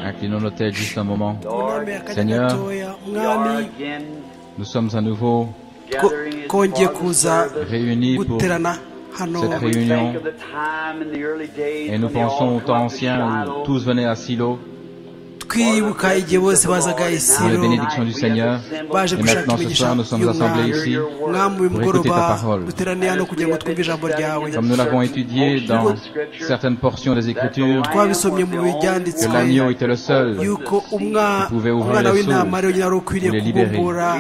Inclinons notre tête juste un moment. Seigneur, Seigneur, umwami Nous sommes à nouveau ko- kongeye kuza réunis pour guterana hano cette réunion et nous pensons au temps ancien où tous venaient à Silo twibuka igihe bose bazaga pour les isiro bénédictions du Seigneur. baje Et maintenant gushaka ce imigisha soir nous sommes assemblés y'umwami ici mwami pour uyu écouter ta mugoroba parole. duteraniye hano kugira ngo twumve ijambo ryawe Comme nous l'avons étudié dans certaines portions des Écritures, twabisomye mu que bibyanditswe l'agneau était le seul yuko umwa- pouvait ouvrir umwana les w'intama sous, ariwe nyina wari ukwiriye les libérer. kubumbura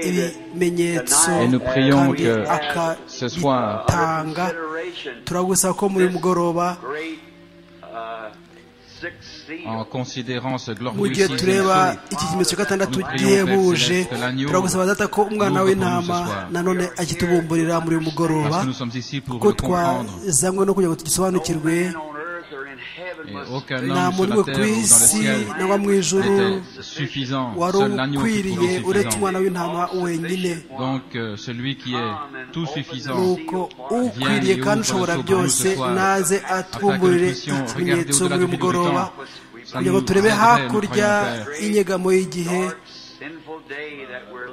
ibimenyetso Et nous prions kandi que ce soir, akabitanga turagusaba ko muri uyu mugoroba en considérant ce mu glorieux gihe signe tureba absolu. iki kimenyetso cya gatandatu Nous prions, Père gihebuje Céleste, l'agneau turagusaba data ko umwana nous w'intama reprend ce soir. nanone agitubumburira muri uyu mugoroba Parce que nous sommes ici pour ko le comprendre. twazanywe no kugira ngo tugisobanukirwe Et aucun nta homme sur muntu la terre we ku ou dans le isi ciel nangwa mu ijuru n'était suffisant. wari Seul l'agneau qui ukwiriye est tout uretse umwana suffisant. w'intama wenyine Donc euh, celui qui est tout suffisant nuko ukwiriye kandi ushobora byose naze atwumburire ikimenyetso muri uyu mugoroba kugira ngo turebe hakurya y'inyegamo y'igihe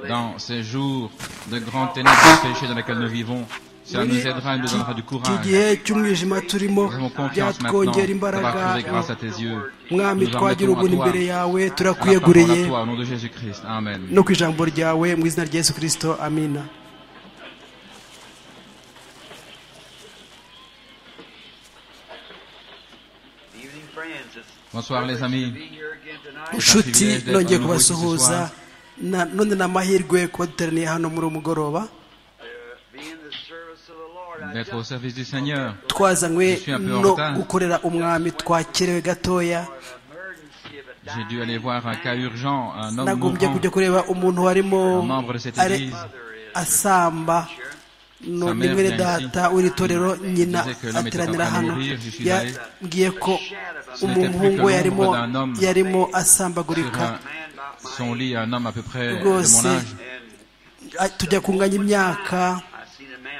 dans ces jours de grandes ténèbres et de péché dans lesquels nous vivons. Cela nous aidera et nous donnera du iki courage. gihe cy'umwijima turimo Nous avons confiance maintenant byatwongera d'avoir imbaraga trouvé grâce à tes yeux. mwami Nous en twagira mettons à ubuntu toi, imbere yawe à la parole turakwiyeguriye à toi, au nom de Jésus-Christ. Amen. no ku ijambo ryawe mu izina rya yesu kirisito amina Bonsoir les amis. nshuti privilège d'être nongeye à nouveau kubasuhuza ici Na- none ni amahirwe kuba duteraniye hano muri uwo mugoroba D'être au service du Seigneur. Je twazanywe suis un peu en no retard. gukorera umwami twakerewe gatoya J'ai dû aller voir un cas urgent, un homme nagombye mourant, kujya kureba umuntu warimo un membre de cette are- église. asamba Sa No- ni mère mwene vient data w'iri torero nyina disait que l'homme était ateranira en train de hano mourir, je suis allé. yabwiye ko n'était plus umuhungu que we yarimo l'ombre d'un homme yarimo Sur asambagurika un- son lit, un homme à peu près de rwose mon âge. a- tujya kunganya imyaka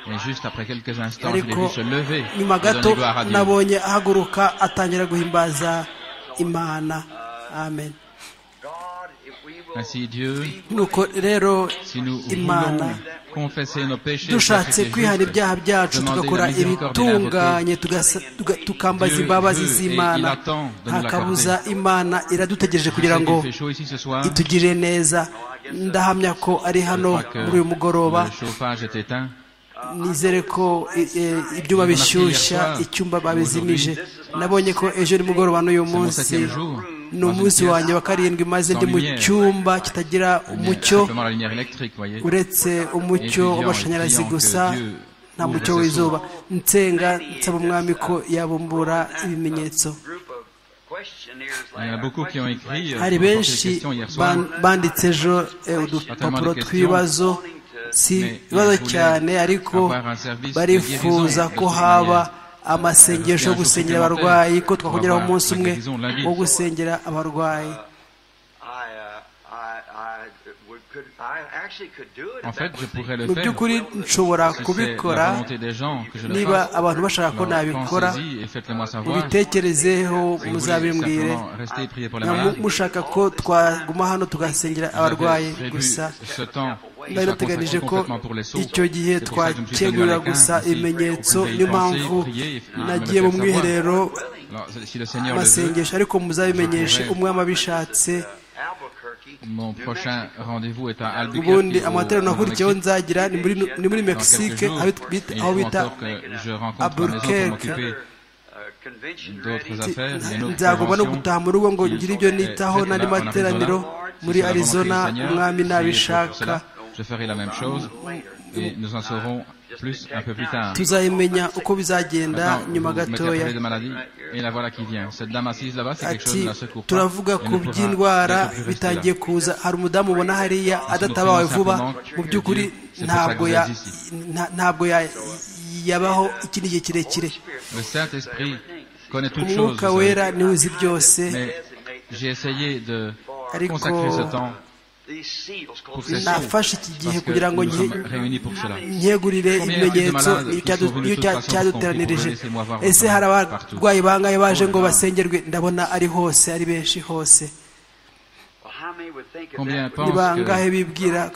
Et juste après quelques instants, je l'ai vu ariko se lever et nyuma donner gato gloire à Dieu. nabonye ahaguruka atangira guhimbaza imana amen Ainsi Dieu, nuko rero si nous voulons imana confesser nos péchés, dushatse kwihana ibyaha byacu tugakora ibitunganye tugasa- tuga- tukambaza imbabazi z'imana nta kabuza imana iradutegereje kugira Kugira ngo Il fait chaud ici ce soir. itugirire neza ndahamya ko ari Je hano crois que muri uyu mugoroba Le chauffage est éteint. nizere ko i- e, ibyuma bishyushya icyumba babizimije nabonye ko ejo ni mugoroba n'uyu mon munsi septième jour. ni umunsi wanjye wa karindwi maze ndi mu cyumba kitagira umucyo Simplement la lumière électrique, voyez. uretse umucyo w'amashanyarazi gusa nta mucyo w'izuba nsenga nsaba umwami ko yabumbura ibimenyetso Il y en a beaucoup qui ont écrit. euh, pour apporter hari des benshi questions hier soir. ban- banditse ejo eh, udupapuro tw'ibibazo si ibibazo cyane ariko barifuza ko haba amasengesho yo gusengera abarwayi ko twakongeraho umunsi umwe wo gusengera abarwayi En fait, je pourrais le mu faire. by'ukuri nshobora Si c'est kubikora la volonté des gens que je le niba fasse. abantu bashaka ko alors nabikora pensez-y et faites-le-moi savoir. Si mubitekerezeho vous voulez muzabimbwire simplement rester et prier pour les Na- malades. mu- mushaka ko twaguma hano tugasengera J'avais abarwayi prévu gusa ce temps qui soit bari bateganije consacré ko complètement pour les sourds. icyo gihe C'est pour ça que je me suis tenu à twakegurira la carte gusa ici, pour ibimenyetso que vous niyo y pensiez, mpamvu priez et- et me le nagiez mu faites mwiherero savoir. Alors, si le Seigneur le veut, amasengesho ariko muzabimenyeshe umwami abishatse Mon prochain rendez-vous est à Albuquerque. ubundi au- amateraniro au nakurikiyeho Mexique. nzagira ni muri- ni muri Dans quelques mexique jours. aho bita- Et il aho faut bita encore que je rencontre ma maison pour Albuquerque. m'occuper d'autres affaires. il y a une autre nzagomba no convention. gutaha mu rugo ngo ngire ibyo nitaho Et n'andi là, en materaniro Arizona, si muri c'est la volonté du arizona Seigneur, umwami priez pour nabishaka cela. Je ferai la même chose et nous en saurons plus un peu plus tard. tuzabimenya uko bizagenda Maintenant, vous nyuma mettez à gatoya parler de maladie et la voilà qui vient. Cette dame assise là-bas, c'est quelque chose ati de la secours. pas. turavuga Elle ku ne pourra by'indwara être plus restée là. bitangiye kuza hari umudamu ubona hariya adatabawe vuba mu by'ukuri ntabwo ya- nta- ntabwo ya- yabaho ikindi gihe kirekire Le Saint-Esprit connaît toutes choses. umwuka vous savez. wera niwe uzi byose Mais j'ai essayé de ariko consacrer ce temps nafashe iki gihe kugira ngo nkegurire ibimenyetso iyo cyaduteranirije ese hari abarwayi bangaye baje ngo basengerwe ndabona ari hose ari benshi hose ni bangahe bibwira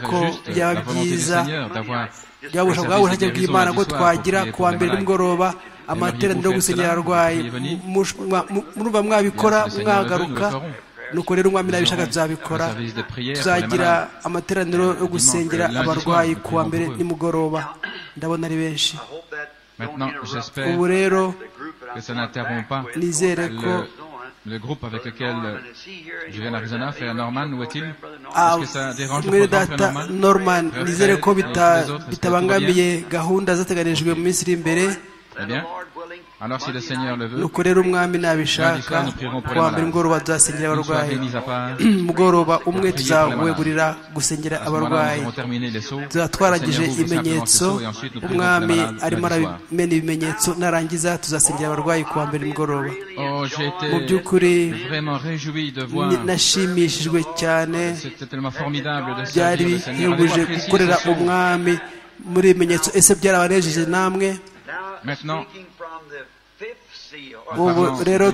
ko byaba byiza byabusha bwa bushake bw'imana ko twagira kuwa mbere nimugoroba amateraniro yo gusenyera abarwayi murumva mwabikora mwagaruka nuko rero umwami nabishaka tuzabikora tuzagira amateraniro yo gusengera abarwayi kuwa mbere nimugoroba ndabona ari benshi ubu rero nizere ko le groupe avec lequel je viens d'Arizona fait à Norman, où est-il Est-ce que ça dérange le président Norman nizere ko bitabangamiye gahunda zateganijwe mu minsi iri imbere Très bien. Alors, si le Seigneur le veut, nuko rero umwami nabishaka kuwa mbere mugoroba tuzasengera abarwayi mugoroba umwe tuzawegurira gusengera abarwayi tuzatwaragije ibimenyetso umwami arimo aramena ibimenyetso narangiza tuzasengera abarwayi kuwa mbere mugoroba mu by'ukuri nashimishijwe cyane byari bihebuje gukorera umwami muri ibimenyetso ese byarabanejeje namwe ubu rero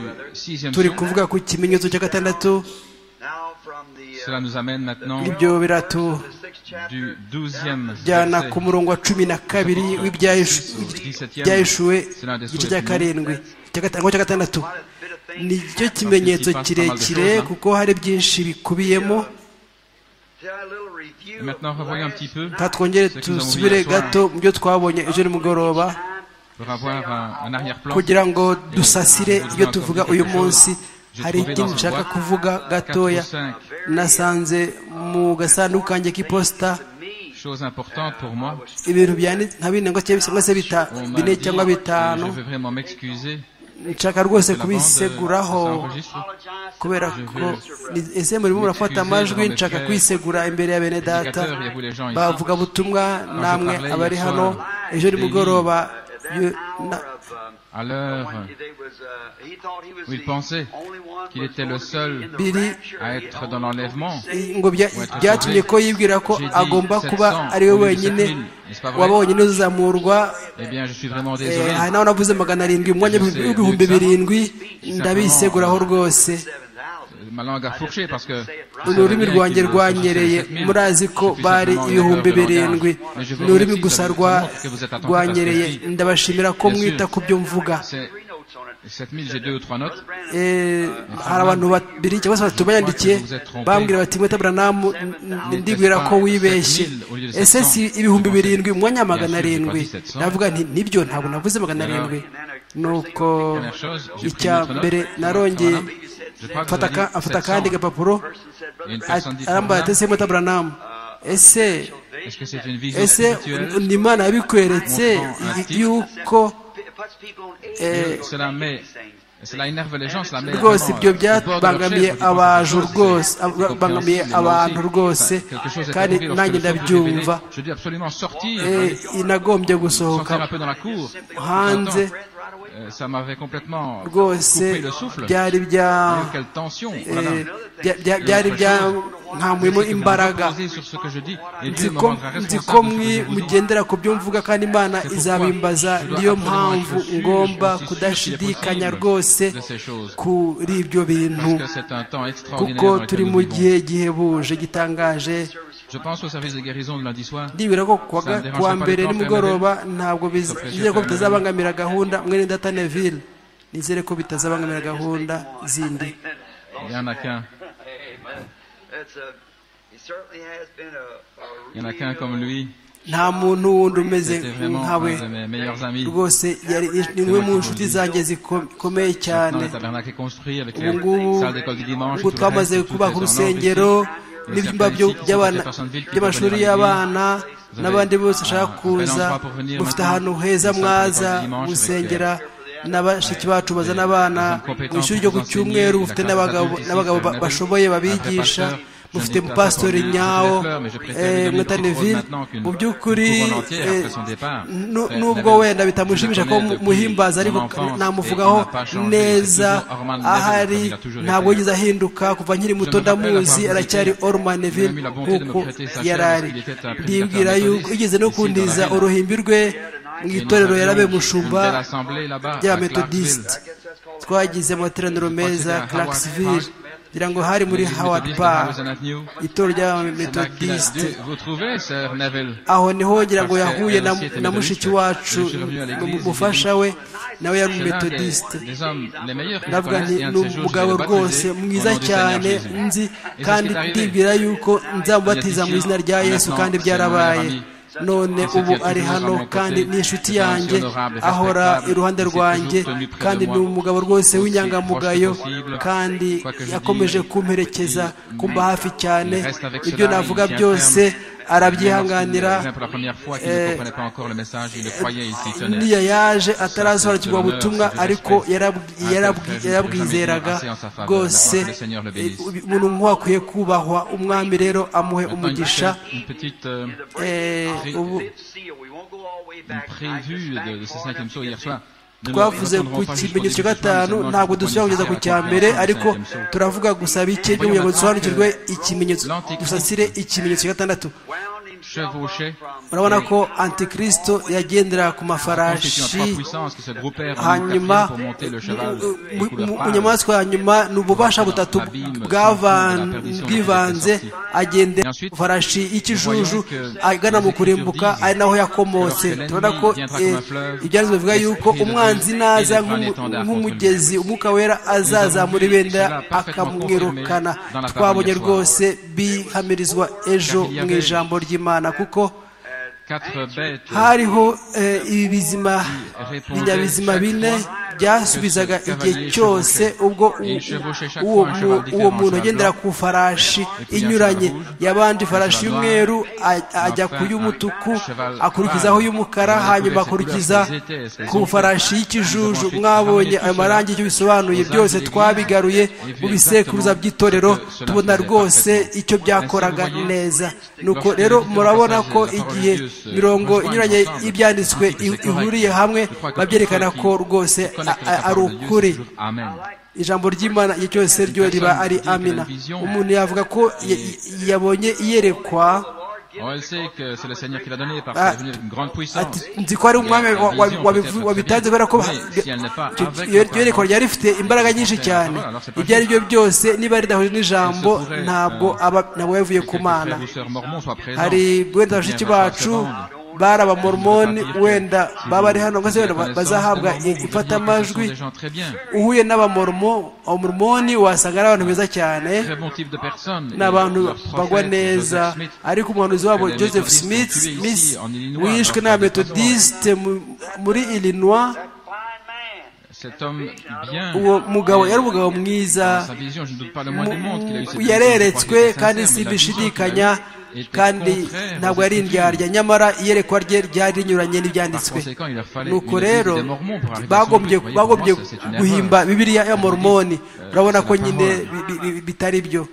turi kuvuga ku kimenyetso cya gatandatu ibyo biratujyana ku murongo wa cumi na kabiri w'ibyahishuwe igice cya karindwi cya gatandatu ni cyo kimenyetso kirekire kuko hari byinshi bikubiyemo twongere tusubire gato mu byo twabonye ejo nimugoroba kugira ngo dusasire ibyo tuvuga uyu munsi hari ikindi nshaka kuvuga gatoya nasanze mu gasanduku kanjye k'iposita ibintu nka bine cyangwa se bine cyangwa bitanu nshaka rwose kubiseguraho kubera ko ese murimo murafata amajwi nshaka kwisegura imbere ya bene data bavuga butumwa namwe abari hano ejo nimugoroba à l'heure où il pensait qu'il était le seul à être dans l'enlèvement, byatumye ko yibwira ko agomba kuba ari we wenyine wabonyine uzamurwa aha naho navuze magana arindwi mu mwanya w'ibihumbi birindwi ndabiseguraho rwose ururimi rwanjye rwanyereye murazi ko bari ibihumbi birindwi ni ururimi gusa rwanyereye ndabashimira ko mwita ku byo mvuga hari abantu babiri cyangwa se batatu bayandikiye bambwira bati mwita buranamu ndibwira ko wibeshye ese si ibihumbi birindwi mu mwanya wa magana arindwi ndavuga nti nibyo ntabwo navuze magana arindwi nuko icya mbere narongeye afata akandi gapapuro arambaye atese muta buranamu ese ese ni imana yabikweretse yuko rwose ibyo byabangamiye abantu rwose bangamiye abantu rwose kandi nanjye ndabyumva nagombye gusohoka hanze ça m'avait complètement rwose byari byari byankamuyemo imbaraga nzi ko mwe mugendera ku byo mvuga kandi imana izabimbaza niyo mpamvu ngomba kudashidikanya rwose kuri ibyo bintu kuko turi mu gihe gihebuje gitangaje ndibwira ko kuwa mbere nimugoroba ntabwo bizeye ko bitazabangamira gahunda mwene data neville nizere ko bitazabangamira gahunda zindi nta muntu wundi umeze nkawe rwose ni umwe mu nshuti zanjye zikomeye cyane ubu ngubu twamaze kubaka urusengero n'ibyumba by'amashuri y'abana n'abandi bose bashaka kuza mufite ahantu heza mwaza gusengera na bashiki bacu bazana abana mu ishuri ryo ku cyumweru mufite n'abagabo bashoboye babigisha dufite pasiteri nyawo mutanivi mu by'ukuri nubwo wenda bitamushimisha ko muhimbaza ariko namuvugaho neza ahari ntabwo yigeze ahinduka kuva nkiri muto ndamuzi aracyari orumaneville nk'uko yarari ndibwira yuko igeze no kundiza uruhimbi rwe mu itorero yarabaye umushumba ry'abametodisite twagize amateraniro meza Clarksville ngira ngo hari muri howard park itorero ry'abametodisite aho niho ngira ngo yahuye na mushiki wacu umufasha we nawe yari umumetodisite ndavuga nti ni umugabo rwose mwiza cyane nzi kandi ndibwira yuko nzamubatiza mu izina rya yesu kandi byarabaye none ubu ari hano kandi ni inshuti yanjye ahora iruhande rwanjye kandi ni umugabo rwose w'inyangamugayo kandi yakomeje kumperekeza kumba hafi cyane ibyo navuga byose arabyihanganira niyo yaje atarasobanukirwa ubutumwa ariko yarabwizeraga rwose umuntu nk'uwo akwiye kubahwa umwami rero amuhe umugisha twavuze ku kimenyetso cya gatanu ntabwo dusubira kugeza ku cya mbere ariko turavuga gusa bike kugira ngo dusobanukirwe ikimenyetso dusasire ikimenyetso cya gatandatu urabona ko antikristo yagendera ku mafarashi hanyuma mu nyamaswa ya nyuma ni ububasha butatu bwivanze agendera ku farashi y'ikijuju agana mu kurimbuka ari naho yakomotse turabona ko ibyanditswe bivuga yuko umwanzi naza nk'umugezi umwuka wera azazamura ibendera akamwirukana twabonye rwose bihamirizwa ejo mu ijambo ry'imana kuko hariho ibizima binyabizima bine byasubizaga igihe cyose ubwo uwo muntu agendera ku farashi inyuranye yabanje ifarashi y'umweru ajya ku y'umutuku akurikizaho y'umukara hanyuma akurikiza ku farashi y'ikijuju mwabonye ayo marangi icyo bisobanuye byose twabigaruye mu bisekuruza by'itorero tubona rwose icyo byakoraga neza nuko rero murabona ko igihe mirongo inyuranye y'ibyanditswe ihuriye hamwe babyerekana ko rwose ari ukuri ijambo ry'imana igihe cyose ryo riba ari amina umuntu yavuga ko yabonye iyerekwa nzi ko ari umwami wabitanze kubera ko iryo yerekwa ryari rifite imbaraga nyinshi cyane ibyo ari byo byose niba ridahuje n'ijambo ntabwo yavuye ku mana hari wenda bashiki bacu bari abamormoni wenda baba ari hano maze wenda bazahabwa imfatamajwi uhuye n'abamormoni wasanga ari abantu beza cyane ni abantu bagwa neza ariko umuhanuzi wabo joseph smith wishwe n'abametodisite muri illinois uwo mugabo yari umugabo mwiza yareretswe kandi si bishidikanya kandi ntabwo yari indyarya nyamara iyerekwa rye ryari rinyuranye n'ibyanditswe nuko rero bagombye guhimba bibiriya ya mormoni urabona ko nyine bitari byo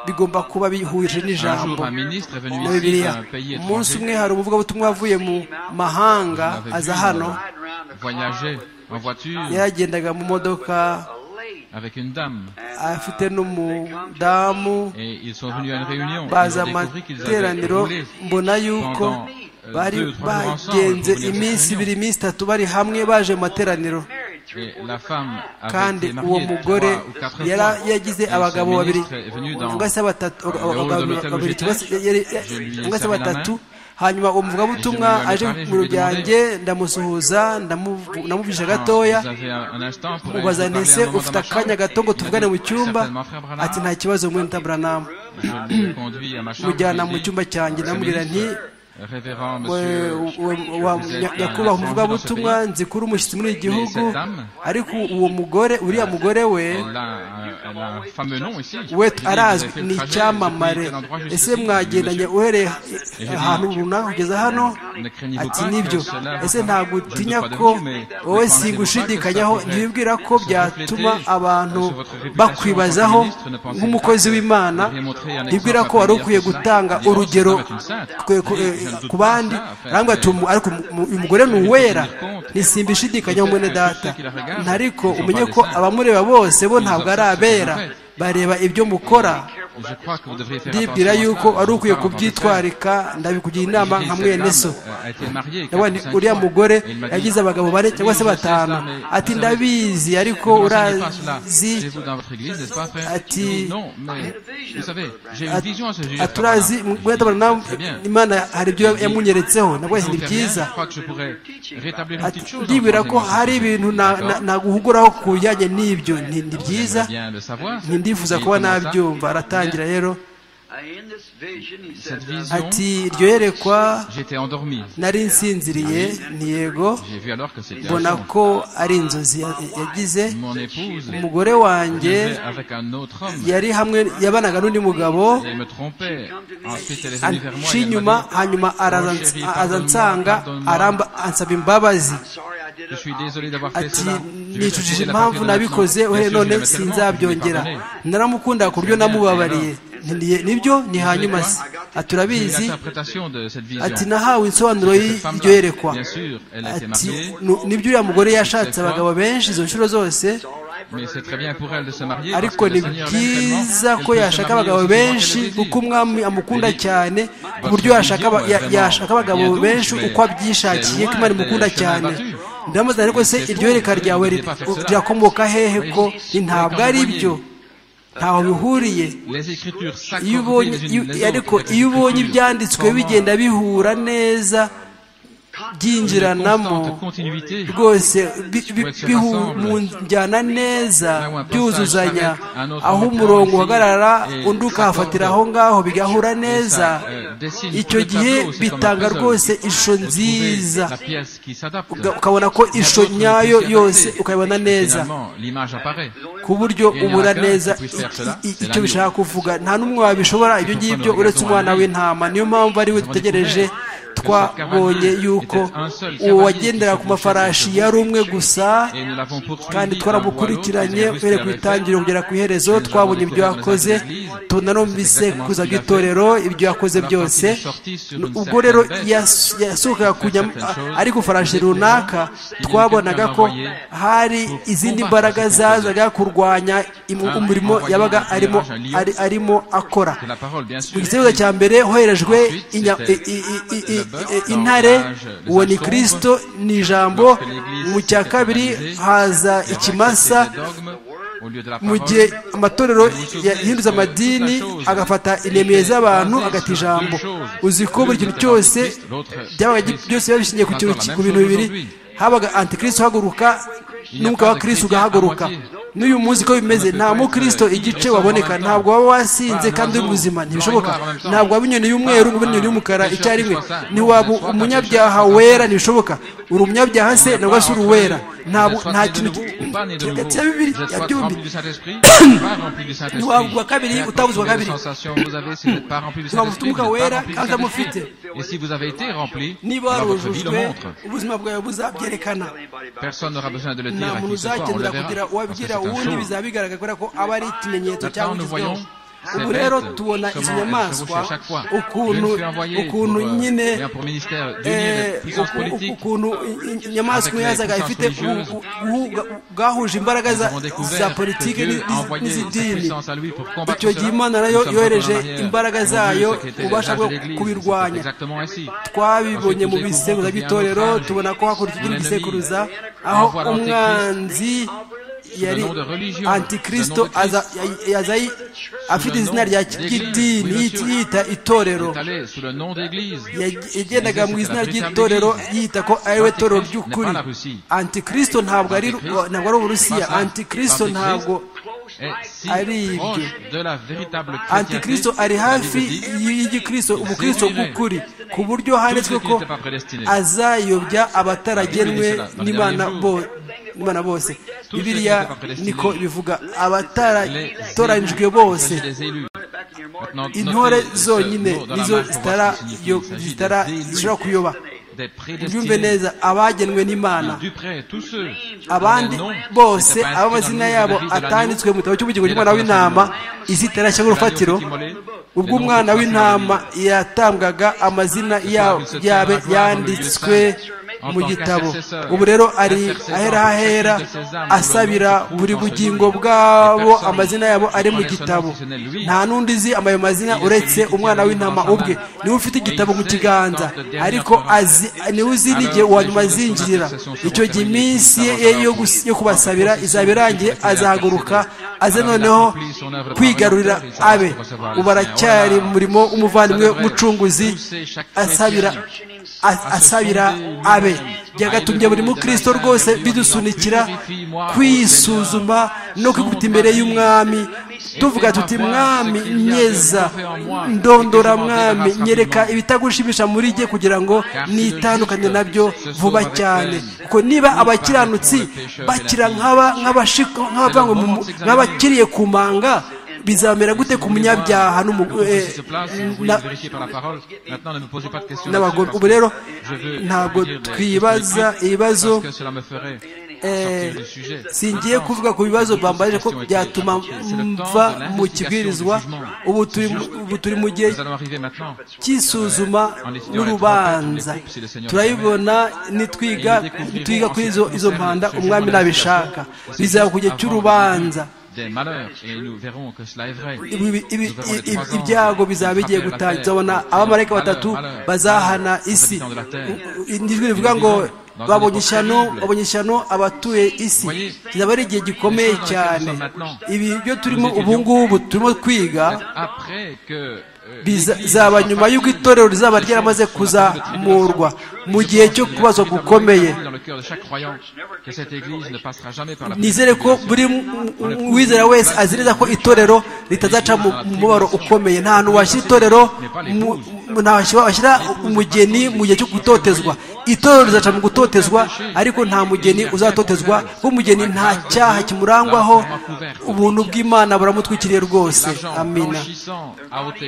bigomba kuba bihuje n'ijambo na bibiliya umunsi umwe hari umuvugabutumwa wavuye mu mahanga aza hano yaragendaga mu modoka afite n'umudamu baza amateraniro mbona yuko bari bagenze iminsi ibiri iminsi itatu bari hamwe baje mu materaniro kandi uwo mugore yagize abagabo babiri cyangwa se batatu hanyuma uwo muvugabutumwa aje mu byanjye ndamusuhuza ndamuvugisha gatoya mubaza ntese ufite akanya gato ngo tuvugane mu cyumba ati nta kibazo muri ntaburanamu mujyana mu cyumba cyanjye ndamubwira nti révérend monsieur nyakubahwa umuvugabutumwa nzi kuri umushyitsi muri iki gihugu ariko uwo mugore uriya mugore we we arazwi ni icyamamare ese mwagendanye uhereye ahantu runaka kugeza hano ati nibyo ese ntabwo utinya ko wowe singushidikanyaho ntibibwira ko byatuma abantu bakwibazaho nk'umukozi w'imana ntibwira ko wari ukwiye gutanga urugero ku bandi arambwira ati uyu mugore ni uwera ntisimba ishidikanyaho mwene data ntariko umenye ko abamureba bose bo ntabwo ari abera bareba ibyo mukora ndibwira yuko wari ukwiye kubyitwarika ndabikugira inama nka mwene so uriya mugore yagize abagabo bane cyangwa se batanu ati ndabizi ariko urazi ati aturazi imana hari ibyo yamunyeretseho nabwo ni byiza ndibwira ko hari ibintu naguhuguraho ku bijyanye n'ibyo ni byiza ntibifuza kuba nabyumva aratangira rero ati iryo yerekwa nari nsinziriye ntiyego mbona ko ari inzozi yagize umugore wanjye yari hamwe yabanaga n'undi mugabo aci inyuma hanyuma araza nsanga ansaba imbabazi ati nicujije impamvu nabikoze uhere none sinzabyongera naramukunda ku buryo namubabariye nibyo ni hanyuma se turabizi ati nahawe insobanuro y'iryo yerekwa ati nibyo uriya mugore yashatse abagabo benshi izo nshuro zose ariko ni byiza ko yashaka abagabo benshi kuko umwami amukunda cyane ku buryo yashaka abagabo benshi uko abyishakiye ko imana imukunda cyane ndamubaza ariko se iryo yereka ryawe rirakomoka hehe ko ntabwo ari byo ntaho bihuriye ariko iyo ubonye ibyanditswe bigenda bihura neza byinjiranamo rwose mu njyana neza byuzuzanya aho umurongo uhagarara undi ukahafatira aho ngaho bigahura neza icyo gihe bitanga rwose ishusho nziza ukabona ko ishusho nyayo yose ukayibona neza ku buryo ubura neza icyo bishaka kuvuga nta n'umwe wabishobora ibyo ngibyo uretse umwana w'intama niyo mpamvu ariwe dutegereje twabonye yuko uwo wagendera ku mafarashi yari umwe gusa kandi twaramukurikiranye uhereye ku itangiriro kugera ku iherezo twabonye ibyo yakoze tunanumvise kuza itorero ibyo yakoze byose ubwo rero yasohokaga ari ku farashi runaka twabonaga ko hari izindi mbaraga zazaga kurwanya umurimo yabaga arimo akora mu gisubizo cya mbere hoherejwe intare uwo ni kirisito ni ijambo mu cya kabiri haza ikimasa mu gihe amatorero yahinduza amadini agafata inemeye z'abantu agata ijambo uzi ko buri kintu cyose byose biba bishingiye ku bintu bibiri habaga antikirisito uhaguruka n'umwuka wa kirisito ugahaguruka n'uyu munsi ko bimeze nta mukristo igice waboneka ntabwo waba wasinze kandi uri muzima ntibishoboka ntabwo waba inyoni y'umweru ngo inyoni y'umukara icyarimwe ntiwaba umunyabyaha wera ntibishoboka uri umunyabyaha se nabwo uri uwera nta kintu cya bibiri ya byombi ntiwaba uwa kabiri utabuze uwa kabiri ntiwaba ufite umwuka wera kandi utamufite niba warujujwe ubuzima bwawe buzabyerekana nta muntu uzakenera kugira uwabwira ubundi bizaba bigaragara kubera ko aba ari ikimenyetso cyangwa igezweho ubu rero tubona izi nyamaswa ukuntu nyine ukuntu inyamaswa yazaga ifite bwahuje imbaraga za politiki n'izidini icyo gihe imana nayo yohereje imbaraga zayo ubasha bwo kubirwanya twabibonye mu bisekuruza by'itorero tubona ko hakurya igisekuruza aho umwanzi yari antikristo yazayi afite izina rya kidini yita itorero yagendaga mu izina ry'itorero yita ko ariwe torero ry'ukuri antikristo ntabwo ari ntabwo ari uburusiya antikristo ntabwo est si aribyo proche de la véritable antikristo ari hafi y'igikristo ubukristo bw'ukuri ku buryo handitswe ko azayobya abataragenwe n'imana imana bose bibiliya niko bivuga abataratoranyijwe bose intore zonyine nizo zitara kuyoba byumve neza abagenwe n'imana abandi bose ab'amazina yabo atanditswe mu gitabo cy'ubugingo cy'umwana w'intama izitarashya nk'urufatiro ubwo umwana w'intama yatambwaga amazina yabe yanditswe mu gitabo ubu rero ari ahera hahera asabira buri bugingo bwabo amazina yabo ari mu gitabo nta n'undi uzi amayo mazina uretse umwana w'intama ubwe niwe ufite igitabo mu kiganza ariko azi niwe uzi n'igihe nyuma azinjirira icyo gihe iminsi ye yo kubasabira izaba irangiye azahaguruka aze noneho kwigarurira abe ubu aracyari mu murimo w'umuvandimwe w'umucunguzi asabira asabira abe byagatumye buri mukristo rwose bidusunikira kwisuzuma no kwikuta imbere y'umwami tuvuga tuti mwami nyeza ndondora mwami nyereka ibitagushimisha muri jye kugira ngo nitandukanye nabyo vuba cyane kuko niba abakiranutsi bakira nk'abakiriye ku manga bizamera gute ku munyabyaha n'abagore ubu rero ntabwo twibaza ibibazo singiye kuvuga ku bibazo bambaje ko byatuma mva mu kibwirizwa ubu turi mu gihe cy'isuzuma n'urubanza turabibona nitwiga kuri izo mpanda umwami nabishaka bizaba ku gihe cy'urubanza ibyago bizaba bigiye gutangira tuzabona abamarayika batatu bazahana isi ijwi rivuga ngo babonye ishyano babonye ishyano abatuye isi kizaba ari igihe gikomeye cyane ibi byo turimo ubu ngubu turimo kwiga bizaba nyuma y'uko itorero rizaba ryaramaze kuzamurwa mu gihe cyo kubazwa gukomeye nizere ko buri wizera wese azi neza ko itorero ritazaca mu mubabaro ukomeye nta hantu washyira itorero washyira umugeni mu gihe cyo gutotezwa itorero rizaca mu gutotezwa ariko nta mugeni uzatotezwa kuko umugeni nta cyaha kimurangwaho ubuntu bw'imana buramutwikiriye rwose amina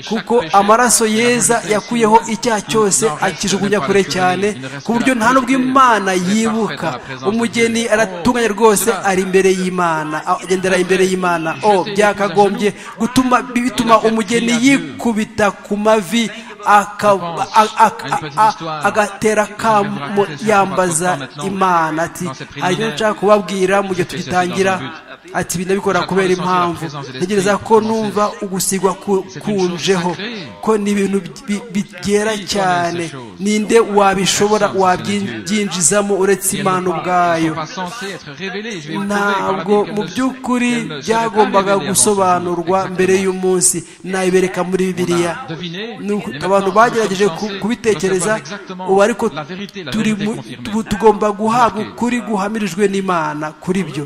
kuko amaraso yeza yakuyeho icyaha cyose akijugunya kure cyane ku buryo nta nubwo imana yibuka umugeni aratunganye rwose ari imbere y'imana agendera imbere y'imana o byakagombye gutuma bituma umugeni yikubita ku mavi agatera akamu yambaza imana ati harimo nshaka kubabwira mu gihe tugitangira ati ibintu bikora kubera impamvu ntegereza ko numva ugusigwa kunjeho ko ni ibintu byera cyane ninde wabishobora wabyinjizamo uretse imana ubwayo ntabwo mu by'ukuri byagombaga gusobanurwa mbere y'umunsi nayibereka muri bibiliya abantu bagerageje kubitekereza ubu ariko tugomba guhabwa ukuri guhamirijwe n'imana kuri byo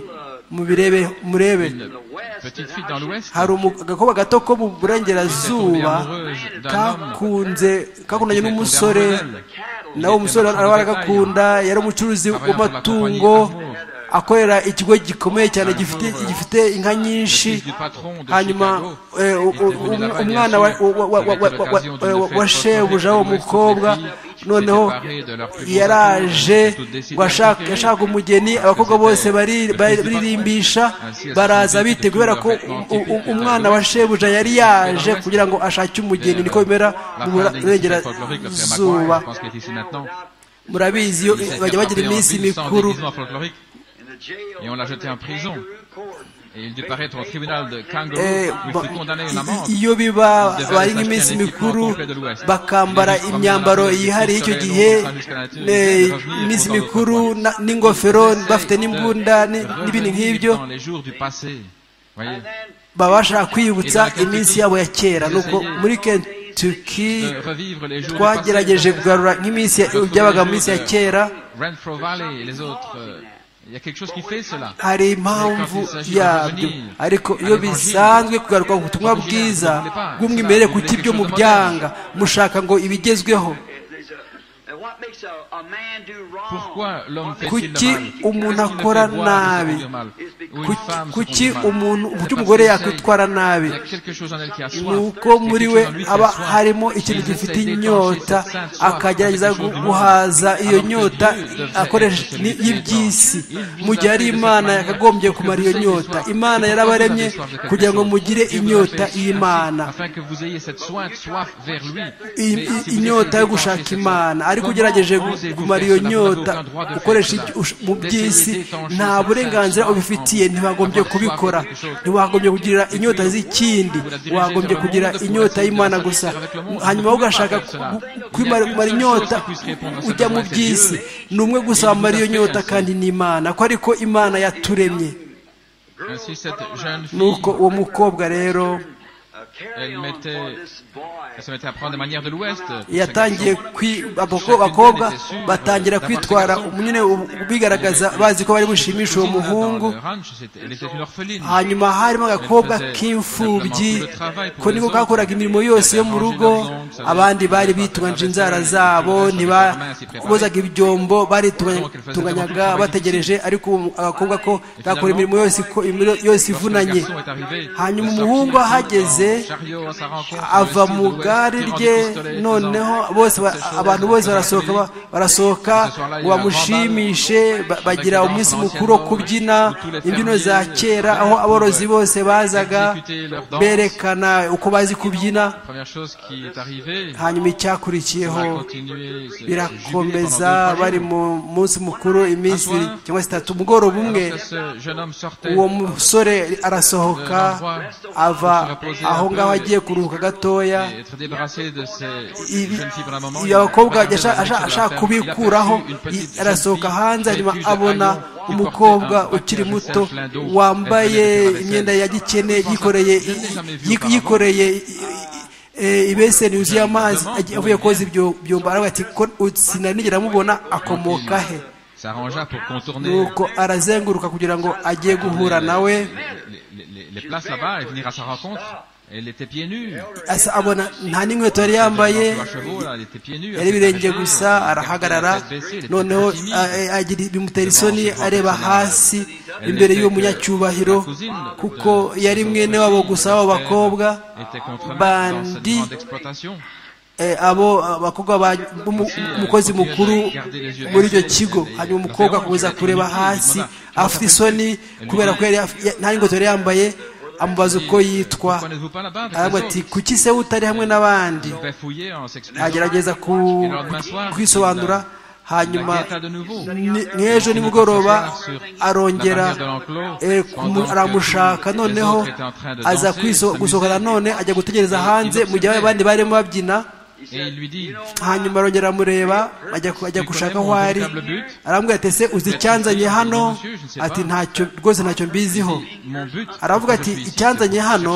mubirebe murebe hari agakobwa gato ko mu burengerazuba kakunze kakundanye n'umusore nawe umusore aragakunda yari umucuruzi w'amatungo akorera ikigo gikomeye cyane gifite inka nyinshi hanyuma umwana wa shebuja wo mukobwa noneho yaraje yashaka umugeni abakobwa bose baririmbisha baraza bite kubera ko umwana wa shebuja yari yaje kugira ngo ashake umugeni niko bimera mu burengerazuba murabizi bajya bagira iminsi mikuru et on l'a jeté en prison. Et il dut paraître au tribunal de Kangaroo, eh, où il fut condamné à une amende. Iyo biba bari nk'iminsi mikuru bakambara imyambaro yihariye icyo gihe iminsi mikuru n'ingofero bafite n'imbunda n'ibindi nk'ibyo baba bashaka kwiyibutsa iminsi yabo ya kera nuko muri kentucky twagerageje kugarura nk'iminsi byabaga mu minsi ya kera Il y a quelque chose qui fait cela. hari impamvu yabyo ariko iyo bisanzwe kugaruka ku butumwa bwiza bw'umwimerere ku ibyo mu byanga mushaka ngo ibigezweho kuki umuntu akora nabi kuki umuntu uburyo umugore yakwitwara nabi nuko muri we aba harimo ikintu gifite inyota akagerageza guhaza iyo nyota akoresheje y'iby'isi mu gihe ari imana yakagombye kumara iyo nyota imana yarabaremye kugira ngo mugire inyota y'imana inyota yo gushaka imana ariko ugerageje kumara iyo nyota ukoresha mu by'isi nta burenganzira ubifitiye ntibagombye kubikora ntiwagombye kugira inyota z'ikindi wagombye kugira inyota y'imana gusa hanyuma ugashaka kumara inyota ujya mu by'isi ni umwe gusa wamara iyo nyota kandi ni imana ko ariko imana yaturemye nuko uwo mukobwa rero yatangiye abakobwa batangira kwitwara nyine bigaragaza bazi ko bari bushimisha uwo muhungu hanyuma harimo agakobwa k'imfubyi ko niko kakoraga imirimo yose yo mu rugo abandi bari bitunganyije inzara zabo ntibakozaga ibyombo baritunganyaga bategereje ariko agakobwa ko gakora imirimo yose ivunanye hanyuma umuhungu ahageze ava mu gare rye noneho bose abantu bose barasohoka barasohoka ngo bamushimishe bagira umunsi mukuru wo kubyina imbyino za kera aho aborozi bose bazaga berekana uko bazi kubyina hanyuma icyakurikiyeho birakomeza bari mu munsi mukuru iminsi cyangwa se itatu umugoroba umwe uwo musore arasohoka ava aho ngaho agiye kuruhuka gatoya abakobwa ashaka kubikuraho arasohoka hanze hanyuma abona umukobwa ukiri muto wambaye imyenda ya gikene yikoreye yikoreye ibeseni yuzuye amazi avuye koza ibyo byumba aravuga ati sinanigera amubona akomoka he nuko arazenguruka kugira ngo agiye guhura nawe abona nta n'inkweto yari yambaye yari ibirenge gusa arahagarara noneho bimutera isoni areba hasi imbere y'uwo munyacyubahiro kuko yari mwene wabo gusa abo bakobwa bandi abo abakobwa umukozi mukuru muri icyo kigo hanyuma umukobwa akomeza kureba hasi afite isoni kubera ko nta n'ingofero yari yambaye amubaza uko yitwa aravuga ati kuki se utari hamwe n'abandi agerageza kwisobanura hanyuma nk'ejo nimugoroba arongera aramushaka noneho aza gusohora none ajya gutegereza hanze mu gihe abandi barimo babyina hanyuma arongera amureba ajya gushaka aho ari arambwira ati ese uzi icyanzanye hano ati ntacyo rwose ntacyo mbiziho aravuga ati icyanzanye hano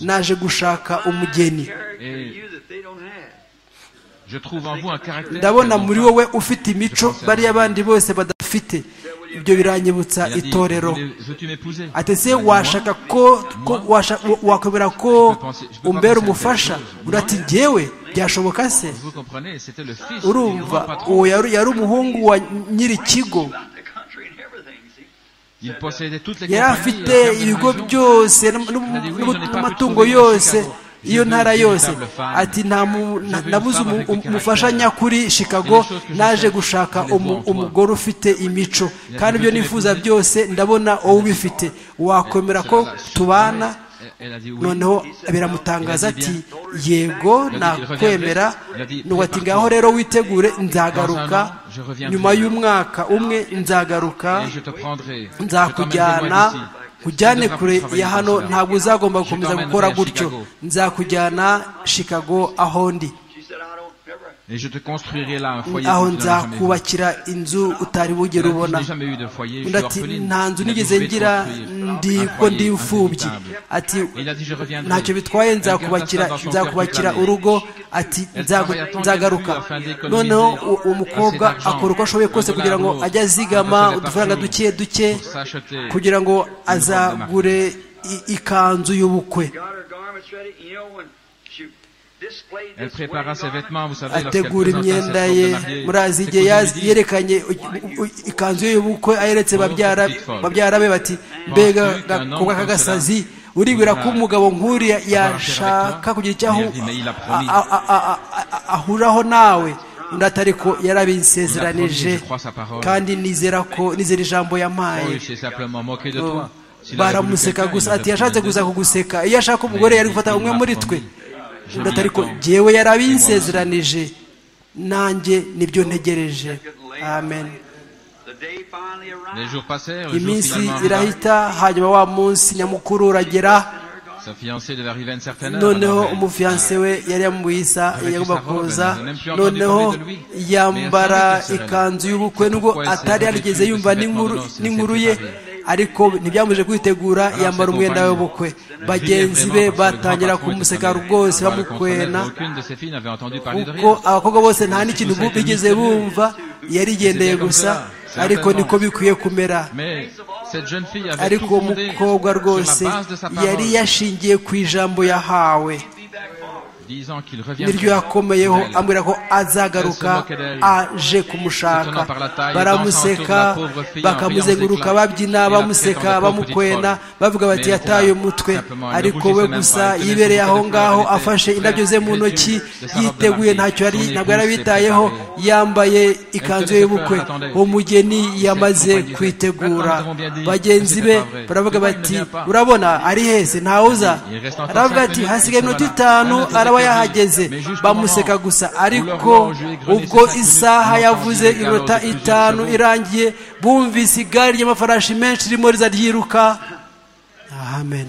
naje gushaka umugeni ndabona muri wowe ufite imico bariya abandi bose badafite ibyo biranyibutsa itorero ati se washaka ko wakwemera ko umbera umufasha urati ngewe byashoboka se urumva uwo yari umuhungu wa nyiri ikigo yari afite ibigo byose n'amatungo yose iyo ntara yose ati nabuze umufasha nyakuri shikago naje gushaka umugore ufite imico kandi ibyo nifuza byose ndabona wowe ubifite wakwemera ko tubana noneho biramutangaza ati yego nakwemera nuko ati ngaho rero witegure nzagaruka nyuma y'umwaka umwe nzagaruka nzakujyana kujyane kure ya hano ntabwo uzagomba gukomeza gukora gutyo nzakujyana shikago aho ndi Et je te construirai là un foyer aho que tu n'as jamais vu. nzakubakira inzu utari bugera Il y en a qui ubona n'ont jamais eu de foyer, je undi suis ati orpheline. nta nzu Il a dit, nigeze je vais ngira construire ndi un ko foyer ndi imfubyi indubitable. ati Il a dit, je reviendrai. ntacyo bitwaye Elle garda nzakubakira ça dans son nzakubakira cœur toute urugo ati Elle nzagu- travaille à temps nzagaruka qu'elle puisse afin noneho d'économiser u- umukobwa assez d'argent. akora uko ashoboye kose Un dollar kugira ngo lourd. ajye azigama Un dollar udufaranga partout. duke duke Pour s'acheter kugira ngo de azagure i- ikanzu y'ubukwe got her garments ready, you know, when she displayed Elle this prépara wedding ses garment, vêtements, vous savez, lorsqu'elle ategura présenta ses imyenda robes ye de mariée, murazi c'est igihe qu'on yaz- lui dit, yerekanye u- u- u- ikanzu ye y'ubukwe ayeretse babyara babyara be bati mbega gakobwa k'agasazi uribwira ko umugabo nk'uriya yashaka kugira icyo ahu- a- a- a- a- a- a- ahuriraho nawe undi atari ko yarabisezeranije kandi nizera ko nizera ijambo Oh, yampaye il s'est simplement moqué de toi. S'il avait voulu baramuseka quelqu'un, il gusa nous ati aurait yashatse donné gusa deux. kuguseka iyo ashaka umugore yari gufata umwe muri twe J'ai undi atari ko mis un temps. jyewe yarabinsezeranije nanjye nibyo ntegereje amen The day finally arrived. Les jours passèrent, le jour iminsi finalement arriva. irahita hanyuma wa munsi nyamukuru uragera Sa fiancée devait arriver à une certaine heure. noneho alors elle- umufiyanse we yari yamubuyisa yagomba kuza noneho yambara ikanzu y'ubukwe nubwo atari yarigeze yumva n'inkuru n'inkuru ye ariko ntibyamuje kwitegura yambara umwenda we w'ubukwe bagenzi be batangira kumuseka rwose Par le bamukwena contraire, Aucune de ses filles n'avait entendu parler de kuko rien. abakobwa bose nta n'ikintu bu- bigeze bumva yarigendeye gusa ariko niko bikwiye kumera Mais cette jeune fille avait tout ariko fondé umukobwa rwose sur la base de sa yari parole, yashingiye ku ijambo yahawe disant qu'il niryo reviendrait. yakomeyeho Elle. ambwira ko azagaruka aje kumushaka baramuseka bakamuzenguruka babyina bamuseka bamukwena bavuga bati yataye umutwe ariko we gusa yibereye aho ngaho afashe indabyo ze mu ntoki yiteguye ntacyo yari ntabwo yari abitayeho yambaye ikanzu y'ubukwe umugeni yamaze kwitegura bagenzi be baravuga bati urabona ari hese ntawuza aravuga ati hasigaye iminota itanu araba yahageze bamuseka gusa ariko ubwo isaha yavuze iminota itanu irangiye bumvise igare ry'amafarashi menshi ririmo riza ryiruka amen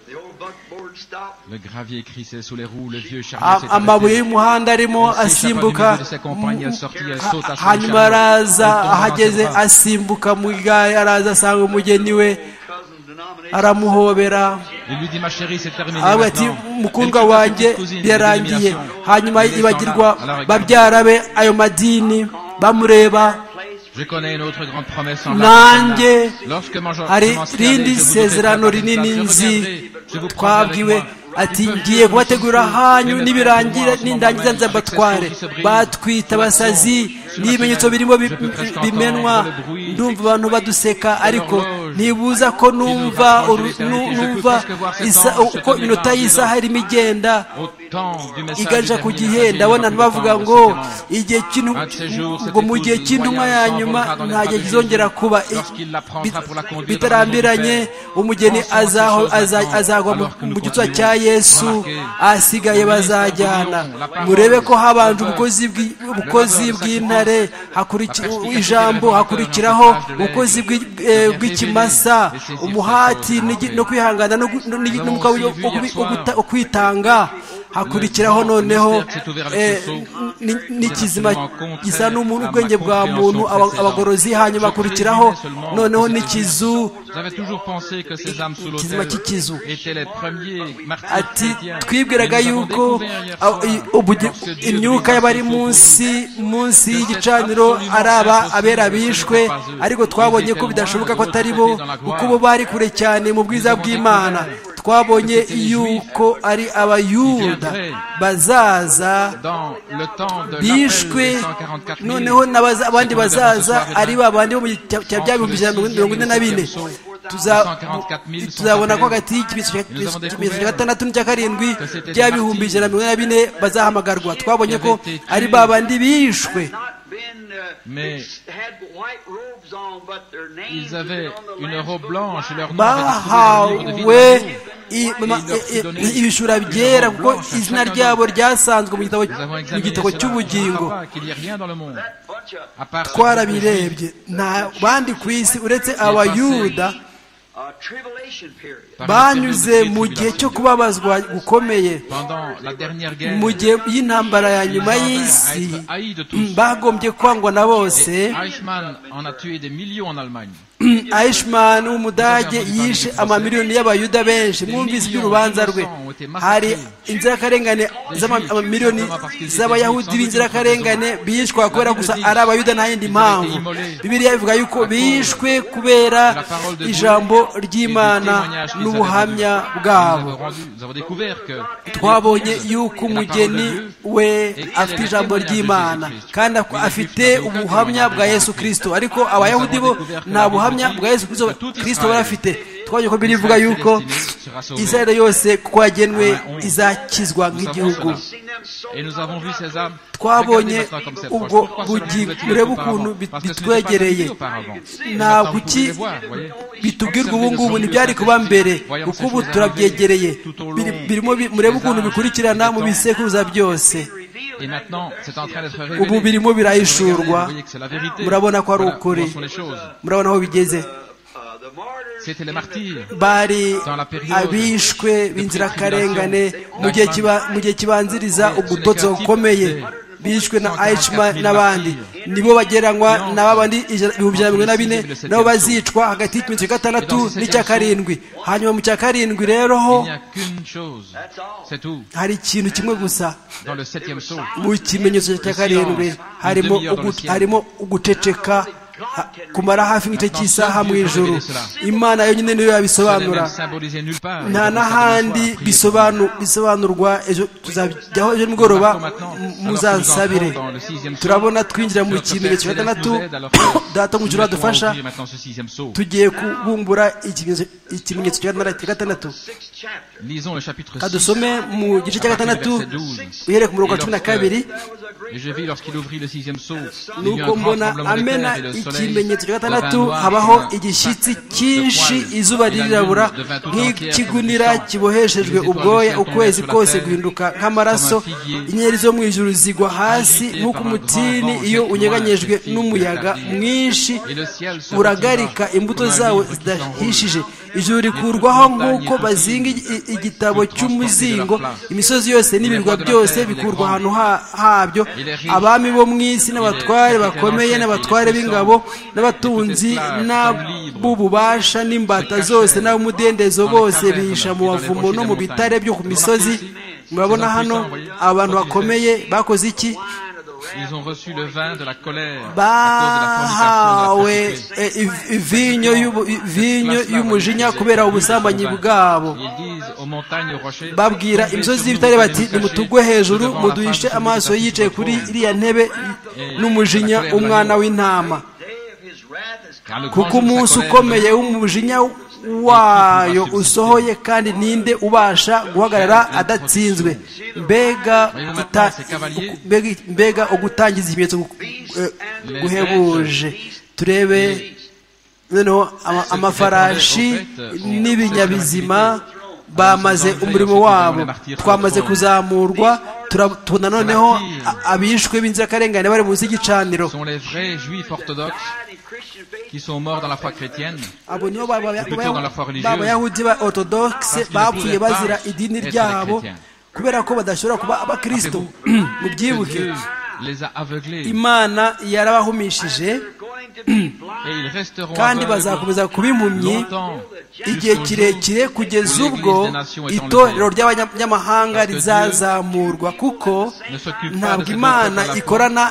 The old buckboard stopped. Le gravier crissait sous les roues, le vieux A- chariot s'est amabuye arrêté. y'umuhanda arimo Elle s'échappa du asimbuka milieu de ses compagnes, elle sortit, elle Ha- sauta sur le hanyuma chariot, araza elle tomba dans ahageze ses bras. asimbuka mu igare araza asanga umugeni we Cousin denomination. aramuhobera Il lui dit, ma chérie, c'est terminé. aravuga ati maintenant. mukundwa Elle quitta sa wanjye petite cousine, byarangiye l'élimination. hanyuma Elle descend yibagirwa là, elle la regarde. babyara be ayo madini bamureba Place Je connais une autre grande promesse en nanjye Lorsque mange- commencerai hari à aller, irindi je vous donnerai sezerano pas de rinini résultat. Je nzi reviendrai, je vous prendrai avec twabwiwe moi. ati ngiye kubategura hanyu nibirangira nindangiza nzabatware batwita abasazi n'ibimenyetso birimo bi- bimenwa ndumva abantu baduseka ariko ntibuza ko numva uru- nu- numva isa- uko iminota y'isaha irimo igenda Au temps du message igaja du ku dernier gihe évangile, ndabona notre bavuga temps, ngo notre excellence. igihe cy'intu- Un de ces jours, ngo mu cette gihe épouse cy'intumwa ya voyage nyuma s'envolera dans les nta gihe bras de kizongera Jésus. kuba i- Lorsqu'il la prendra bit- pour la conduire dans bitarambiranye le nom du Père, umugeni pensons à ces azaho- choses aza- maintenant, azagwa mu- alors que nous mu gitwa continuons cya yesu remarquer, ahasigaye le ministère bazajyana de l'Union, la parole, murebe ko habanje le ubukozi bw'i- ubukozi le bw'intare sacrifice, hakuriki- la perspective ijambo de la hakurikiraho longueur, la ubukozi bw'i- plage de eh, l'Est, bw'ikimasa les saisir, umuhati les n'igi- sauver. no kwihangana no gu- no- avons n'umwuka wo- aussi vu wo- hier wo soir guta- wo kwitanga hakurikiraho Le noneho ministère s'est ouvert avec eh, le sceau. ni- n'ikizima gisa n'umuntu à ma ubwenge bwa muntu aba- compréhension abagorozi hanyuma précédente. hakurikiraho Je présumais noneho seulement n'ikizu J'avais toujours pensé que ces âmes sous Kizima l'autel kikizu. étaient les premiers martyrs ati chrétiens. twibwiraga Mais nous avons yuko découvert hier soir, ah, i- ubugi- lorsque Dieu brisa imyuka y'abari ce faux munsi munsi y'igicaniro absolument ari aba impossible abera que ce ne bishwe soit pas eux. ariko twabonye Ils ko étaient bidashoboka loin ko de atari l'autre bo côté dans la gloire. kuko bo bari kure cyane mu bwiza Nous avons bw'imana découvert twabonye que c'était les yuko ari abayuda viendraient bazaza dans le temps de l'appel des bishwe 144 000, noneho n'abaza- c'est que abandi nous avons ce bazaza soir et ari demain, ba bandi bo mu gihe cya- cya bya bihumbi ijana na mirongo ine na bine Tuza- 144 000 sont tuzabona ko appelés. hagati y'ikimenyetso cya- Nous avons ikimenyetso cya découvert gatandatu n'icya karindwi que c'était bya des bihumbi martyrs ijana na mirongo ine na bine bazahamagarwa twabonye ko avaient été ari tués. ba bandi bishwe not been, uh, Mais- they had white robes on, but their names Ils had been avaient on the une Lamb's robe Book of blanche et Life. leur nom avait été trouvé dans le livre de vie de bahawe Dieu. i- ma- Ils leur i- donnaient i- ibishura byera une robe kuko blanche à izina chacun ryabo d'eux. ryasanzwe mu gitabo Nous avons mu examiné gitabo cela, cy'ubugingo on ne voit pas qu'il n'y ait rien dans le monde, That bunch of à part ce que vous twarabirebye nta bandi ku isi uretse abayuda banyuze mu gihe cyo kubabazwa gukomeye mu gihe y'intambara ya nyuma y'isi bagombye kwangwa na bose ayishimani w'umudage yishe amamiliyoni y'abayuda benshi mwumvise iby'urubanza rwe hari inzirakarengane z'amamiliyoni z'abayahudi b'inzirakarengane biyishwa kubera gusa ari abayuda nta yindi mpamvu bibiriya bivuga yuko bishwe kubera ijambo ry'imana n'ubuhamya bwabo twabonye yuko umugeni we afite ijambo ry'imana kandi afite ubuhamya bwa yesu kirisito ariko abayahudi bo nta buhamya bwa yesu kirisito bari afite twabonye ko birivuga yuko israel yose kuko yagenwe izakizwa nk'igihugu twabonye ubwo bugi ureba ukuntu bitwegereye nta kuki bitubwirwa ubu ngubu ntibyari kuba mbere kuko ubu turabyegereye birimo murebe ukuntu bikurikirana mu bisekuruza byose ubu birimo birahishurwa murabona ko ari ukuri murabona aho bigeze bari abishwe b'inzirakarengane mu gihe kibanziriza ubutotsi bukomeye bishwe na ayishima n'abandi nibo bageranywa na babandi ibihumbi ijana na mirongo ine na bine nabo bazicwa hagati y'ikimenyetso cya gatandatu n'icya karindwi hanyuma mu cya karindwi rero ho hari ikintu kimwe gusa mu kimenyetso cya karindwi harimo uguceceka kumara hafi nk'igice cy'isaha mu ijoro imana yonyine niyo yabisobanura nta n'ahandi bisobanurwa ejo tuzajyaho ejo nimugoroba muzansabire turabona twinjira mu kimenyetso cya gatandatu data mu ijoro adufasha tugiye kubumbura ikimenyetso cya gatandatu kadusome mu gice cya gatandatu uhereye ku murongo wa cumi na kabiri nuko mbona amena ikimenyetso cya gatandatu habaho igishyitsi cyinshi izuba ririrabura nk'ikigunira kiboheshejwe ubwoya ukwezi kose guhinduka nk'amaraso inyenyeri zo mu ijuru zigwa hasi nk'uko umutini iyo unyeganyejwe n'umuyaga mwinshi uragarika imbuto zawo zidahishije ijuru rikurwaho nk'uko bazinga igitabo cy'umuzingo imisozi yose n'ibirwa byose bikurwa ahantu habyo abami bo mu isi n'abatware bakomeye n'abatware b'ingabo n'abatunzi n'ab'ububasha n'imbata zose n'ab'umudendezo bose bihisha mu bavumo no mu bitare byo ku misozi murabona hano abantu bakomeye bakoze iki Ils ont reçu le vin de la colère. Bahawe ivinyo vinyo y'umujinya kubera ubusambanyi bwabo. Babwira imisozi y'ibitare bati nimutugwe hejuru muduhishe amaso yicaye kuri iriya ntebe n'umujinya umwana w'intama. Kuko umunsi ukomeye w'umujinya wayo usohoye kandi ninde ubasha guhagarara adatsinzwe mbega ugutangiza ibimenyetso guhebuje turebe noneho amafarashi n'ibinyabizima bamaze umurimo wabo twamaze kuzamurwa tubona noneho abishwe b'inzirakarengane bari munsi y'igicaniro qui sont morts dans la foi chrétienne, plutôt dans la foi religieuse, kubera ko badashobora kuba abakristo mubyibuke imana yarabahumishije kandi bazakomeza kuba impumyi igihe kirekire kugeza ubwo itorero ry'abanyamahanga rizazamurwa kuko ntabwo imana ikorana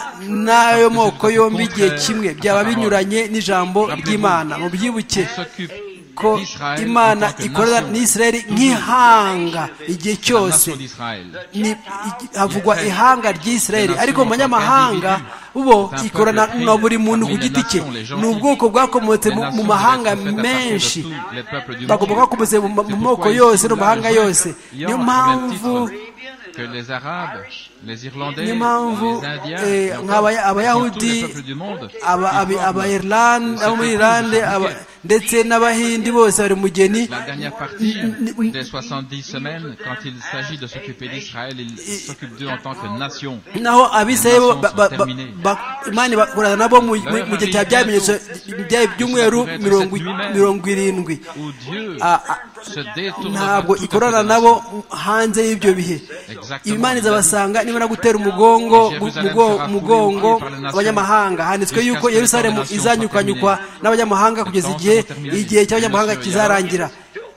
n'ayo moko yombi igihe kimwe byaba binyuranye n'ijambo ry'imana mu byibuke ko imana ikorana n'isirayeli nk'ihanga igihe cyose havugwa ihanga ry'isirayeli ariko mu banyamahanga bo ikorana na buri muntu ku giti cye ni ubwoko bwakomotse mu mahanga menshi bagomba bwakomotse mu moko yose no mu mahanga yose niyo mpamvu niyo mpamvu abayahudi abayirande abo muri irande ndetse n'abahindi bose bari mugeni La dernière partie des 70 semaines, quand il s'agit de s'occuper d'Israël, il s'occupe d'eux en tant que nation. naho abisirayeli Nations sont ba- ba- terminées. ba- imana ibakorana nabo mu mu- mu gihe cya bya bimenyetso bya by'umweru mirongo mirongo irindwi Où Dieu Ah, ah. se détourne ntabwo de toute ikorana nabo obédience. hanze y'ibyo bihe Exactement. imana izabasanga nibona gutera umugongo gu- Jérusalem mugo- sera umugongo foulée par les nations abanyamahanga handitswe jusqu'à yuko ce que yerusalemu les nations izanyukanyukwa soient terminées. n'abanyamahanga kugeza Le temps igihe sera terminé. igihe cy'abanyamahanga Monsieur kizarangira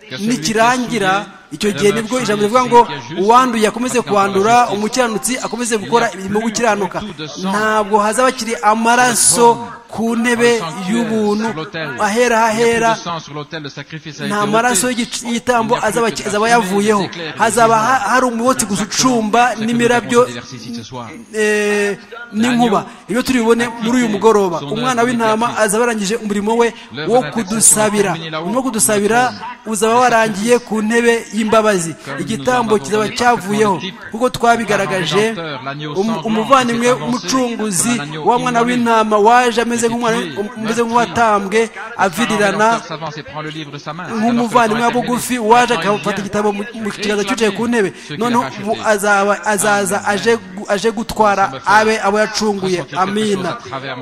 Que celui nikirangira qui est souillé icyo gihe demeure nibwo souillé, ijambo rivuga ngo celui qui est juste uwanduye akomeze attaquant kwandura la justice. umukiranutsi akomeze gukora imirimo yo gukiranuka plus de sang. ntabwo hazaba kiri amaraso ku ntebe Le sanctuaire y'ubuntu sur l'autel. ahera Il n'y a hahera plus de sang sur l'autel, le sacrifice a été nta ôté. maraso y'igic- y'igitambo Il n'y a plus azaba que ki- la azaba fumée des yavuyeho éclairs et des hazaba éléments. ha- hari umubotsi gusa ucumba C'est ce que nous avons n'imirabyo cet exercice ce soir. eh, n'inkuba ibyo turi bubone muri uyu mugoroba umwana w'intama azaba arangije umurimo we wo kudusabira umurimo wo kudusabira uzaba warangiye ku ntebe y'imbabazi igitambo kizaba cyavuyeho kuko twabigaragaje um- umuvandimwe umucunguzi wa mwana w'intama waje ameze nk'umwana ameze nk'uwatambwe avirirana nk'umuvandimwe wa bugufi waje akafata igitabo mu mu kiganza cy'ucaye ku ntebe noneho mu- azaba azaza aje gu- aje gutwara abe abo yacunguye amina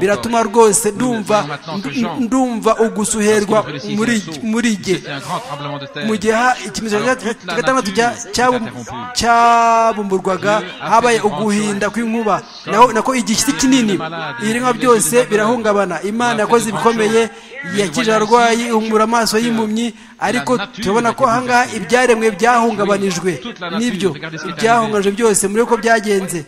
biratuma rwose ndumva ndu- ndumva ugusuherwa muri muri jye mu gihe ha- ikimenyetso cya cya gatandatu cya- cyabu- cyabumburwaga habaye uguhinda kw'inkuba naho nako igishyitsi kinini ibiremwa byose birahungabana imana yakoze ibikomeye yakije abarwayi ihumura amaso y'impumyi ariko turabona ko ahangaha ibyaremwe byahungabanijwe n'ibyo byahungabanijwe byose muri uko byagenze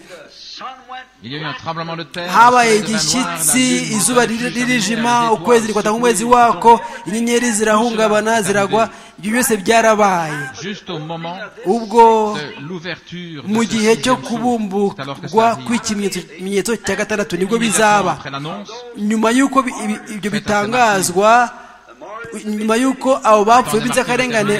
habaye igishyitsi izuba riri- ririjima ukwezi rifata nk'ukwezi wako inyenyeri zirahungabana ziragwa ibyo byose byarabaye juste au moment ubwo de l'ouverture de mu ce gihe cyo sixième jour, alors que kubumburwa ça arrive. kw'ikimenyetso cya gatandatu nibwo Immédiatement bizaba après l'annonce, nyuma y'uko bi- ibi- ibyo bitangazwa nyuma y'uko abo bapfuye b'inzirakarengane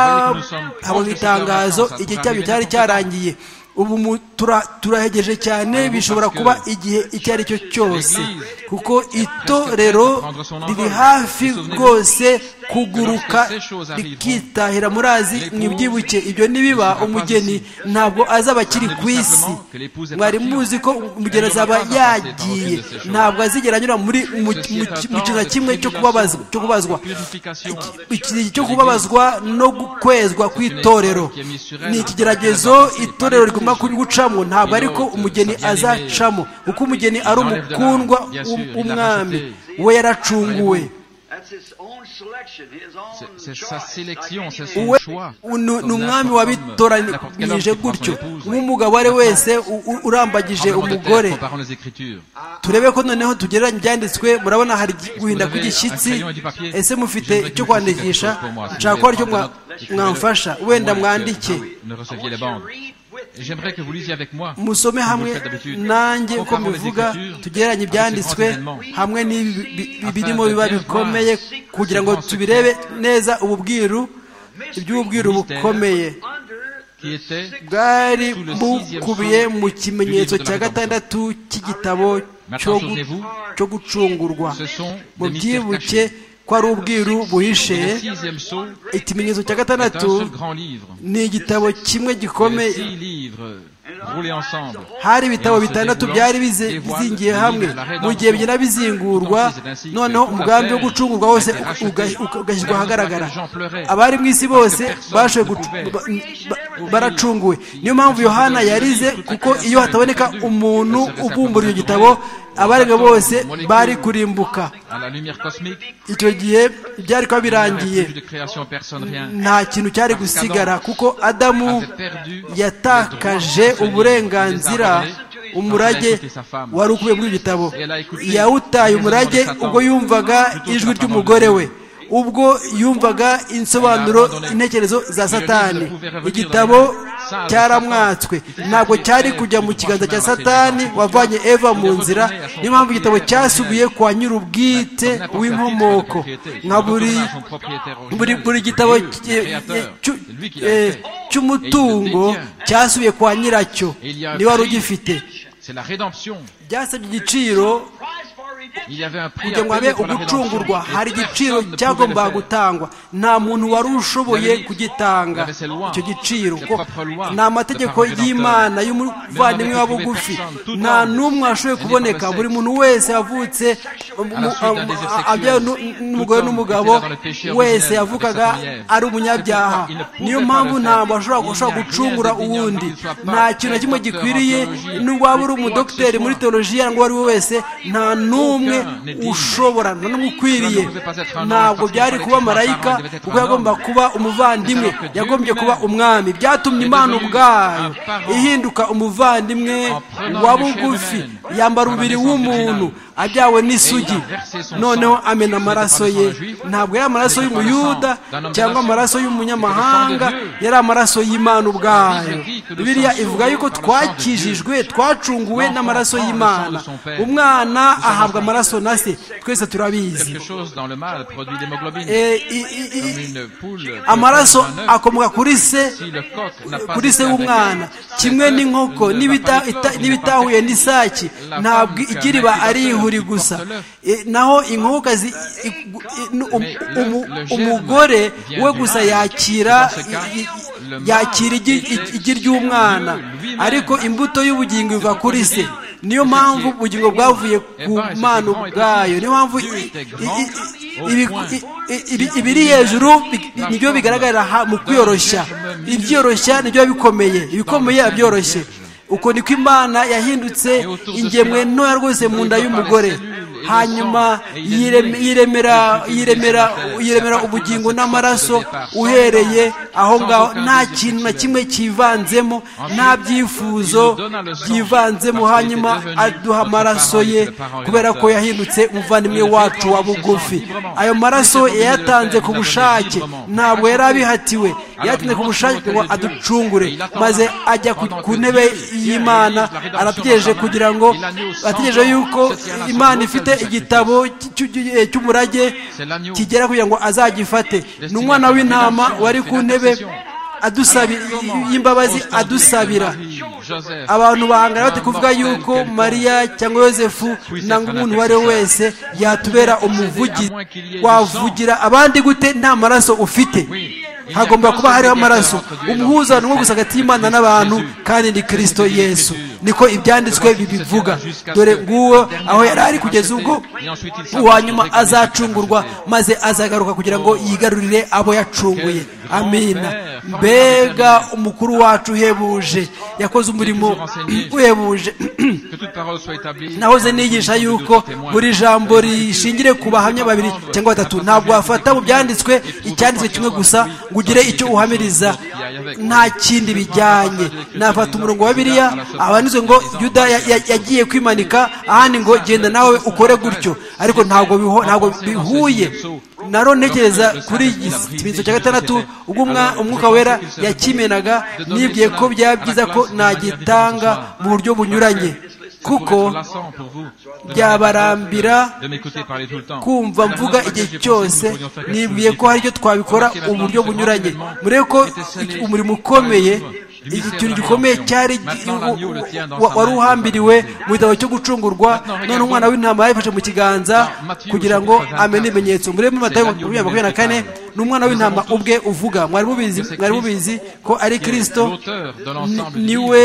bahabwaga itangazo igihe cyabyo cyari cyarangiye ubu mu- tura- turahegeje cyane bishobora kuba igihe icyo ari cyo cyose kuko itorero riri hafi rwose kuguruka rikitahira muri azi mwibyibuke ibyo nibiba umugeni ntabwo azaba akiri ku isi mwari muzi ko umugeni azaba yagiye ntabwo azigera anyura muri mu mu- mu kintu na kimwe cyo kubabazwa cyo kubazwa purification iki cyo kubabazwa no gukwezwa kw'itorero ni ikigeragezo itorero rigomba gucamo ntabwo ariko umugeni azacamo kuko umugeni ari umukundwa w'u- w'umwami we yaracunguwe That's his own selection, his own C'est- c'est sa choice, sélection, like c'est any son man. we choix. ni ni umwami wabitoranyije gutyo nk'umugabo uwo ari we wese u- u- urambagije tremblement de terre, umugore comparant les Écritures. turebe ko noneho tugereranya ibyanditswe murabona hari guhinda kw'igishyitsi ese mufite icyo kwandikisha nshaka ko aricyo mwa- mwamfasha wenda mwandike Ne receviez les bandes. Et J'aimerais que vous lisiez avec moi. musome hamwe nanjye uko mubivuga tugereranye ibyanditswe hamwe n'ibi bi- bi- birimo biba bikomeye kugira ngo tubirebe neza ububwiru iby'ububwiru bukomeye Under Qui était bwari bukubiye mu kimenyetso cya gatandatu cy'igitabo cyo gu- cyo gucungurwa mubyibuke ko ari ubwiru buhishe le sixième sceau ikimenyetso cya est un gatandatu seul grand livre. ni igitabo kimwe Les gikomeye six livres roulés ensemble. hari ibitabo bitandatu byari bize- bizingiye hamwe mu gihe bigenda bizingurwa noneho umugambi wo gucungurwa wose uga- uga- ugashyirwa ahagaragara abari mu isi bose bashoboye gucu- ba- ba- baracunguwe niyo mpamvu yohana yarize kuko iyo hataboneka umuntu ubumbura icyo gitabo abarega bose bari kurimbuka À la lumière cosmique, icyo gihe byari kuba il n'y avait birangiye plus de création, personne, rien. nta kintu cyari gusigara kuko adamu avait perdu le yatakaje droit de tenir uburenganzira les armes. umurage Elle a écouté sa femme. wari ukuye muri icyo gitabo Elle a écouté yawutaye les umurage raisons de Satan. ubwo yumvaga Plutôt ijwi que la ry'umugore parole we de ubwo yumvaga insobanuro abandonné. intekerezo za Et le satani livre pouvait revenir igitabo dans les mains sages cyaramwatswe de Satan. ntabwo Il cyari était kujya mu retourné kiganza cya à son satani origine. wavanye eva mu Il est nzira retourné à son niyo mpamvu origine igitabo originelle. cyasubiye kwa nyir'ubwite N'importe quel w'inkomoko titre de propriété. nka buri Il retourne à son propriétaire originel. buri buri Dieu, gitabo le ki- créateur. cy'u- C'est lui qui l'a eh, fait. cy'umutungo cyasubiye kwa nyiracyo Et il y a un niba wari prix. ugifite C'est la rédemption. byasabye igiciro price for redemption. kugira ngo habe ugucungurwa hari igiciro cyagombaga gutangwa nta muntu wari ushoboye kugitanga icyo giciro ni amategeko y'imana y'umuvandimwe wa bugufi nta n'umwe washoboye kuboneka buri muntu wese yavutse n'umugore n'umugabo wese yavugaga ari umunyabyaha niyo mpamvu ntabwo ashobora gucungura uwundi nta kintu na kimwe gikwiriye n'ubwo waba uri umudogiteri muri teolojiya ngo uwo ari we wese nta n'umwe ushobora nta n'umwe ukwiriye ntabwo byari kuba marayika kuko yagomba kuba umuvandimwe yagombye kuba umwami byatumye imana ubwayo ihinduka umuvandimwe wa bugufi yambara umubiri w'umuntu ajyawe n'isugi noneho amena amaraso ye ntabwo yari amaraso y'umuyuda cyangwa amaraso y'umunyamahanga yari amaraso y'imana ubwayo biriya ivuga yuko twakijijwe twacunguwe n'amaraso y'imana umwana ahabwa amaraso na se twese turabizi amaraso akomoka kuri se kuri se w'umwana kimwe n'inkoko n'ibitahuye n'isake ntabwo ikiriba ari ihuri gusa naho inkokokazi umugore we gusa yakira yakira igi ry'umwana ariko imbuto y'ubugingo iva kuri se niyo mpamvu ubugingo bwavuye ku mana ubwayo niyo mpamvu ibiri hejuru nibyo bigaragarira mu kwiyoroshya ibyiyoroshya nibyo bikomeye ibikomeye abyoroshye uko niko imana yahindutse ingemwe ntoya rwose mu nda y'umugore hanyuma yiremera ubugingo n'amaraso uhereye aho ngaho nta kintu na kimwe cyivanzemo nta byifuzo byivanzemo hanyuma aduha amaraso ye kubera ko yahindutse umuvandimwe wacu wa bugufi ayo maraso yayatanze ku bushake ntabwo yari abihatiwe yatinze ku bushake ngo aducungure maze ajya ku ntebe y'imana arategereje kugira ngo ategereje yuko imana ifite igitabo cy'umurage kigera kugira ngo azagifate ni umwana w'intama wari ku ntebe y'imbabazi adusabira abantu bahangana bati kuvuga yuko mariya cyangwa yosefu nangwa umuntu uwo ari we wese yatubera umuvugizi wavugira abandi gute nta maraso ufite hagomba kuba hariho amaraso umuhuzano gusa hagati y'imana n'abantu kandi ni kirisito yesu niko ibyanditswe bibivuga dore nguwo aho yari ari kugeza ubwo uwanyuma azacungurwa maze azagaruka kugira ngo yigarurire abo yacunguye amina mbega umukuru wacu uhebuje yakoze umurimo uhebuje nahoze nigisha yuko buri jambo rishingire ku bahamya babiri cyangwa batatu ntabwo wafata mu byanditswe icyanditswe kimwe gusa ngo ugire icyo uhamiriza nta kindi bijyanye nafata umurongo wa biriya abanitse ngo yuda yagiye kwimanika ahandi ngo genda nawe ukore gutyo ariko ntabwo bihuye naro ntekereza kuri ikimenyetso cya gatandatu ubwo umwuka wera yakimenaga nibwiye ko byaba byiza ko nagitanga mu buryo bunyuranye kuko byabarambira kumva mvuga igihe cyose nibwiye ko hari icyo twabikora uburyo bunyuranye murebe ko umurimo ukomeye ikintu gikomeye cyari wari uhambiriwe mu gitabo cyo gucungurwa none umwana w'intama yayifashe mu kiganza kugira ngo amene ibimenyetso murebe mu matayo makumyabiri na kane ni umwana w'intama ubwe uvuga mwari mubizi ko ari kirisito niwe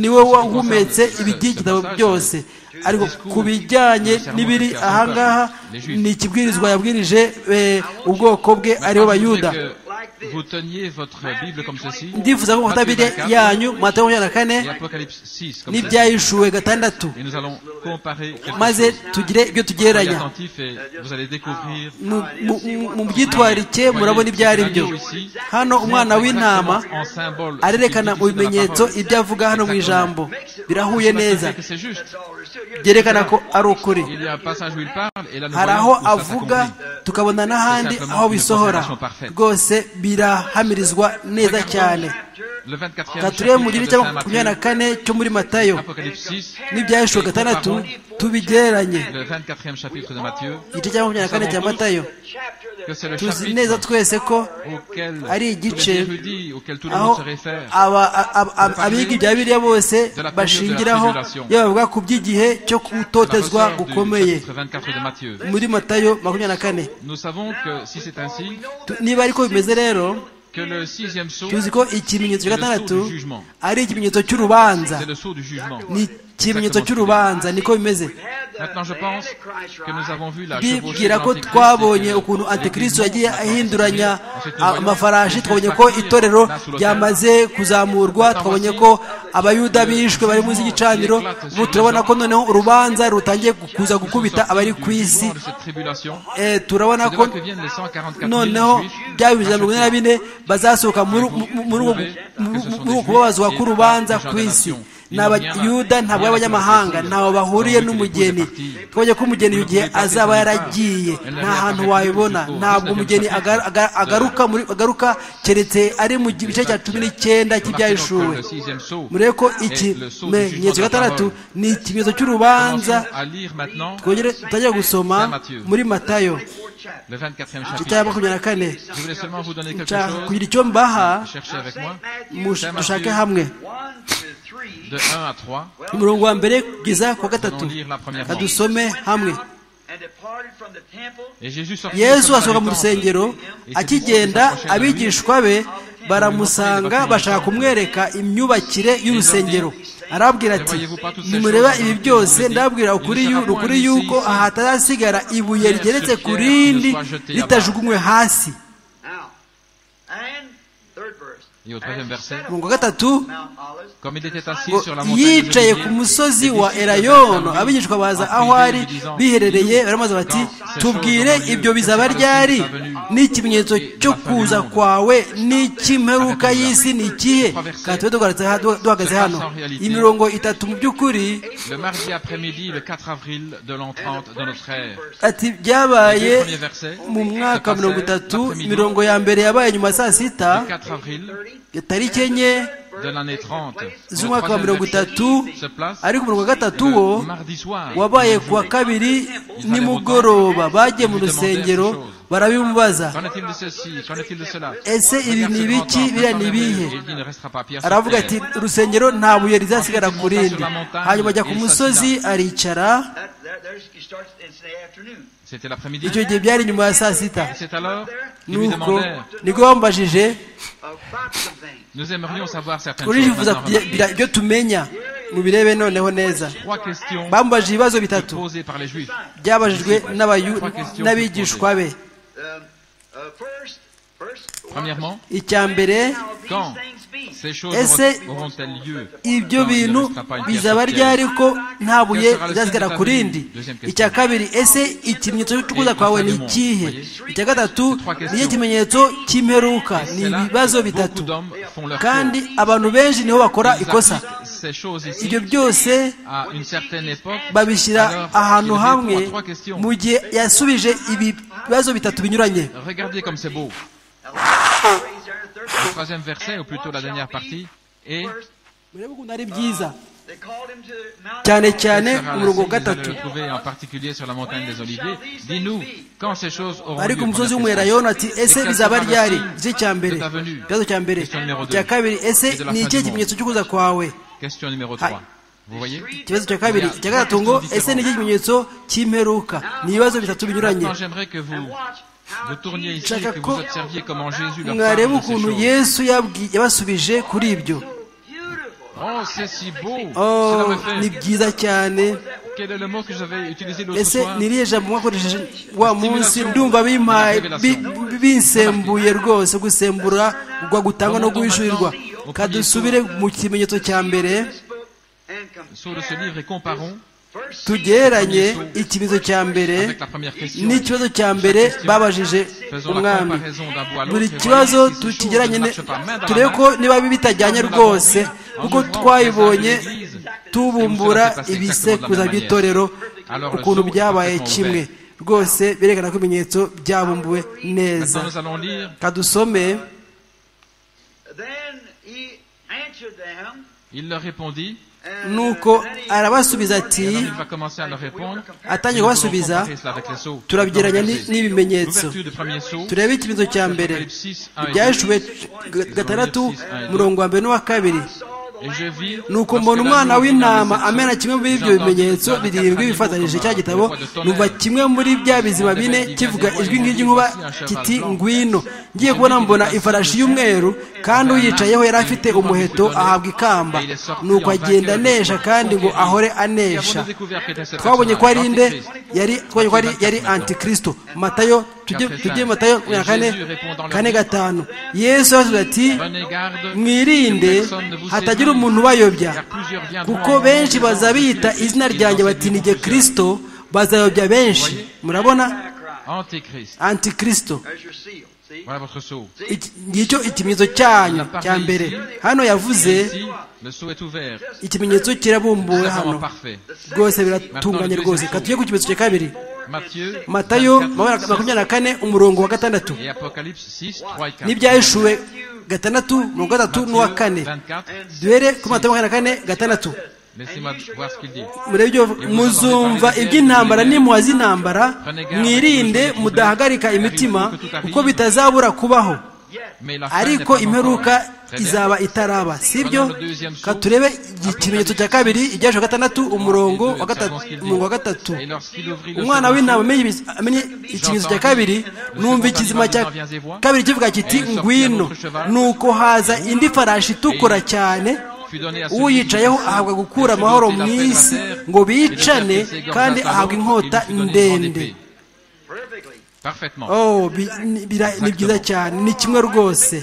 niwe wahumetse ibigitabo byose ariko ku bijyanye n'ibiri ahangaha ni ikibwirizwa yabwirije ubwoko bwe aribo bayuda ndifuza ko mufata bibiri yanyu matayo makumyabiri na kane n'ibyahishuwe gatandatu maze tugire ibyo tugereranya mu byitwarike murabona ibyo ari byo hano umwana w'intama arerekana mu bimenyetso ibyo avuga hano mu ijambo birahuye neza byerekana ko ari ukuri hari aho avuga tukabona n'ahandi aho bisohora rwose birahamirizwa neza cyane gatuye mu gihe cyangwa makumyabiri na kane cyo muri matayo n'ibyahishwe gatandatu tubigereranye igice cya makumyabiri na kane cya matayo tuzi neza twese ko ari igice aho abiga ibya biriya bose bashingiraho iyo bavuga ku by'igihe cyo gutotezwa gukomeye muri matayo makumyabiri na kane niba ariko bimeze rero tuzi ko ikimenyetso cya gatandatu ari ikimenyetso cy'urubanza ni ikimenyetso cy'urubanza niko bimeze bibwira ko twabonye ukuntu antikristo yagiye ahinduranya amafarashi twabonye ko itorero ryamaze kuzamurwa twabonye ko abayuda bishwe bari munsi y'igicaniro ubu turabona ko noneho urubanza rutangiye kuza gukubita abari ku isi turabona ko noneho bya bibiri na mirongo ine na bine bazasohoka muri uku kubabazwa k'urubanza ku isi ni abayuda ntabwo abanyamahanga ntawe bahuriye n'umugeni twabonye ko umugeni igihe azaba yaragiye nta hantu wabibona ntabwo umugeni agaruka keretse ari mu gice cya cumi n'icyenda cy'ibyahishuwe murebe ko ikimenyetso gatandatu ni ikimenyetso cy'urubanza twongere tutajya gusoma muri matayo kitaya makumyabiri na kane kugira icyo mbaha dushake hamwe umurongo wa mbere kugeza ku wa gatatu kadusome hamwe yesu asohoka mu rusengero akigenda abigishwa be baramusanga bashaka kumwereka imyubakire y'urusengero arabwira ati nimureba ibi byose ndabwira ukuri yuko aha hatarasigara ibuye rigeretse ku rindi ritajugunywe hasi umurongo wa gatatu yicaye ku musozi wa erayono abigishwa baza aho ari biherereye baramaze bati tubwire ibyo bizaba ryari n'ikimenyetso cyo kuza kwawe n'icy'imperuka y'isi ni ikihe kandi tube duhagaze hano imirongo itatu mu by'ukuri ati byabaye mu mwaka wa mirongo itatu imirongo ya mbere yabaye nyuma saa sita tariki enye z'umwaka wa mirongo itatu ariko umurongo wa gatatu wo wabaye ku wa kabiri nimugoroba bagiye mu rusengero barabimubaza ese ibi ni ibiki biriya ni ibihe aravuga ati urusengero nta buye rizasigara ku rindi hanyuma ajya ku musozi aricara icyo gihe byari nyuma ya saa sita nuko niko bambajije turifuza kugira ibyo tumenya mubirebe noneho neza bambajije ibibazo bitatu byabajijwe n'abigishwa be icya mbere ese ibyo bintu bizaba ryari ko nta buye rizasigara ku rindi icya kabiri ese ikimenyetso cy'ukuza kwawe ni ikihe icya gatatu niyo kimenyetso cy'imperuka ni ibibazo bitatu kandi abantu benshi niho bakora ikosa ibyo byose babishyira ahantu hamwe mu gihe yasubije ibibazo bitatu binyuranye le troisième verset, ou plutôt la dernière partie, et cyane cyane umurongo wa gatatu ariko umusozi w'umwerayona ati ese bizaba ryari igice cya mbere ikibazo cya mbere icya kabiri ese ni ikihe kimenyetso cyo kuza kwawe ikibazo cya kabiri icya gatatu ngo ese ni ikihe kimenyetso cy'imperuka ni ibibazo bitatu binyuranye nshaka ko mwareba ukuntu yesu yabasubije kuri ibyo ni byiza cyane ese niriye jambo mwakoresheje wa munsi ndumva binsembuye rwose gusembura gwa gutangwa no guhishurirwa kadusubire mu kimenyetso cya mbere tugereranye ikibazo cya mbere n'ikibazo cya mbere babajije umwami buri kibazo tukigeranye turebe ko niba bitajyanye rwose kuko twayibonye tubumbura ibisekuza by'itorero ukuntu byabaye kimwe rwose berekana ko ibimenyetso byabumbuwe neza kadusome Il leur répondit. nuko arabasubiza ati atangiye kubasubiza turabigeranya n'ibimenyetso turebe ikibazo cya mbere ibyashuwe gatandatu murongo wa mbere n'uwa kabiri nuko mbona umwana w'intama amena kimwe muri ibyo bimenyetso birindwi bifatanyije cya gitabo numva kimwe muri bya bizima bine kivuga ijwi nk'iry'inkuba kiti ngwino ngiye kubona mbona ifarashi y'umweru kandi uyicayeho yari afite umuheto ahabwa ikamba nuko agenda anesha kandi ngo ahore anesha twabonye ko ari nde yari twabonye ko yari antikristo matayo tujye matayo ya kane kane gatanu yesu arasubiza ati mwirinde hatagira umuntu ubayobya kuko benshi bazabiyita izina ryanjye batinige kirisito bazayobya benshi murabona antikristo ngicyo ikimenyetso cyanyu cya mbere hano yavuze ikimenyetso kirabumbuwe hano rwose biratunganye rwose katujye ku kimenyetso cya kabiri matayo makumyabiri na kane umurongo wa gatandatu n'ibyahishuwe gatandatu mirongo gatatu n'uwa kane duhere kuri matayo makumyabiri na kane gatandatu muzumva iby'intambara nimuhaze intambara mwirinde mudahagarika imitima kuko bitazabura kubaho ariko imperuka izaba itaraba sibyo katurebe ikimenyetso cya kabiri ibyasho gatandatu umurongo wa gatatu umwana w'intama amenye ikimenyetso cya kabiri numva ikizima cya kabiri kivuga kiti ngwino nuko haza indi farashi itukura cyane uyicayeho ahabwa gukura amahoro mu isi ngo bicane kandi ahabwa inkota ndende ni byiza cyane ni kimwe rwose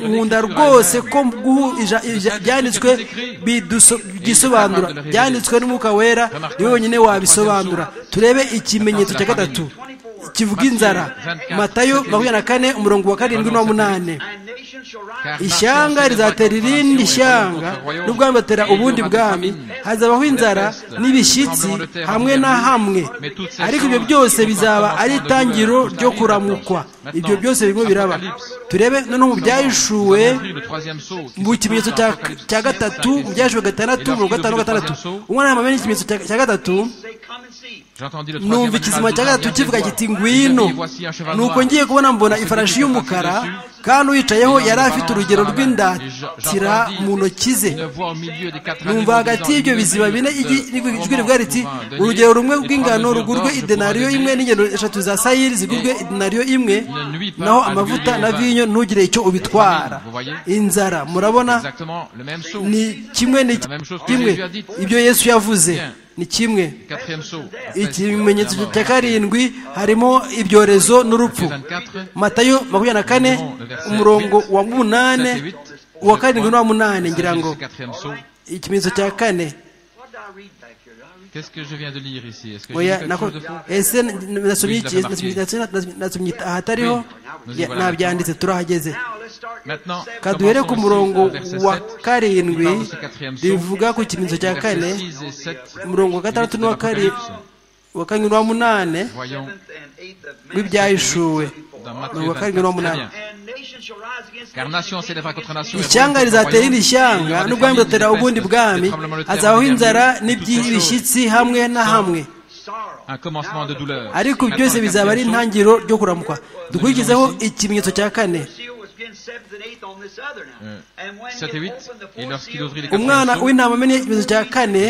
nkunda rwose ko byanditswe bidusobanura byanditswe n'umwuka wera niwe wenyine wabisobanura turebe ikimenyetso cya gatatu kivuga inzara matayo makumyabiri na kane umurongo wa karindwi n'umunani ishyanga rizatera irindi shyanga n'ubwami batera ubundi bwami hazabaho inzara n'ibishyitsi hamwe na hamwe ariko ibyo byose bizaba ari itangiro ryo kuramukwa ibyo byose birimo biraba turebe noneho mu byahishuwe mu kimenyetso cya gatatu mu byahishuwe gatandatu mirongo gatanu gatandatu umwana yambaye n'ikimenyetso cya gatatu numva ikizima cya gatatu kivuga kiti ngwino nuko ngiye kubona mbona ifarashi y'umukara kandi uyicayeho yari afite urugero rw'indatira mu ntoki ze numva hagati y'ibyo bizima bine ijwi rivuga riti urugero rumwe rw'ingano rugurwe idenariyo imwe n'ingendo eshatu za sayiri zigurwe idenariyo imwe naho amavuta na vinyo ntugire icyo ubitwara inzara murabona ni kimwe ni kimwe ibyo yesu yavuze ni kimwe ikimenyetso cya karindwi harimo ibyorezo n'urupfu matayo makumyabiri na kane umurongo wa munane uwa karindwi n'uwa munane ngira ngo ikimenyetso cya kane ese nasomye ahatariho nabyanditse turahageze kaduhere ku murongo wa karindwi rivuga ku kimenyetso cya kane umurongo wa gatandatu n'uwa karindwi wa karindwi n'uwa munane w'ibyahishuwe wa karindwi n'uwa munane ishyanga rizatera indi shyanga n'ubwami buzatera ubundi bwami hazabaho inzara n'iby'ibishyitsi hamwe na hamwe ariko byose bizaba ari intangiriro ryo kuramukwa dukurikizeho ikimenyetso cya kane umwana w'intama amenye ikibazo cya kane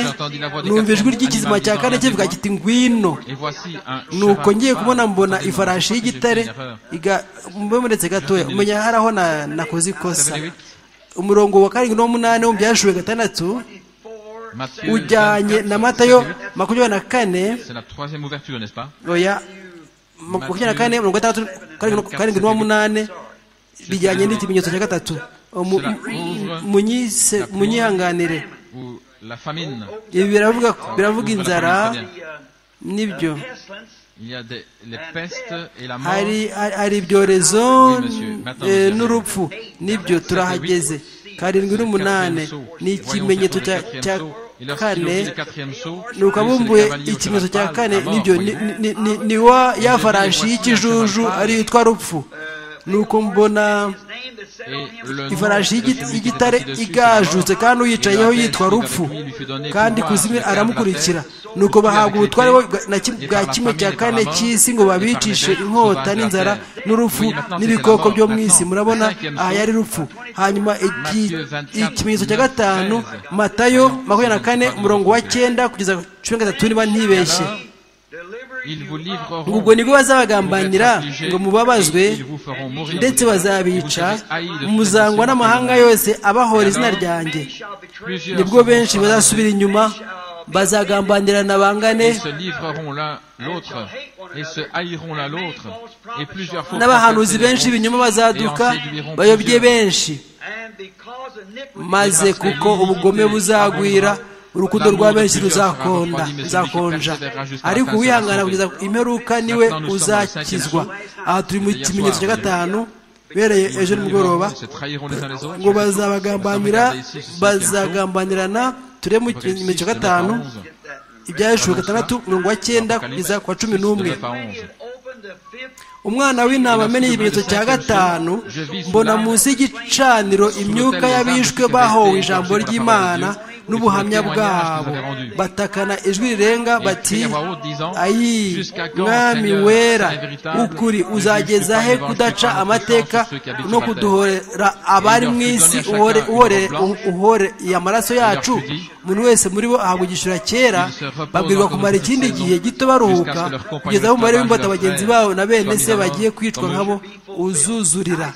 numva ijwi ry'ikizima cya kane kivuga kiti ngwino nuko ngiye kubona mbona ifarashi y'igitare mubonetse gatoya umenya hari aho nakoze ikosa umurongo wa karindwi n'umunani w'umbyashuwe gatandatu ujyanye na matayo makumyabiri na kane oya makumyabiri na kane mirongo itandatu karindwi n'umunani bijyanye n'ikimenyetso cya gatatu munyihanganire ibi biravuga inzara nibyo hari ibyorezo n'urupfu nibyo turahageze karindwi n'umunane ni ikimenyetso cya kane ni ukabumbuye ikimenyetso cya kane nibyo ni wa ya farashi y'ikijuju ariyo yitwa rupfu nuko mbona ifarashi y'igitare igajutse kandi uyicayeho yitwa rupfu kandi kuzimya aramukurikira nuko bahabwa ubutware bwa kimwe cya kane cy'isi ngo babicishe inkota n'inzara n'urupfu n'ibikoko byo mu isi murabona aha yari rupfu hanyuma ikimenyetso cya gatanu matayo makumyabiri na kane umurongo wa cyenda kugeza cumi na gatatu niba ntibeshye ubwo nibwo bazabagambanira ngo mubabazwe ndetse bazabica muzangwa n'amahanga yose abahora izina ryanjye nibwo benshi bazasubira inyuma bazagambanirana bangane n'abahanuzi benshi b'ibinyoma bazaduka bayobye benshi maze kuko ubugome buzagwira urukundo rwa benshi ruzakonda ruzakonja ariko uwihangana kugeza imperuka niwe uzakizwa aha turi mu kimenyetso cya gatanu bereye ejo nimugoroba ngo bazabagambanira bazagambanirana turebe mu kimenyetso cya gatanu ibya hejuru gatandatu mirongo cyenda kugeza kwa cumi n'umwe umwana w'intama amenye ikimenyetso cya gatanu mbona munsi y'igicaniro imyuka y'abishwe bahowe ijambo ry'imana n'ubuhamya bwabo batakana ijwi rirenga bati ayi mwami wera ukuri uzageza he kudaca amateka no kuduhorera abari mu isi uhore amaraso yacu umuntu wese muri bo ahabwa igishura cyera babwirwa kumara ikindi gihe gito baruhuka kugeza aho umubare w'imbata bagenzi babo na bene se bagiye kwicwa nkabo uzuzurira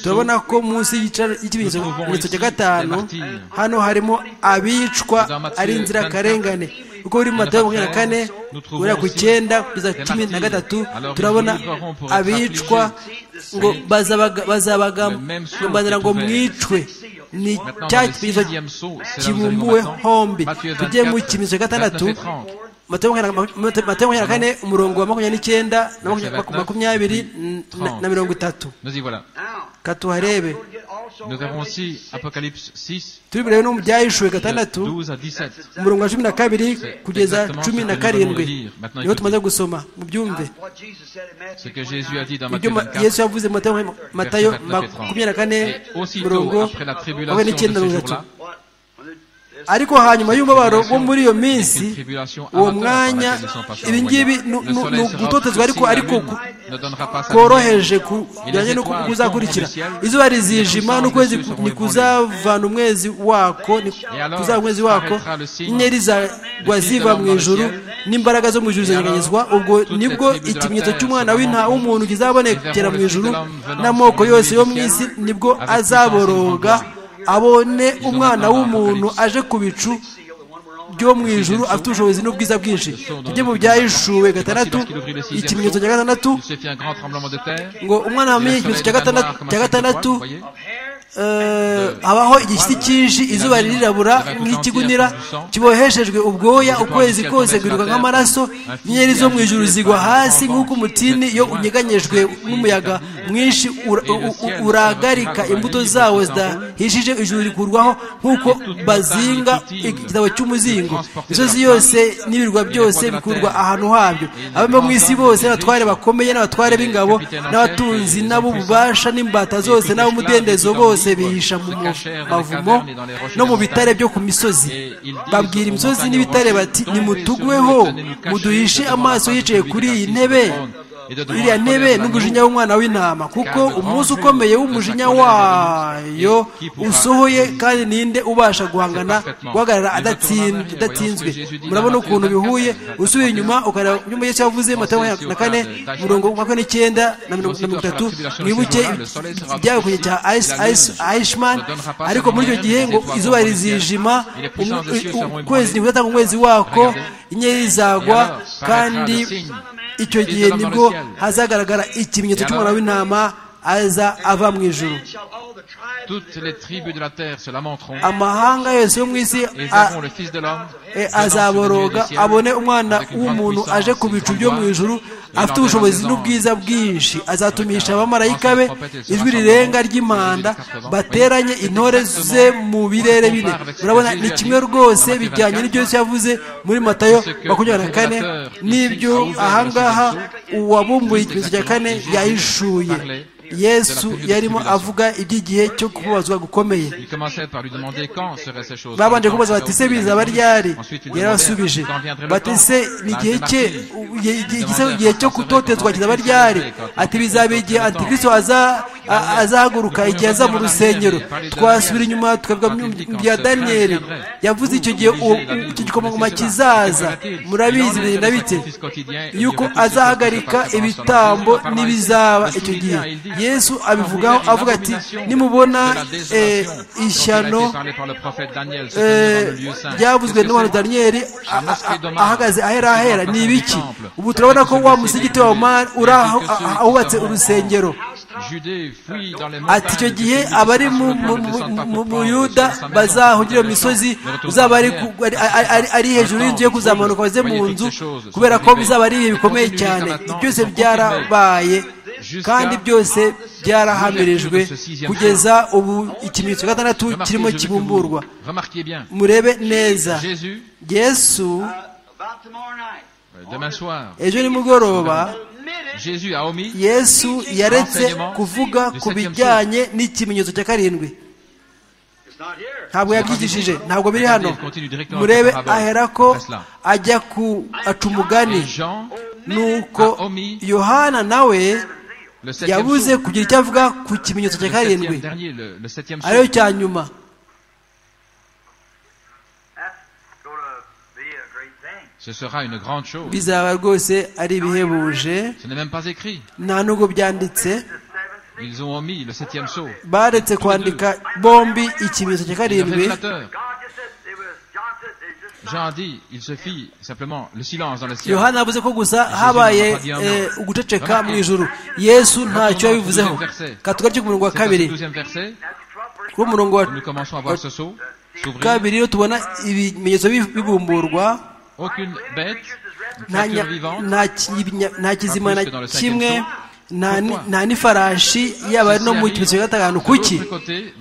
turabona ko munsi y'ikimenyetso cya gatanu hano harimo abicwa ari inzirakarengane kuko muri matayo makumyabiri na kane guhera ku icyenda kugeza cumi na gatatu turabona abicwa ngo bazabagambanira ngo mwicwe ni cya kimenyetso kibumbuwe hombi tujye mu kimenyetso cya gatandatu matayo makumyabiri na kane umurongo wa makumyabiri n'icyenda na makumyabiri na mirongo itatu katuharebe turi burebe no mu byahishuwe gatandatu umurongo wa cumi na kabiri kugeza cumi na karindwi niho tumaze gusoma mu byumve ibyo yesu yavuze mu matayo makumyabiri na kane umurongo makumyabiri n'icyenda mirongo itatu ariko hanyuma y'umubabaro wo muri iyo minsi uwo mwanya ibi ngibi ni ugutotezwa ariko ariko koroheje bijyanye n'uko kuzakurikira izuba rizijima n'ukwezi kuzavana umwezi wako kuzaba umwezi wako inyeri zagwa ziva mu ijuru n'imbaraga zo mu ijuru zanyeganyezwa ubwo nibwo ikimenyetso cy'umwana w'inta w'umuntu kizabonekera mu ijuru n'amoko yose yo mu isi nibwo azaboroga abone umwana w'umuntu aje ku bicu byo mu ijuru afite ubushobozi n'ubwiza bwinshi tujye mu byahishuwe gatandatu ikimenyetso cya gatandatu ngo umwana wamenye ikimenyetso cya gatandatu habaho igishyitsi cyinshi izuba ririrabura nk'ikigunira kiboheshejwe ubwoya ukwezi kose kwiruka nk'amaraso inyenyeri zo mu ijuru zigwa hasi nk'uko umutini iyo unyeganyejwe n'umuyaga mwinshi uragarika imbuto zawo zidahishije ijuru rikurwaho nk'uko bazinga igitabo cy'umuzingo imisozi yose n'ibirwa byose bikurwa ahantu habyo abamo mu isi bose n'abatware bakomeye n'abatware b'ingabo n'abatunzi n'ab'ububasha n'imbata zose n'ab'umudendezo bose bihisha mu mavumo no mu bitare byo ku misozi babwira imisozi n'ibitare bati nimutugweho muduhishe amaso yicaye kuri iyi ntebe iriya ntebe n'umujinya w'umwana w'intama kuko umunsi ukomeye w'umujinya wayo usohoye kandi ninde ubasha guhangana guhagarara adatinzwe murabona ukuntu bihuye usubiye inyuma ukareba inyuma y'icyo yavuze matayo na kane mirongo makumyabiri n'icyenda na mirongo itatu mwibuke ibyabakunye cya ayishimani ariko muri icyo gihe ngo izuba rizijima ukwezi ntibuzatanga umwezi wako inyeri zagwa kandi icyo gihe nibwo hazagaragara ikimenyetso cy'umwana w'intama aza ava mu ijuru toutes les tribus de la terre se lamenteront amahanga yose yo mu isi et Aaron, le fils de l'homme e, azaboroga abone umwana w'umuntu aje ku bicu byo mu ijuru afite ubushobozi n'ubwiza bwinshi azatumisha abamarayika be ijwi rirenga ry'impanda bateranye intore ze mu birere bine urabona ni kimwe rwose bijyanye n'ibyo yose yavuze muri matayo makumyabiri na kane n'ibyo ahangaha uwabumbuye ikimenyetso cya kane yahishuye yesu yarimo avuga iby'igihe cyo kubabazwa gukomeye babanje kubaza bati se bizaba ryari yarabasubije bati se igihe cye igihe cyo kutotezwa kizaba ryari ati bizaba igihe antikirisito azahaguruka igihe aza mu rusengero twasubira inyuma tukavuga bya daniyeli yavuze icyo gihe icyo gikomangoma kizaza murabizi birinda bite yuko azahagarika ibitambo n'ibizaba icyo gihe yesu abivugaho avuga ati nimubona ishyano ryavuzwe n'abantu daniyeli ahagaze ahera ahera ni ibiki ubu turabona ko wa musigiti wa omari uri ahubatse urusengero ati icyo gihe abari mu buyuda bazahugire iyo misozi uzaba ari hejuru y'inzu yo kuzamuka baze mu nzu kubera ko bizaba ari ibihe bikomeye cyane byose byarabaye kandi byose byarahamirijwe kugeza ubu ikimenyetso gatandatu kirimo kibumburwa murebe neza yesu ejo nimugoroba yesu yaretse kuvuga ku bijyanye n'ikimenyetso cya karindwi ntabwo yabyigishije ntabwo biri hano murebe ahera ko ajya ku aca umugani nuko yohana nawe yabuze kugira icyo avuga ku kimenyetso cya karindwi ariyo cya nyuma bizaba rwose ari ibihebuje nta nubwo byanditse baretse kwandika bombi ikimenyetso cya karindwi yohani yavuze ko gusa habaye uguceceka mu ijuru yesu ntacyo yabivuzeho katugarye ku murongo wa kabiri kuri umurongo wa kabiri iyo tubona ibimenyetso bibumburwa nta kizima na kimwe nta n'ifarashi yaba no mu kimenyetso cya gatanu kuki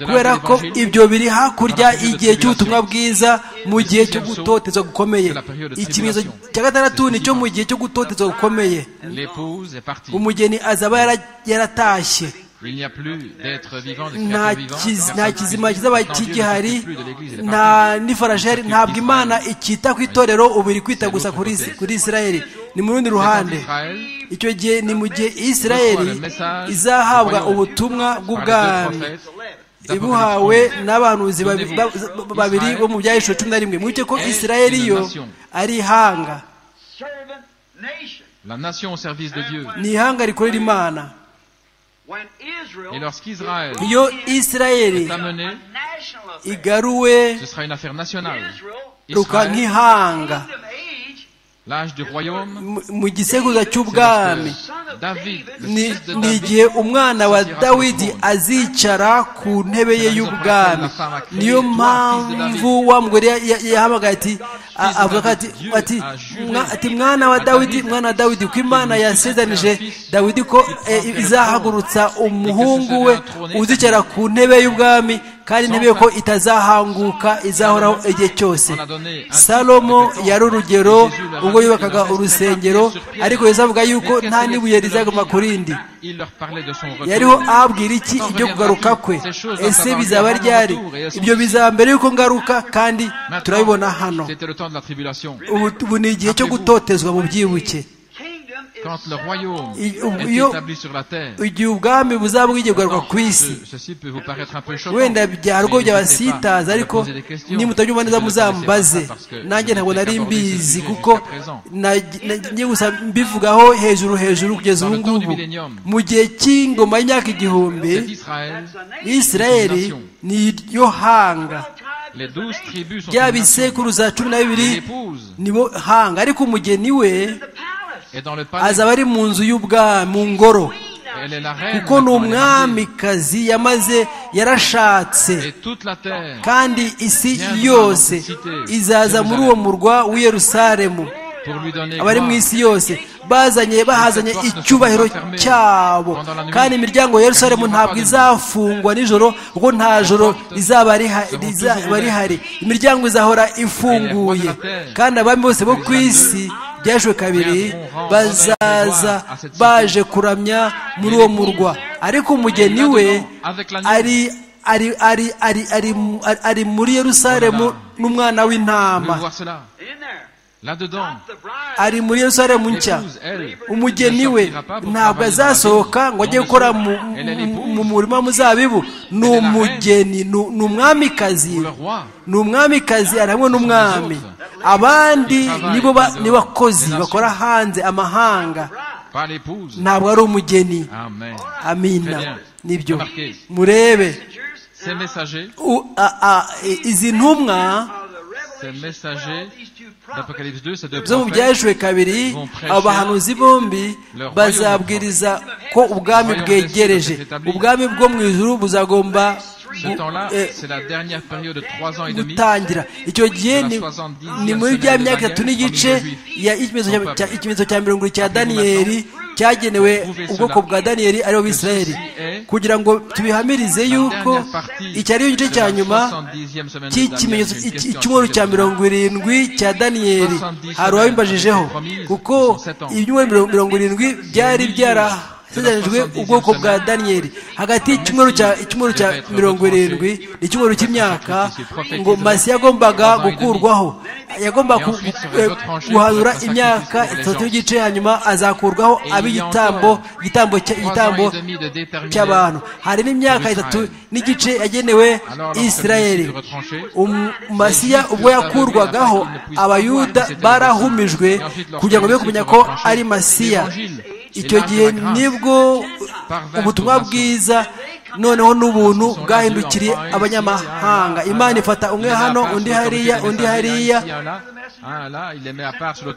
kubera ko ibyo biri hakurya igihe cy'ubutumwa bwiza mu gihe cyo gutotezwa gukomeye ikimenyetso cya gatandatu ni cyo mu gihe cyo gutotezwa gukomeye umugeni azaba yaratashye nta kizima kizaba kigihari nta n'ifarashi yari ntabwo imana ikita ku itorero ubu iri kwita gusa kuri isirayeli ni mu rundi ruhande icyo gihe ni mu gihe isirayeli izahabwa ubutumwa bw'ubwami ibuhawe n'abahanuzi babiri bo mu byahishwe cumi na rimwe mwibuke ko isirayeli yo ari ihanga ni ihanga rikorera imana iyo isirayeli igaruwe ruka nk'ihanga mu gisekuruza cy'ubwami ni igihe umwana wa dawidi azicara ku ntebe ye y'ubwami niyo mpamvu wa mugore yahamagaye ati avuga ati mwana wa dawidi mwana wa dawidi ko imana yasezanije dawidi ko izahagurutsa umuhungu we uzicara ku ntebe y'ubwami kandi intebe ko itazahanguka izahoraho igihe cyose salomo yari urugero ubwo yubakaga urusengero ariko yesu avuga yuko nta n'ibuye rizaguma ku rindi yariho ahabwira iki ibyo kugaruka kwe ese bizaba ryari ibyo bizaba mbere y'uko ngaruka kandi turabibona hano ubu ni igihe cyo gutotezwa mu byibuke igihe ubwami buzaba bwigiye kugaruka ku isi wenda byarwo byabasitaza ariko nimutabyumva neza muzambaze nanjye ntabwo nari mbizi kuko njye gusa mbivugaho hejuru hejuru kugeza ubu ngubu mu gihe cy'ingoma y'imyaka igihumbi isirayeli ni yo hanga bya bisekuruza cumi na bibiri nibo hanga ariko umugeni we azaba ari mu nzu y'ubwami mu ngoro kuko ni umwamikazi yamaze yarashatse kandi isi yose izaza muri uwo murwa w'iyerusalemu abari mu isi yose bazanye bahazanye icyubahiro cyabo kandi imiryango ya Yerusalemu ntabwo izafungwa nijoro kuko nta joro rizaba rihari imiryango izahora ifunguye kandi abami bose bo ku isi byajwe kabiri bazaza baje kuramya muri uwo murwa ariko umugeni we ari ari ari ari ari muri Yerusalemu n'umwana w'intama ari muri Yerusalemu nshya umugeni we ntabwo azasohoka ngo ajye gukora mu murima muzabibu ni umugeni ni umwamikazi ni umwamikazi ari hamwe n'umwami abandi ni bakozi bakora hanze amahanga ntabwo ari umugeni amina nibyo murebe izi ntumwa zo mu byajwe kabiri abo bahanuzi bombi bazabwiriza ko ubwami bwegereje ubwami bwo mu ijuru buzagomba gutangira icyo gihe ni muri bya myaka itatu n'igice ikimenyetso cya mirongo cya daniyeli cyagenewe ubwoko bwa daniyeli aribo bisirayeli kugira ngo tubihamirize yuko iki ariyo gice cya nyuma cy'ikimenyetso icyumweru cya mirongo irindwi cya daniyeli hari uwabimbajijeho kuko ibyumweru mirongo irindwi byari byaraha tugerejwe ubwoko bwa daniyeli hagati y'icyumweru cya mirongo irindwi n'icyumweru cy'imyaka ngo masi yagombaga gukurwaho yagombaga guhanura imyaka itatu y'igice hanyuma azakurwaho ab'igitambo igitambo cy'abantu hari n'imyaka itatu n'igice yagenewe isirayeli masiya ubwo yakurwagaho abayuda barahumijwe kugira ngo be kumenya ko ari masiya icyo gihe nibwo ubutumwa bwiza noneho n'ubuntu bwahindukiriye abanyamahanga imana ifata umwe hano undi hariya undi hariya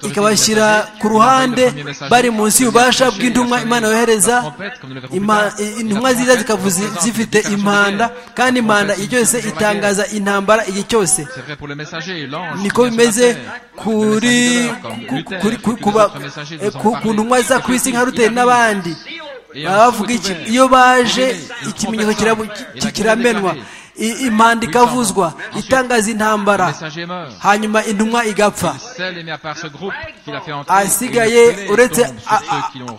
ikabashyira ku ruhande bari munsi y'ububasha bw'intumwa imana yohereza intumwa nziza zikavuza zifite impanda kandi impanda igihe cyose itangaza intambara igihe cyose niko bimeze kuri ku ntumwa za ku isi nka ruteri n'abandi bavuga iki iyo baje ikimenyetso kiramenwa impanda ikavuzwa itangaza intambara hanyuma intumwa igapfa asigaye uretse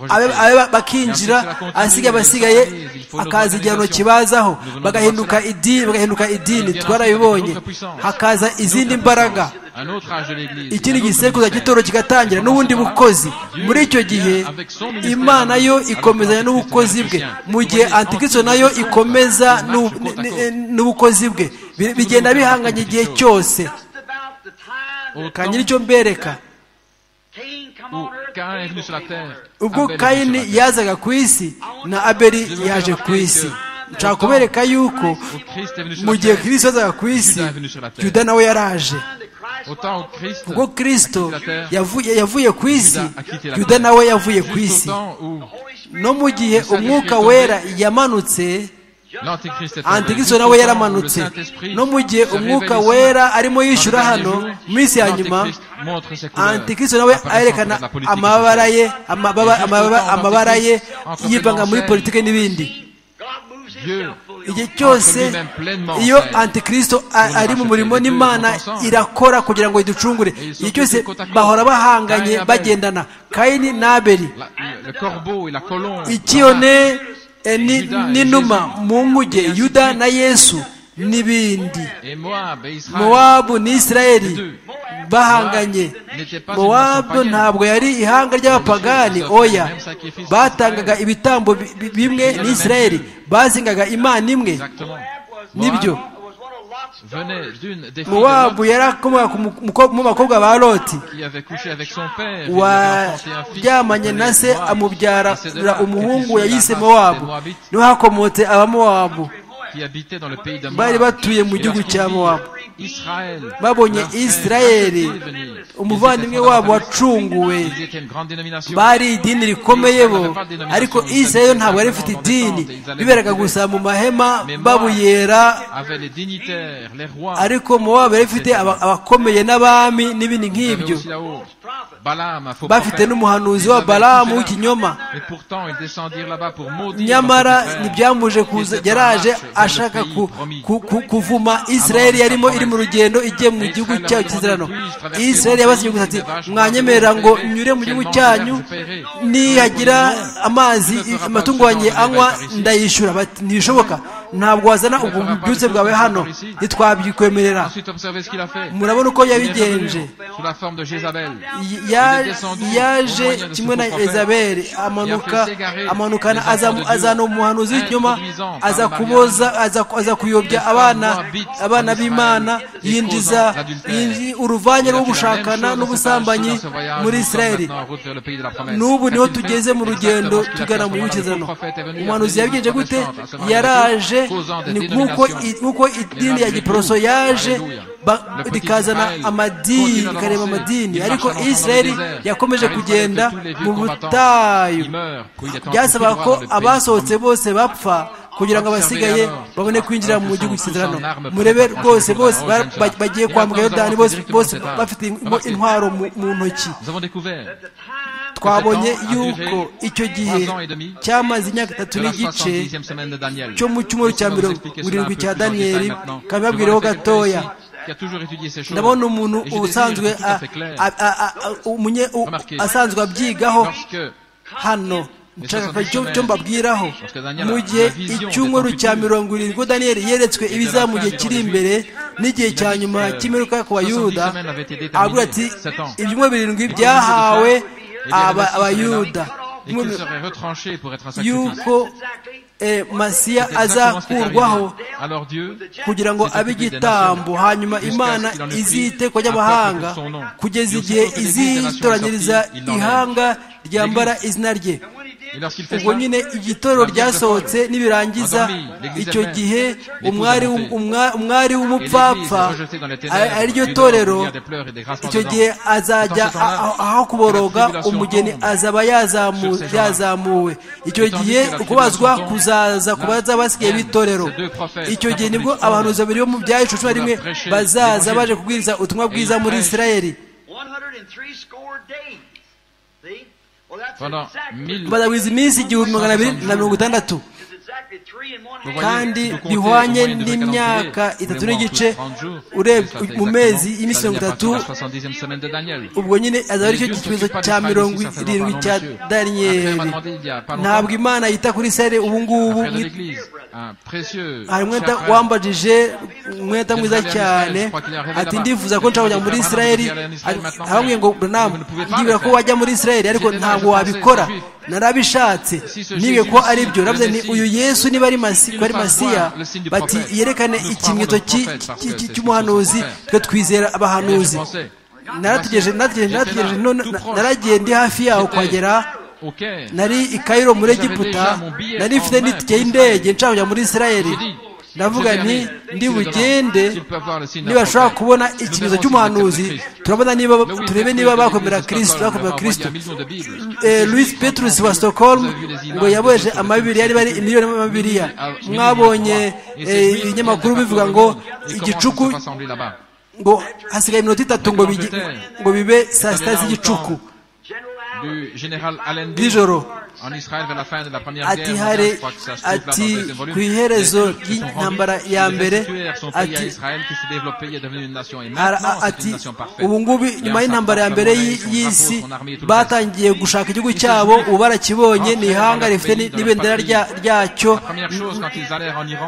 abe bakinjira asigaye abasigaye akaza igihano kibazaho bagahinduka idini bagahinduka idini twarabibonye hakaza izindi mbaraga ikindi gisekuza cy'itoro kigatangira n'ubundi bukozi muri icyo gihe imana yo ikomezanya n'ubukozi bwe mu gihe antikristo nayo ikomeza n'ubukozi bwe bigenda bihanganye igihe cyose kanyiri icyo mbereka ubwo kayini yazaga ku isi na abeli yaje ku isi nshaka kubereka yuko mu gihe kirisito yazaga ku isi yuda nawe yaraje ubwo kirisito yavuye ku isi yuda nawe yavuye ku isi no mu gihe umwuka wera yamanutse antikristo nawe yaramanutse no mu gihe umwuka wera arimo yishyura hano mu minsi ya nyuma antikristo nawe ayerekana amabara ye amabara ye yivanga muri politiki n'ibindi igihe cyose iyo antikristo ari mu murimo n'imana irakora kugira ngo iducungure igihe cyose bahora bahanganye bagendana kayini n'aberi ikiyone n'inuma mu nkuge yuda na yesu n'ibindi mowabu ni isirayeli bahanganye mowabu ntabwo yari ihanga ry'abapagani oya batangaga ibitambo bimwe ni isirayeli bazingaga imana imwe nibyo mowabu yarakomoka mu bakobwa ba loti waryamanye na se amubyara umuhungu yayise mowabu niho hakomotse abamowabu bari batuye mu gihugu cya mowabu babonye israeli umuvandimwe wabo wacunguwe bari idini rikomeye bo ariko israeli ntabwo yari ifite idini biberaga gusa mu mahema babuyera ariko mu wabo yari ifite abakomeye n'abami n'ibindi nk'ibyo bafite n'umuhanuzi wa balamu w'ikinyoma nyamara ntibyamuje kuza yaraje ashaka kuvuma israeli yarimo iri mu rugendo igiye mu gihugu cyayo cy'izirano israeli yabasigiye gusa ati mwanyemerera ngo nyure mu gihugu cyanyu nihagira amazi amatungo wanjye anywa ndayishyura ntibishoboka ntabwo wazana ubwo bubyutse bwawe hano ntitwabikwemerera murabona uko yabigenje yaje kimwe na ezabeli amanuka amanukana azana umuhanuzi w'inyuma aza kuboza aza kuyobya abana abana b'imana yinjiza uruvange rwo gushakana n'ubusambanyi muri israeli n'ubu niho tugeze mu rugendo tugana mu gihugu umuhanuzi yabigenje gute yaraje ni nk'uko idini ya giporoso yaje rikazana amadini rikareba amadini ariko israeli yakomeje kugenda mu butayu byasaba ko abasohotse bose bapfa kugira ngo abasigaye babone kwinjira mu gihugu cy'isezerano murebe rwose bose bagiye kwambuka yorodani bose bafite intwaro mu ntoki twabonye yuko icyo gihe cyamaze imyaka itatu n'igice cyo mu cyumweru cya mirongo irindwi cya daniyeli kabibabwireho gatoya ndabona umuntu usanzwe asanzwe abyigaho hano nshaka icyo mbabwiraho mu gihe icyumweru cya mirongo irindwi daniyeli yeretswe ibiza mu gihe kiri imbere n'igihe cya nyuma cy'imiruka ku bayuda avuga ati ibyumweru birindwi byahawe abayuda yuko masiya azakurwaho kugira ngo abe igitambo hanyuma imana izite ku banyamahanga kugeza igihe izitoranyiriza ihanga ryambara izina rye ubwo nyine igitoro ryasohotse nibirangiza icyo gihe umwari w'umupfapfa ariryo torero icyo gihe azajya aho kuboroga umugeni azaba yazamuwe icyo gihe ukubazwa kuzaza ku baza basigaye b'itorero icyo gihe nibwo abahanuzi babiri bo mu bya cumi na rimwe bazaza baje kubwiriza ubutumwa bwiza muri israeli bazawiza iminsi igihumbi magana abiri na mirongo itandatu kandi bihwanye n'imyaka itatu n'igice mu mezi y'iminsi mirongo itatu ubwo nyine azaba aricyo kibazo cya mirongo irindwi cya daniyeli ntabwo imana yita kuri sare ubu ngubu hari umwenda wambajije umwenda mwiza cyane ati ndifuza ko nshaka kujya muri israeli abambwiye ngo buranamu ndibwira ko wajya muri israeli ariko ntabwo wabikora narabishatse nibiye ko ari byo naravuze ni uyu yesu niba ari masiya bati yerekane ikimwito cy'umuhanuzi twe twizera abahanuzi narategereje naragiye ndi hafi yaho kuhagera nari i kayiro muri egiputa nari ifite n'itike y'indege nshaka kujya muri israeli ndavuga nti ndibugende nibashobora kubona ikimenyetso cy'umuhanuzi turabona niba turebe niba bakomera kirisito bakomera kirisito louis petrus wa stockholm ngo yaboheje amabibiriya niba ari imiliyoni y'amabibiriya mwabonye ibinyamakuru bivuga ngo igicuku ngo hasigaye iminota itatu ngo bibe saa sita z'igicuku nijoro ati hari ati ku iherezo ry'intambara ya mbere ati ati ubu ngubu nyuma y'intambara ya mbere y'isi batangiye gushaka igihugu cyabo ubu barakibonye ni ihanga rifite n'ibendera ryacyo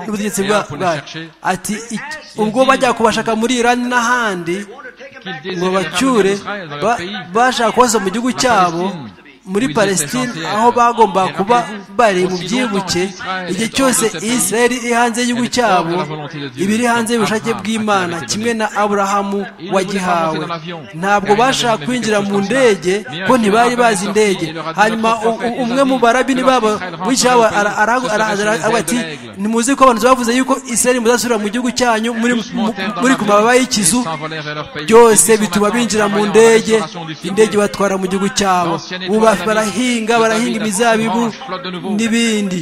n'ubutegetsi bwayo ati ubwo bajya kubashaka muri irani n'ahandi ngo bacyure bashaka kubaza mu gihugu cyabo muri palestine aho bagomba kuba bari mu byibuke igihe cyose israeli iri hanze y'igihugu cyabo ibiri hanze y'ubushake bw'imana kimwe na aburahamu wagihawe ntabwo bashaka kwinjira mu ndege ko ntibari bazi indege hanyuma umwe mu barabini babo w'icyabo aravuga ati ntimuzi ko abantu bavuze yuko israeli muzasubira mu gihugu cyanyu muri ku mababa y'ikizu byose bituma binjira mu ndege indege batwara mu gihugu cyabo barahinga barahinga imizabibu n'ibindi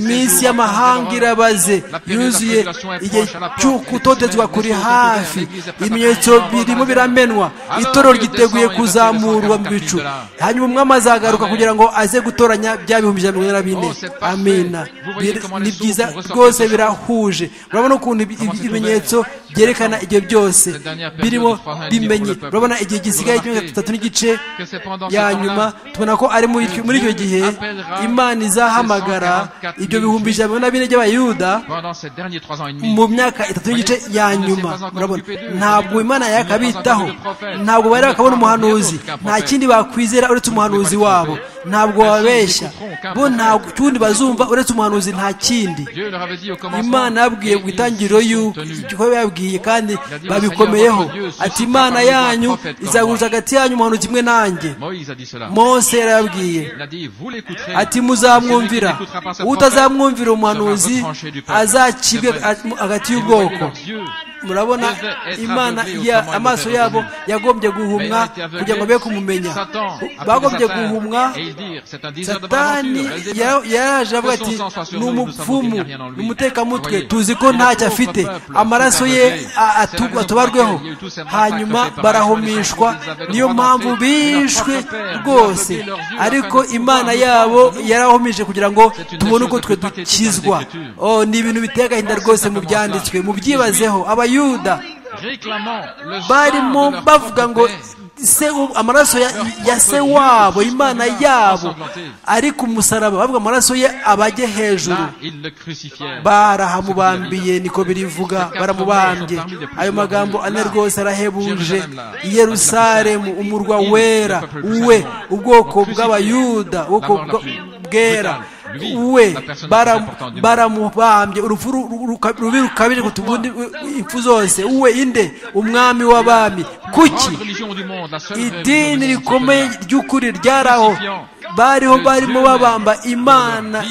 iminsi y'amahanga irabaze yuzuye igihe cyo kutotezwa kuri hafi ibimenyetso birimo biramenwa itoro ryiteguye kuzamurwa mu bicu hanyuma umwami azagaruka kugira ngo aze gutoranya bya bihumbi ijana na mirongo bine amina ni byiza rwose birahuje urabona ukuntu ibimenyetso byerekana ibyo byose birimo bimenye urabona igihe gisigaye cy'imyaka itatu n'igice ya nyuma tubona ko ari muri icyo gihe imana izahamagara ibyo bihumbi ijana na bine by'abayuda mu myaka itatu n'igice ya nyuma urabona ntabwo imana yakabitaho ntabwo bari bakabona umuhanuzi nta kindi bakwizera uretse umuhanuzi wabo ntabwo wababeshya bo nta kundi bazumva uretse umuhanuzi nta kindi imana yabwiye ku itangiriro y'uko yababwiye kandi babikomeyeho ati imana yanyu izaguruza hagati yanyu umuhanuzi kimwe nanjye mose yarababwiye ati muzamwumvira utazamwumvira umuhanuzi azacibwe hagati y'ubwoko murabona imana ya amaso yabo yagombye guhumwa kugira ngo be kumumenya bagombye guhumwa satani yaraje avuga ati ni umupfumu ni umutekamutwe tuzi ko ntacyo afite amaraso ye atubarweho hanyuma barahumishwa niyo mpamvu bishwe rwose ariko imana yabo yarahumije kugira ngo tubone uko twe dukizwa ni ibintu biteye agahinda rwose mu byanditswe mubyibazeho abayuda barimo bavuga ngo amaraso ya se wabo imana yabo ari ku musaraba bavuga amaraso ye abajye hejuru barahamubambiye niko birivuga baramubambye ayo magambo ane rwose arahebuje i yerusalemu umurwa wera we ubwoko bw'abayuda ubwoko bwera we baramubambye urupfu rubi rukabije kutubundi impfu zose we inde umwami w'abami kuki idini rikomeye ry'ukuri ryaraho bariho barimo babamba imana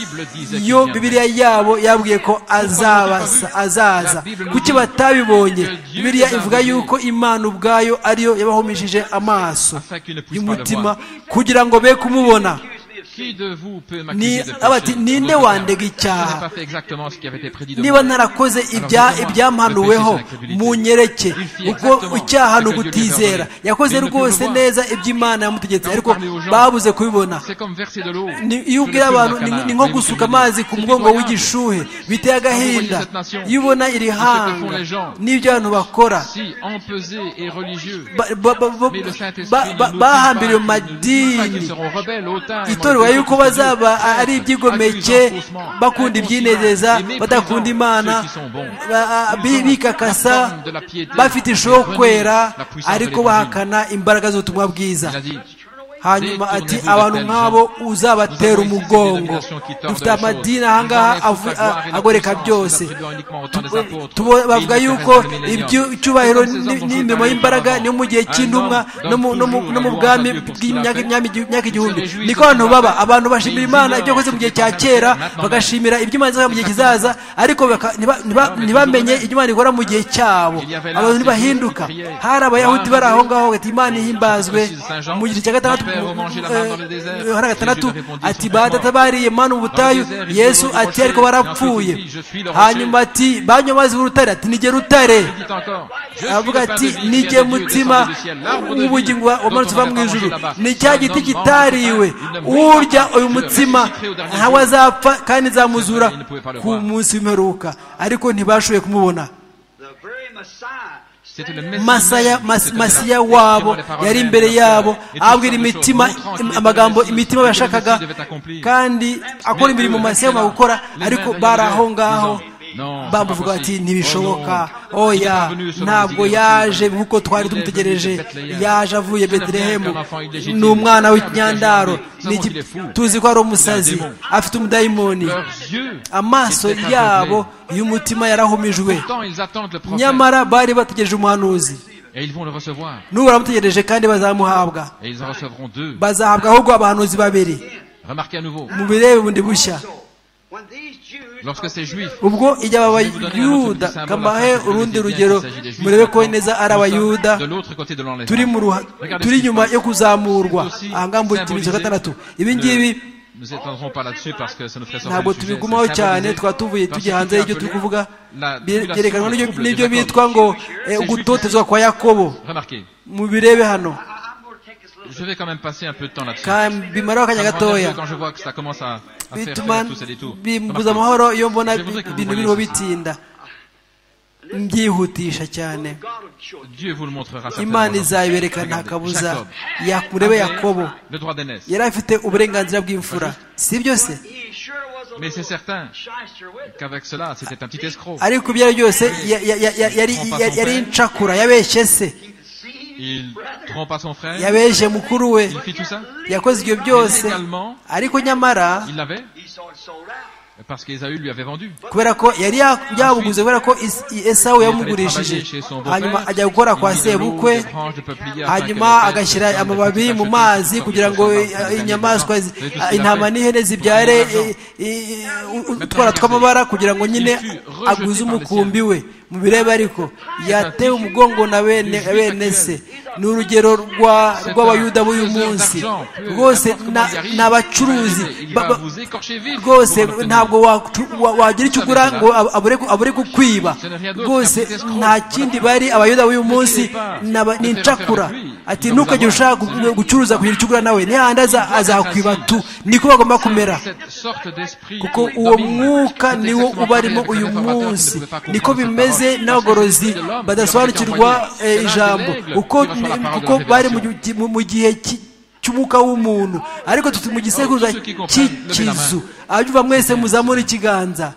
iyo bibiriya yabo yabwiye ko azaza kuki batabibonye bibiriya ivuga yuko imana ubwayo ariyo yabahumishije amaso y'umutima kugira ngo be kumubona ninde wandega icyaha niba ntarakoze ibyampanuweho munyereke kuko icyaha ni ugutizera yakoze rwose neza iby'imana yamutegetse ariko babuze kubibona iyo ubwira abantu ni nko gusuka amazi ku mugongo w'igishuhe biteye agahinda iyo ubona iri hanga n'ibyo abantu bakora bahambiriye mu madini itorwa yuko bazaba ari ibyigomeke bakunda ibyinezeza badakunda imana bikakasa bafite ishoho kwera ariko bahakana imbaraga z'ubutumwa bwiza hanyuma ati abantu nk'abo uzabatera umugongo dufite amadini ahangaha agoreka byose bavuga yuko icyubahiro n'imirimo y'imbaraga ni mu gihe cy'intumwa no mu bwami bw'imyaka igihumbi niko abantu baba abantu bashimira imana ibyo yakoze mu gihe cya kera bagashimira ibyo imana izakora mu gihe kizaza ariko ntibamenye ibyo imana ikora mu gihe cyabo abantu ntibahinduka hari abayahudi bari aho ngaho bagati imana ihimbazwe mu gihe cya gatandatu hari gatandatu ati badatabariye mani ubutayu yesu ati ariko barapfuye hanyuma ati banywa amazi urutare ati nige rutare avuga ati nige mutima w'ubugingo wamanutse uva mu ijuru ni cya giti kitariwe urya uyu mutsima ntawe azapfa kandi nzamuzura ku munsi w'imperuka ariko ntibashoboye kumubona masaya masiya wabo yari imbere yabo abwira imitima amagambo imitima bashakaga kandi akora imirimo masiya bagomba gukora ariko bari aho ngaho bamuvuga bati ntibishoboka oya ntabwo yaje nk'uko twari tumutegereje yaje avuye beterehemu ni umwana w'inyandaro tuzi ko ari umusazi afite umudayimoni amaso yabo y'umutima yarahumijwe nyamara bari bategereje umuhanuzi nubaramutegereje kandi bazamuhabwa bazahabwa ahubwo abahanuzi babiri mubirebe bundi bushya ubwo igihe aba bayuda kambahe urundi rugero murebe ko neza ari abayuda turi inyuma yo kuzamurwa ahangaha muri kimwe cya gatandatu ibi ngibi ntabwo tubigumaho cyane twaba tuvuye tujya hanze y'ibyo turi kuvuga byerekanwa n'ibyo bitwa ngo gutotezwa kwa yakobo mubirebe hano je vais quand même passer un peu de temps là-dessus. bimaraho akanya gatoya quand je vois que ça commence à, à faire, bituma faire tous ces détours. bimbuza amahoro iyo mbona ibintu biriho bitinda mbyihutisha cyane Dieu vous le montrera imana certainement. izayibereka nta kabuza yakurebe yakobo Le droit d'aînesse. yari afite uburenganzira bw'imfura si byo se He sure was a Mais c'est little certain shyster with it. qu'avec cela, c'était un petit escroc. ariko ibyo ari byo byose ya- ya- ya- ya- yari ya- yari incakura yabeshye se Il trompa son frère. yabeshye mukuru we Il fit tout ça. yakoze ibyo Mais byose légalement, ariko nyamara il l'avait He saw it sold out. parce qu'Ésaü lui avait vendu. kubera ko yari ya- yabuguze kubera ko Is- esawu yamugurishije hanyuma ajya gukora kwa sebukwe hanyuma agashyira amababi mu mazi kugira ngo eh, inyamaswa zi- ah, intama n'ihene zibyare eh, eh, u- utwara tw'amabara kugira ngo nyine aguze umukumbi we mu bireba ariko yatewe umugongo na bene bene se ni urugero rwa- rw'abayuda b'uyu munsi rwose na- ni abacuruzi ba- ba- rwose ntabwo wacu- wa- wagira icyo ugura ngo ab- abure ku- abure kukwiba rwose nta kindi bari abayuda b'uyu munsi ni aba- ni incakura ati ntukajya ushaka gu- gucuruza kugira icyo ugura nawe nihandi aza- azakwiba tu niko bagomba kumera Cette sorte d'esprit kuko domine. uwo mwuka Cet niwo esprit uba arimo naturel que les uyu informateurs ne munsi pouvaient pas comprendre niko cette bimeze parole. n'abagorozi badasobanukirwa eh, ijambo uko kuko bari mu gihe- mu- mu gihe cy- cy'umwuka w'umuntu ariko tuti mu gisekuruza cy'ikizu abyumva mwese muzamura ikiganza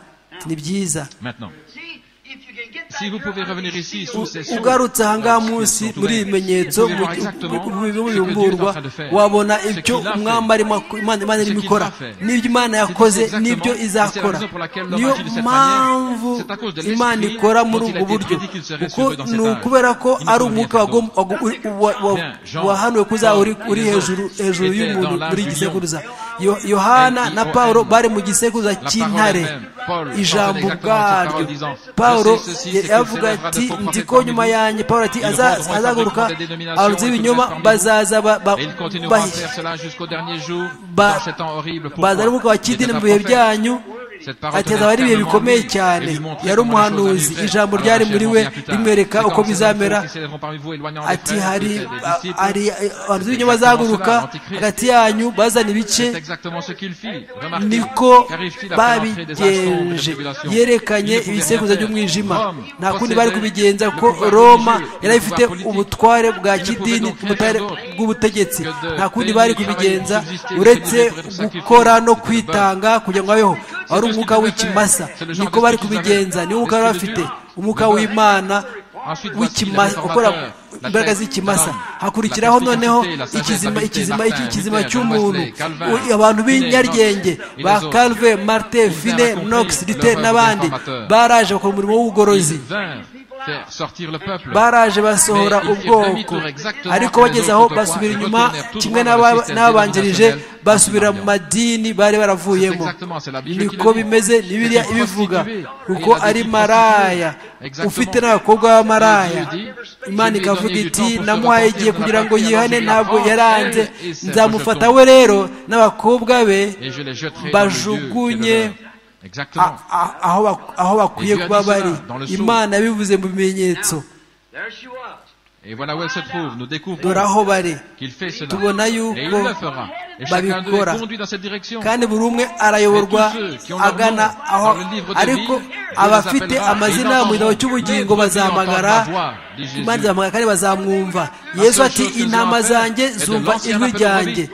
ni byiza Maintenant, See, if you can get si back vous pouvez here, revenir ici sous ces sons, ugarutse aha ngaha munsi muri ibi bimenyetso vous pouvez voir exactement ce que Dieu est bimburwa en train de faire. wabona Ce ibyo qu'il a umwami fait. arimo ak- Imana Imana Ce irimo qu'il ikora va faire. n'ibyo Imana yakoze exactement- n'ibyo et c'est la izakora raison pour laquelle l'homme niyo agit de cette mpamvu manière. C'est à cause de l'esprit Imana ikora muri dont il a ubwo été buryo prédit qu'il serait kuko sauvé dans ni cet âge. ukubera ko Il ne ari convient umwuka pas wagom- wagu- u- wa- wa- Bien, Jean, wahanuwe kuzaba uri Paul, uri les hejuru autres hejuru étaient y'umuntu dans muri l'infusion. gisekuruza Yo- yohana Elle na dit, pawulo oh, elle. bari mu gisekuruza cy'intare Paul portait ijambo exactement cette ubwaryo parole disant, pawulo Ceci, ceci, c'est yavuga que ati célèbre nzi ko nyuma prophète yanjye pawulo ati parmi "Aza- nous. Ils azahaguruka rendront compte abarozi b'ibinyoma des bazaza ba- ba- et il continuera à bahi- faire cela jusqu'au dernier jour, ba- dans ces temps horribles. Pourquoi bazana umwuka wa Il est kidini un mu bihe prophète. byanyu Cette parole ati tenait azaba ari ibihe fermement bikomeye en lui cyane et lui montrait yari comment les choses umuhanuzi arriveraient. ijambo Alors, ryari la muri chair we mondiale plus tard. rimwereka C'est uko comme ces bizamera enfants qui s'élèveront parmi vous, éloignant les ati frères, hari les frères des disciples. hari abarozi b'ibinyoma bazahaguruka hagati yanyu bazana ibice C'est exactement ce qu'il fit. Remarquez, niko qu'arrive-t-il après l'entrée des assombres et des babigenje tribulations yerekanye Il ne pouvait ibisekuruza rien faire. by'umwijima Rome nta kundi possédait bari kubigenza le ko pouvoir roma religieux, yari le ifite pouvoir ubutware bwa politique. Il ne pouvait kidini donc rien ubutware faire d'autre bw'ubutegetsi que de nta kundi payer bari le travail, kubigenza de subsister, de uretse payer des sacrifices, gukora no de payer. kwitanga kugira ngo abeho wari ce umwuka qu'il devait w'ikimasa faire. C'est le genre niko d'esprit bari qu'ils avaient. kubigenza niwo mwuka bari bafite L'esprit de Dieu. umwuka Le Dieu. w'imana Ensuite, voici le w'ikimasa ukora réformateur, la imbaraga thèse, z'ikimasa la norme, hakurikiraho la perspicacité, noneho la sagesse, ikizima la ikizima Martin, ikizima Luther, John cy'umuntu Wesley, Calvin, U- abantu Finney, b'inyaryenge Knox et ba les autres. calve marte fine raconté nox leur dite œuvre n'abandi réformateur. baraje bakora umurimo w'ubugorozi Ils vinrent faire sortir le peuple. baraje basohora Mais ils firent ubwoko demi-tour exactement ariko comme les bageze autres aho autrefois, basubira et inyuma retournèrent tous kimwe dans leur n'aba- système n'ababanjirije dénominationnel basubira mu antinationale. madini bari baravuyemo C'est exactement, c'est la Bible qui niko le dit. bimeze ni biriya C'était ibivuga prostituée. kuko Et il a ari dit maraya Exactement. ufite n'abakobwa b'amaraya Dieu dit, imana je lui ai ikavuga donné du iti temps pour se namuhaye repentir, igihe je kugira ngo l'apprends, yihane je ntabwo l'apprends, yaranze elle, et c'est nzamufata rejeton. we rero n'abakobwa be Et je les jetterai dans le lieu qui bajugunye est le leur. a- Exactement. a- aho bak- aho bakwiye Et Dieu a kuba dit bari cela dans le Sceau. imana bivuze mu bimenyetso There she was. Et voilà où elle se trouve. Nous dore découvrons aho bari qu'il fait cela. tubona Et il yuko le fera. Et chacun d'eux babikora. est conduit dans cette direction. kandi buri umwe arayoborwa Mais tous ceux qui ont agana leur nom aho dans le livre de ariko vie, Dieu abafite les appellera, amazina ils mu gitabo entendront. cy'ubugingo Mais ils bazahamagara entendront la voix, dit Jésus. imana izahamagara kandi bazamwumva yesu ati intama zanjye zumva ijwi ryanjye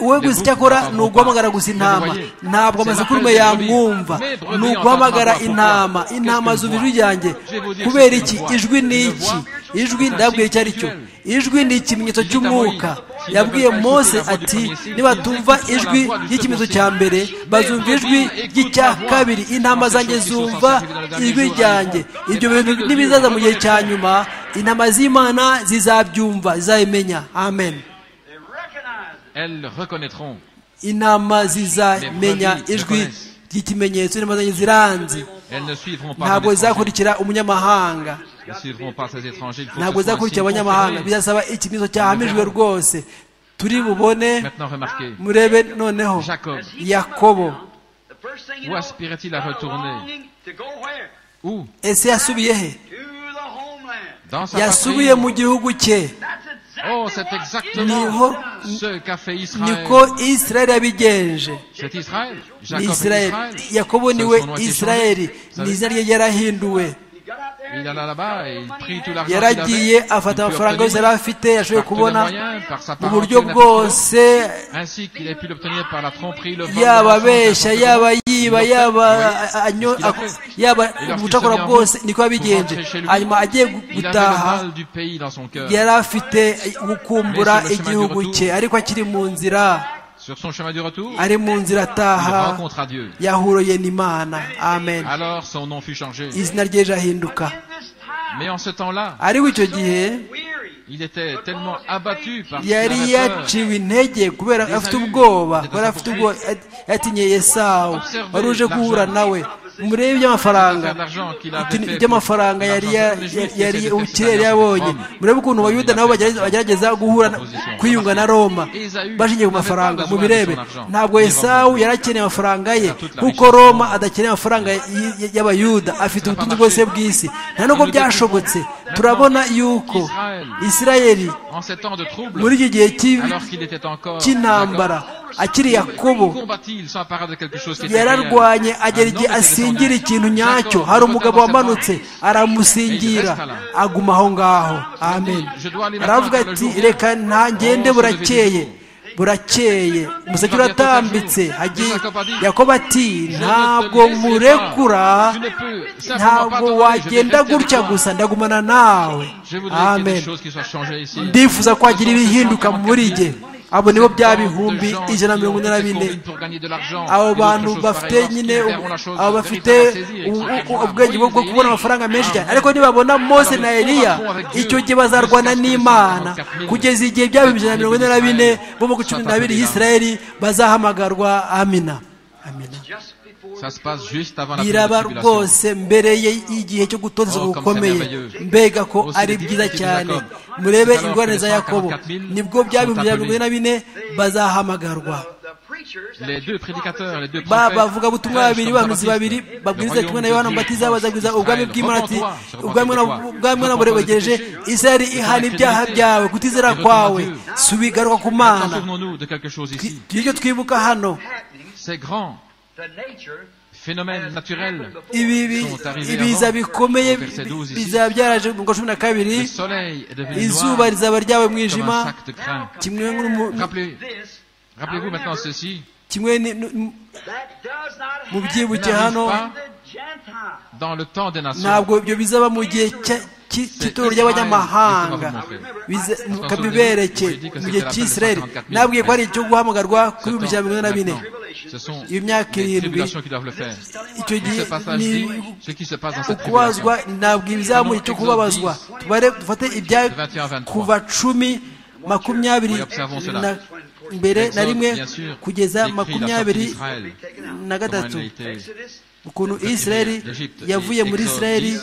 wowe gusa icyo akora ni uguhamagara gusa intama ntabwo amasakurume yamwumva ni uguhamagara intama intama z'ubijwi ryanjye kubera iki ijwi ni iki ijwi ndababwira icyo ari cyo ijwi ni ikimenyetso cy'umwuka yabwiye mose ati nibatumva ijwi ry'ikimenyetso cya mbere bazumva ijwi ry'icya kabiri intama zanjye zumva ijwi ryanjye ibyo bintu n'ibizaza mu gihe cya nyuma intama z'imana zizabyumva zizabimenya amen elles reconnaîtront. intama zizamenya ijwi ry'ikimenyetso intama zanjye ziranze ntabwo zizakurikira umunyamahanga ntabwo zizakurikira abanyamahanga bizasaba ikimenyetso cyahamijwe rwose turi bubone murebe noneho yakobo ese yasubiye he yasubiye mu gihugu cye Oh, c'est exactement ce qu'a fait Israël. niko israeli yabigenje C'est Israël. ni Jacob et israeli Israël. yakobo niwe israeli ni izina rye yarahinduwe Il alla là-bas et il prit tout l'argent qu'il avait. yaragiye afata qu'il amafaranga yose yari obtenir afite yashoboye par tous les kubona moyens, par sa mu parole buryo qu'il a bwose fait, ainsi qu'il a pu l'obtenir par la tromperie, le vol, yaba le mensonge, abeshya n'importe yaba quoi. yiba Il leur yaba fait- a- a- anyo- qu'il a ako- fait. yaba Et lorsqu'il ubucakora se mit en bwose route niko pour yabigenje rentrer chez lui, hanyuma agiye Il gu- avait le gutaha mal du pays dans son cœur. yari afite Mais gukumbura sur le chemin du igihugu retour- cye ariko akiri mu nzira Sur son chemin du retour, il ari mu nzira ataha rencontra Dieu. yahuroye n'imana amen Alors son nom fut changé. izina rye rirahinduka Mais en ce temps-là, ariko icyo gihe il était tellement abattu par yari la peur. yaciwe intege kubera afite ubwoba kubera afite ubwoba yatinye esawu wari uje guhura nawe murebe iby'amafaranga iby'amafaranga yari ya- ya- yari ubukire yari yabonye murebe ukuntu abayuda nabo bagerageza- bagerageza guhura kwiyunga na roma bashingiye ku mafaranga mubirebe ntabwo esawu yari akeneye amafaranga ye kuko roma adakeneye amafaranga y- y- y'abayuda afite ubutunzi bwose bw'isi nta nubwo byashobotse turabona yuko isirayeli En ces temps de trouble, muri iki gihe cy'i- alors qu'il était encore cy'intambara akiri yakobo combattit, il s'empara de quelque chose qui était réel. yararwanye agera Un igihe homme était asingira descendu. ikintu nyacyo Jacob hari retourna umugabo dans ses wamanutse parents. aramusingira aguma aho ngaho amen aravuga ati reka ntagende burakeye burakeye umuseke uratambitse hagiye yakobo ati ntabwo murekura ntabwo wagenda gutya gusa ndagumana nawe Je voudrais qu'il y ait amen des choses qui soient changées ici. ndifuza ko hagira ibihinduka muri jye abo nibo byaba ibihumbi ijana na mirongo ine na bine abo bantu bafite nyine u- abo bafite u- u- ubwenge bwo kubona amafaranga menshi cyane ariko nibabona mose na eliya icyo gihe bazarwana n'imana kugeza igihe byaba ibihumbi ijana na mirongo ine na bine bo mu cumi n'abiri y'isirayeli bazahamagarwa amina amina Ça se passe juste avant la biraba période de tribulation. rwose mbere ye- y'igihe cyo gutotezwa Oh, comme gukomeye c'est merveilleux. mbega ko Aussi ari dit, byiza dit cyane Jacob. murebe Tout à l'heure, ingorane za que les yakobo 144 000 nibwo byaba sont ibihumbi ijana na mirongo ine na bine bazahamagarwa Les deux prédicateurs, les deux Ba- prophètes, bavugabutumwa prêchent babiri comme bahanuzi Jean-Baptiste. babiri Le babwiriza royaume kimwe na de yohana Dieu mubatiza bazaguza ubwami Israël. bw'imana ati Repends-toi, ubwami repends-toi. bwana Repends-toi de tes burebegereje péchés. isirayeli ihana ibyaha byawe kutizera kwawe subigaruka ku Maintenant, mana souvenons-nous de quelque chose ici. ibyo twibuka hano Ces grands phénomènes naturels, ibi bi- Sont arrivés ibiza avant. bikomeye Verset 12 ici. bizaba byaraje mu kwa cumi na le kabiri soleil est devenu izuba noir rizaba ryawe comme un mwijima sac de crin. kimwe n'umu- Rappelez- Rappelez-vous maintenant ceci. kimwe ni- nu- mu byibuke n'arrive hano pas dans le temps des nations. ntabwo ibyo bizaba mu gihe cya- cy- cy'itorero ry'abanyamahanga Biza- kabibereke mu gihe cy'isirayeli nabwiye ko ari icyo guhamagarwa kuri Ce bibiri ijana na mirongo ine na bine temps, maintenant, Ce sont Iyo myaka les tribulations irindwi. qui doivent le faire. icyo Et gihe ce passage ni dit ce qui se passe dans cette tribulation. ukubazwa ntabwo ibizamu icyo kubabazwa tubare dufate ibya kuva cumi makumyabiri na mbere na rimwe kugeza makumyabiri na gatatu ukuntu israeli yavuye muri israeli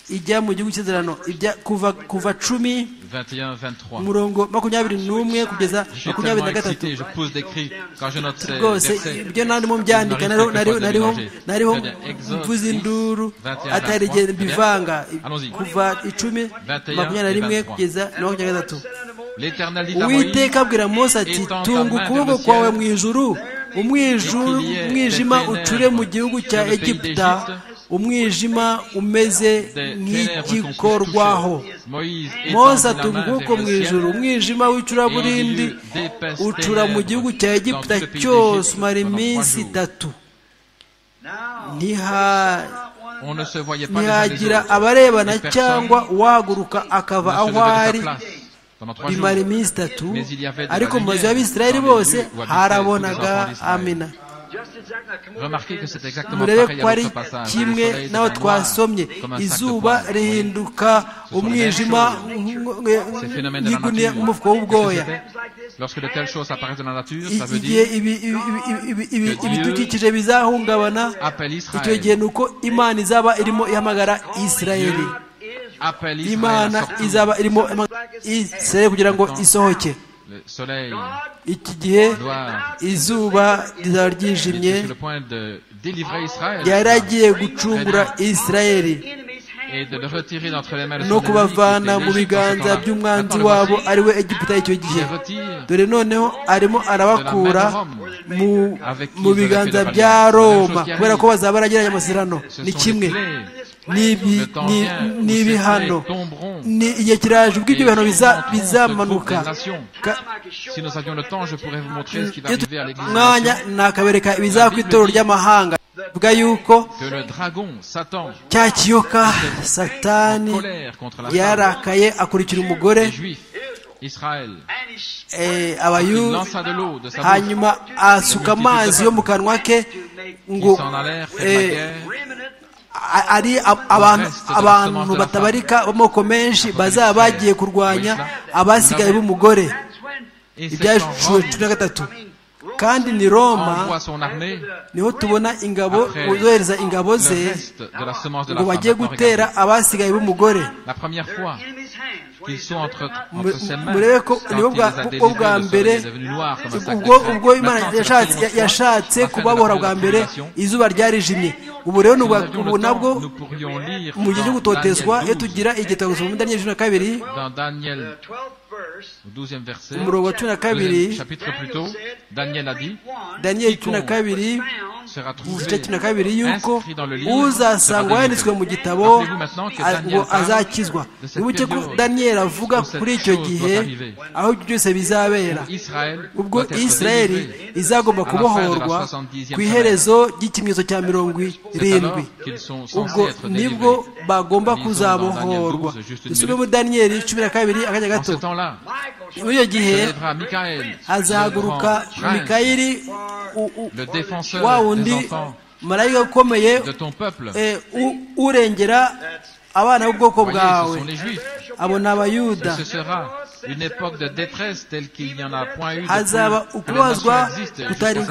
ijya mu gihugu cy'inzirano kuva kuva cumi 21-23. murongo makumyabiri n'umwe kugeza Je suis makumyabiri tellement na gatatu excité, je pousse des cris quand je note ces rwose versets. ibyo nandimo mbyandika nariho nariho nariho nariho Je viens d'Exode mvuze 6, induru 21, atari igihe 23. mbivanga Allons-y. kuva icumi 21, makumyabiri na 23. rimwe kugeza na makumyabiri na gatatu L'Éternel dit à Moïse, uwiteka abwira mose ati Étends ta tunga main vers ukuboko le kwawe ciel, mu ijuru umwijuru et qu'il y ait umwijima des ténèbres ucure mu gihugu cya sur le pays egiputa d'Égypte, umwijima umeze nk'igikorwaho moza atuma ubwoko mu ijoro umwijima w'icuraburindi ucura mu gihugu cya egiputa cyose umara iminsi itatu ntihagira abarebana cyangwa uwahaguruka akava aho ari bimara iminsi itatu ariko mu mazu y'abisirayeli bose harabonaga amina murebe ko ari kimwe n'aho twasomye izuba rihinduka umwijima nk'umufuka w'ubwoya igihe ibidukikije bizahungabana icyo gihe ni uko imana izaba irimo ihamagara isirayeli imana izaba irimo isirayeli kugira ngo isohoke iki gihe izuba rizaba ryijimye yari agiye gucungura isirayeli no kubavana mu biganza by'umwanzi wabo ari we egiputa icyo gihe dore noneho arimo arabakura mu biganza bya roma kubera ko bazaba baragiranye amasezerano ni kimwe ni ibihano ni igihe kiraje ubwo ibyo bihano bizamanuka mwanya nakabereka ibizava ku itorero ry'amahanga vuga yuko cya kiyoka satani yarakaye akurikira umugore abayuda hanyuma asuka amazi yo mu kanwa ke ngo ari abantu batabarika b'amoko menshi bazaba bagiye kurwanya abasigaye b'umugore ibyaje cumi na gatatu kandi ni roma niho tubona ingabo uzohereza ingabo ze ngo bajye gutera abasigaye b'umugore murebe ko nibo bwo bwa mbere ubwo imana yashatse kubabora bwa mbere izuba ryarijimye ubu rero ubu nabwo mu gihe cyo gutotezwa iyo tugira igitabo gusoma muri daniyeli cumi na kabiri umurongo wa cumi na kabiri daniyeli cumi na kabiri igice cumi na kabiri yuko uzasangwa yanditswe mu gitabo ngo azakizwa wibuke ko daniyeli avuga kuri icyo gihe aho ibyo byose bizabera ubwo isirayeli izagomba kubohorwa ku iherezo ry'ikimenyetso cya mirongo irindwi ubwo nibwo bagomba kuzabohorwa dusubire muri daniyeli cumi na kabiri akanya gato muri icyo gihe hazahaguruka mikayiri wa wundi marayika ukomeye urengera abana b'ubwoko bwawe abo ni abayuda hazaba ukubazwa kutari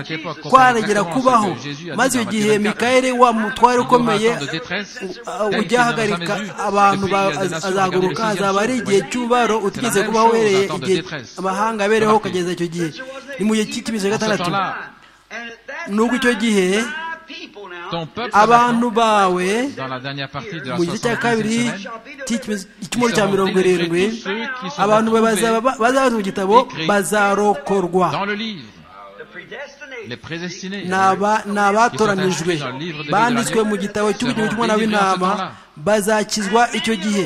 kwarengera kubaho maze iyo gihe mikayeli wa mutware ukomeye ujya ahagarika abantu azaguruka hazaba ari igihe cy'ububaro utigeze kubaho uhereye igihe amahanga abereho ukageza icyo gihe ni mu gihe cy'ikimenyetso cya gatandatu nubwo icyo gihe abantu bawe mu gice cya kabiri cy'icyumweru cya mirongo irindwi abantu bazaza mu gitabo bazarokorwa ni abatoranijwe banditswe mu gitabo cy'ubugingo cy'umwana w'intama bazakizwa icyo gihe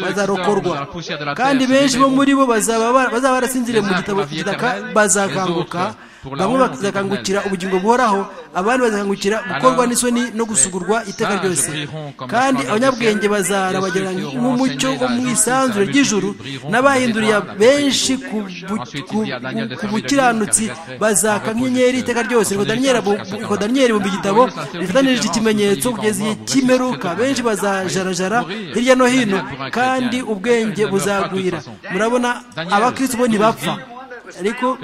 bazarokorwa kandi benshi bo muri bo bazaba barasinziriye mu gitabo cy'igitaka bazakanguka bamwe bazakangukira ubugingo buhoraho abandi bazakangukira gukorwa n'isoni no gusugurwa iteka ryose kandi abanyabwenge bazarabagera nk'umucyo wo mu isanzure ry'ijuru n'abahinduriye benshi ku bukiranutsi bazaka nk'inyenyeri iteka ryose ngo daniyeli mu igitabo bifatanije ikimenyetso kugeza igihe cy'imeruka benshi bazajarajara hirya no hino kandi ubwenge buzagwira murabona abakirisitu bo ntibapfa ariko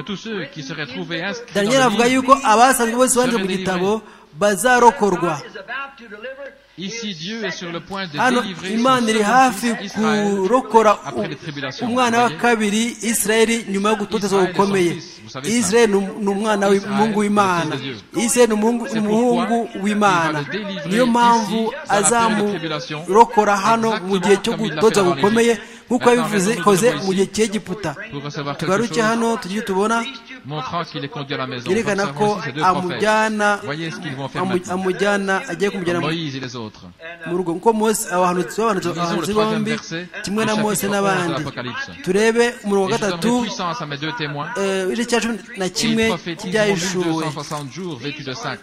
daniyeli avuga yuko abasanzwe bose banditse mu gitabo bazarokorwa hano imana iri hafi kurokora umwana wa kabiri isirayeli nyuma yo gutotezwa gukomeye isirayeli ni umwana w'umuhungu w'imana isirayeli ni umuhungu w'imana niyo mpamvu azamurokora hano mu gihe cyo gutotezwa gukomeye nk'uko yabivuze koze mu gihe cy'egiputa tugaruke hano tujye tubona montrant qu'il est conduit à la maison. yerekana ko Observons ici ces deux prophètes. amujyana Voyez ce qu'ils vont faire amu- maintenant. amujyana agiye kumujyana mu- Moïse et les autres. mu rugo kuko mose abahanuzi bahanuzi Lisons le abahanuzi troisième bombi verset du kimwe na chapitre 11 mose de n'abandi l'Apocalypse. turebe umurongo Et wa je gatatu donnerai puissance à mes deux témoins. eh, igice cya cumi na Et ils kimwe prophétisent cy'ibyayishuwe 1260 jours vêtus de sac.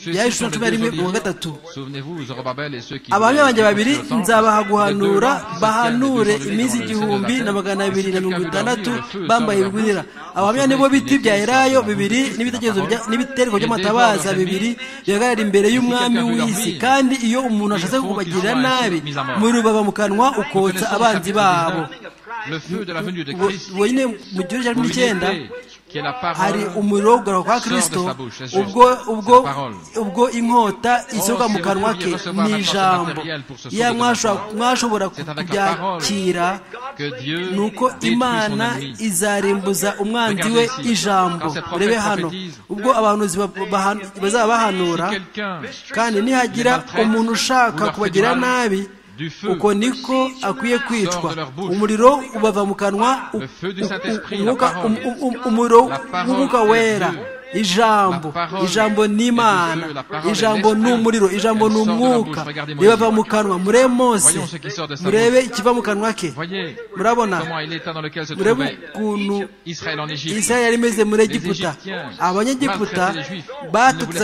Ceux-ci Yahishuwe sont les cumi na rimwe deux mu wa olives. gatatu Souvenez-vous, Zorobabel et ceux qui abahamya voulaient banjye babiri écouter le temps, nzabaha guhanura les deux langues qui bahanure se tiennent des deux enlevées iminsi dans le igihumbi ciel de la na terre. magana abiri na mirongo itandatu Le feu bambaye sort de ibigunira leur bouche. abahamya Vous nibo savez biti qu'il bya était Helayo sorti de la bibiri bouche de n'ibitekerezo la bya- parole. n'ibitereko Et by'amatabaza dès lors, bibiri leurs ennemis, bihagarara imbere y'umwami quelqu'un veut leur w'isi nuire, kandi iyo umuntu ashatse il faut kubagirira qu'ils soient nabi mis à mort. muri rubaba mu kanwa Nous ukotsa connaissons le abanzi chapitre babo 19, Le feu de la venue de Bo- Christ. bonyine mu gihugu cya cumi n'icyenda L'humilité, qui est la hari parole. umuriro wo kugaragara kwa Sort de kirisito sa bouche, Jesus. ubwo ubwo Sa parole. ubwo inkota isohoka Oh, mu si kanwa vous ke pouviez recevoir ni la force ijambo matérielle pour se iya sauver de mwashobora- maintenant. mwashobora ku- C'est avec la kubyakira que Dieu ni uko détruit son imana ennemi. izarimbuza umwanzi we Regardez ici. ijambo Quand ces prophètes urebe hano prophétisent, ubwo abahanuzi ba- bahan- bazaba bahanura Si quelqu'un kandi nihagira les maltraite, umuntu ushaka ou leur fait kubagira du mal, nabi du feu uko niko akwiye kwicwa sort de leur bouche. umuriro ubava mu kanwa u- Le feu du u- Saint-Esprit, u- la umwuka- parole. um- um- umuriro La parole w'umwuka est wera Dieu. ijambo La parole ijambo ni est imana Dieu, la parole est ijambo ni l'esprit. umuriro ijambo Elle ni sort de la umwuka bouche. Regardez Moïse. ribava mu kanwa murebe mose Voyons ce qui sort de sa murebe ikiva mu kanwa ke Voyez murabona comment il est l'état dans lequel se murebe trouvait ukuntu Israël en Égypte. isirayeli yari imeze muri Les egiputa Égyptiens abanyegiputa maltraitaient les Juifs. batutsaga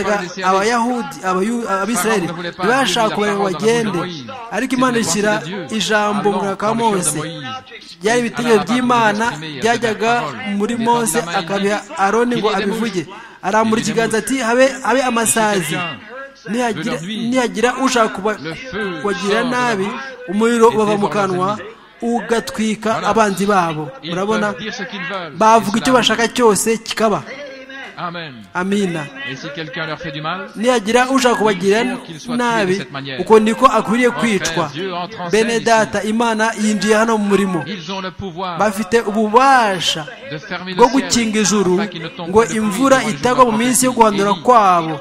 Ils ne voulaient pas les laisser aller. abayahudi Abayu- abisirayeli Pharaon ne voulait pas ntibashaka accueillir la kubareka ngo parole dans la bagende bouche de Moïse. ariko imana C'était ishyira la pensée de Dieu. ijambo mu Allant mwaka wa dans le cœur mose de Moïse. byari ibitekerezo Allah va by'imana vous exprimer byajyaga cette parole. muri Il est mose dans la main, il akabiha dit, aroni qu'il ngo est des abivuge mouches. arambura Il est des ikiganza mouches. ati habe habe amasazi quelqu'un nihagira veut leur nuire, nihagira ushaka kuba- le feu kubagirira sort de leur nabi bouche umuriro et ubava mu dévore leurs kanwa ennemis. ugatwika Voilà. abanzi babo Ils urabona peuvent dire ce qu'ils veulent. bavuga icyo Islam. bashaka cyose kikaba Amen. amina Et si quelqu'un leur fait du mal, nihagira ushaka kubagira nabi uko niko akwiriye kwicwa bene data imana yinjiye hano mu murimo ils ont le pouvoir bafite ububasha de fermer bwo le ciel gukinga ijuru afin qu'il ne tombe ngo pas de pluie imvura durant les jours itagwa mu minsi yo guhandura Élie. kwabo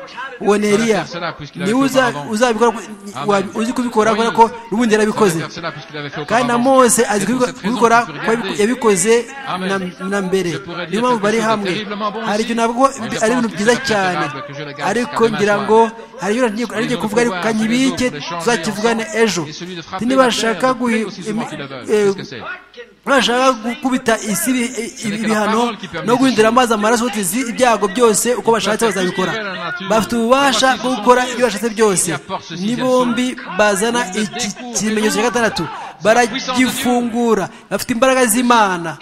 uwo ni Voilà, eliya faire cela, puisqu'il niwe avait fait uza- auparavant. uzabikora Amen. uzi kubikora kubera Moïse, ko n'ubundi yarabikoze faire cela puisqu'il avait fait kandi na auparavant. mose azi C'est pour kubiko- cette raison kubikora que tu kuko yabi- regardais. yabikoze Amen. na- na mbere Je pourrais dire niyo mpamvu quelque bari chose de hamwe terriblement bon hari ici, ibintu navuga mais je ari ibintu pense que byiza c'est cyane préférable que je le garde ariko jusqu'à ngira demain ngo soir. hari ibintu ngiye- ari Ils ngiye vont kuvuga ariko pouvoir kanyibike les autres, tuzakivugane les ejo changer ensemble, et celui de frapper ntibashaka la terre, guhi- de frapper aussi souvent qu'ils le veulent. eh, Qu'est-ce que c'est ntibashaka gukubita isi ibi- ibi- que la ibihano parole qui permet no guhindura les choses. amazi amaraso utizi ibyago byose uko bashatse bazabikora bafite ububasha bwo gukora ibyo bashatse byose ni bombi bazana iki kimenyetso cya gatandatu baragifungura bafite imbaraga z'imana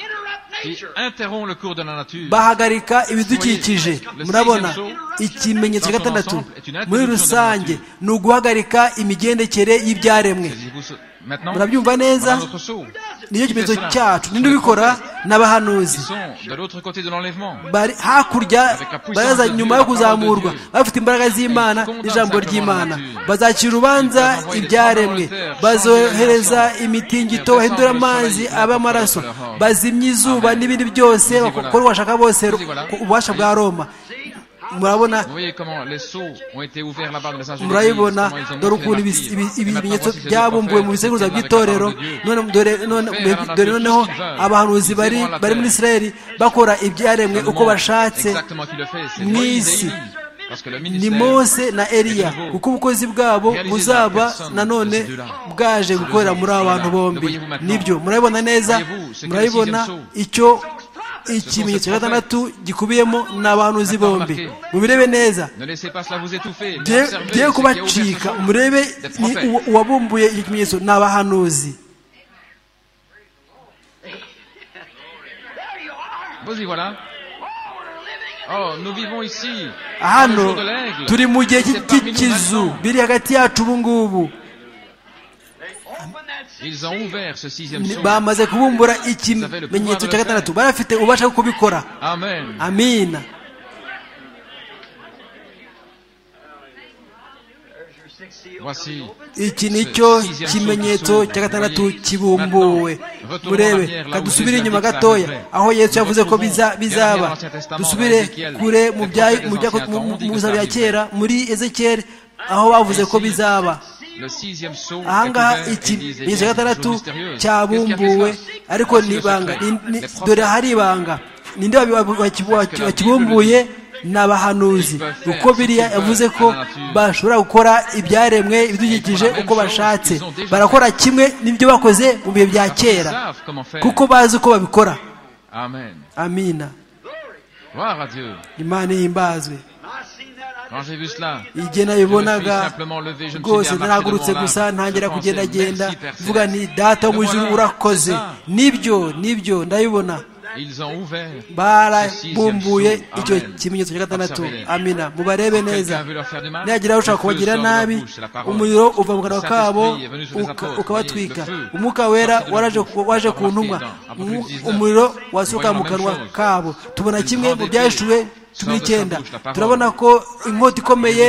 qui interrompt le cours de la nature. bahagarika ibidukikije murabona ikimenyetso cya gatandatu muri rusange ni uguhagarika imigendekere y'ibyaremwe Saisissez-vous ce- Maintenant, murabyumva neza voilà notre sceau. nicyo Qui fait kimenyetso cela cyacu Ce sont ninde les ubikora prophètes n'abahanuzi qui sont de l'autre côté de l'enlèvement. bari hakurya baraza nyuma yo kuzamurwa bafite imbaraga z'imana n'ijambo ry'imana bazacira urubanza ibyaremwe bazohereza imitingito bahindura amazi aba amaraso bazimya izuba n'ibindi byose bakora ubashaka bose ububasha bwa roma murabona Vous voyez comment les sceaux ont été ouverts là-bas dans les âges de l'Église, murabibona comment ils ont dore montré ukuntu la ibis- pire. Et ibi- ibi- maintenant, ibimenyetso voici ces deux byabumbuwe mu prophètes biseguza qui étaient avec by'itorero la parole de Dieu. none dore- none- Faire dore la noneho nature qu'ils veulent. abahanuzi bari Ils bari muri vont la isirayeli bakora ibyaremwe Le uko monde, bashatse exactement qui le fait, c'est Moïse et n'isi. Élie. Parce que le ni ministère mose na eliya nouveau. kuko ubukozi bwabo Réalisé buzaba dans la personne nanone de ces deux-là. bwaje gukorera muri aba bantu Voilà. bombi Le voyez-vous maintenant? nibyo murabibona neza Voyez-vous, c'est que murabibona le sixième saut. icyo ikimenyetso cya gatandatu gikubiyemo n'abahanuzi Maintenant, bombi remarquez. mubirebe neza Ne laissez pas cela vous étouffer. mais Giye- observez ce giye qui a ouvert ce kubacika jour. murebe Des ni prophètes. uwa- uwabumbuye icyo kimenyetso ni abahanuzi Vous y voilà. Oh, nous vivons ici. dans le hano jour de l'aigle. turi mu gihe C'est cy'i- parmi nous cy'ikizu maintenant. biri hagati yacu ubu ngubu Ils ont ouvert ce sixième Ni- saut. bamaze kubumbura ikimenyetso cya gatandatu barafite ububasha bwo kubikora Amen. amina Voici. iki nicyo kimenyetso cya gatandatu kibumbuwe murebe kandi dusubire inyuma gatoya aho yesu yavuze ko biza- bizaba dusubire kure mu bya- mu bya- mu- mu biza bya kera muri ezekiyeli aho bavuze ko bizaba Le sixième saut. aha ngaha est ouvert, iki et il disait, ikimenyetso cya gatandatu Chose mystérieuse. Qu'est-ce qui a fait cyabumbuwe cela ariko ni ibanga Le Ni- ni- secret. dore hari ibanga ninde wakibumbuye ni abahanuzi kuko biriya yavuze ko bashobora gukora ibyaremwe ibidukikije uko bashatse barakora kimwe n'ibyo bakoze mu bihe bya kera kuko bazi uko babikora amina imana ihimbazwe igihe nabibonaga rwose naragurutse gusa ntangira kugendagenda mvuga ni data wo mu ijuru urakoze nibyo nibyo ndabibona barabumbuye icyo kimenyetso cya gatandatu amina mubarebe neza nihagira ushaka kubagira nabi umuriro uva mu kanwa kabo ukabatwika umwuka wera waje ku ntumwa umuriro wasuka mu kanwa kabo tubona kimwe mu byahishuwe cumi n'icyenda turabona ko inkota ikomeye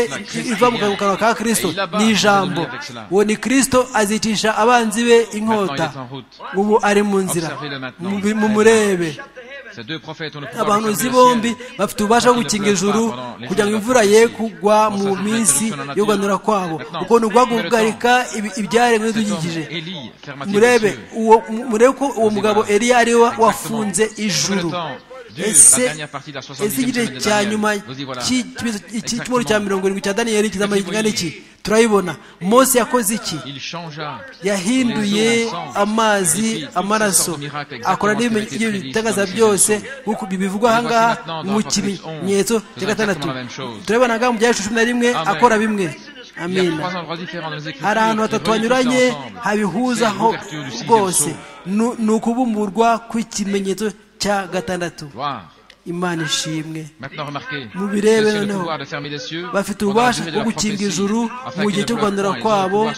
iva mu kanwa ka kirisito ni ijambo uwo ni kirisito azicisha abanzi be inkota ubu ari mu nzira mu murebe abahanuzi bombi bafite ububasha bwo gukinga ijuru kugira ngo imvura ye kugwa mu minsi yo kuganura kwabo ubwo ni guhagarika ibyaremwe n'ibidukikije murebe ko uwo mugabo eriya ari we wafunze ijuru ese igice cya nyuma cy'icyumweru cya mirongo irindwi cya daniyeli kizamara ikingana iki turabibona mose yakoze iki yahinduye amazi amaraso akora n'ibitangaza byose bivugwa ahangaha mu kimenyetso cya gatandatu turabibona ngaha mu byahesha cumi na rimwe akora bimwe amina hari ahantu hatatu hanyuranye habihuzaho rwose ni ukubumburwa kw'ikimenyetso cya gatandatu imana ishimwe mubirebe noneho bafite ububasha bwo gukinga ijuru mu gihe cyo kuganura kwabo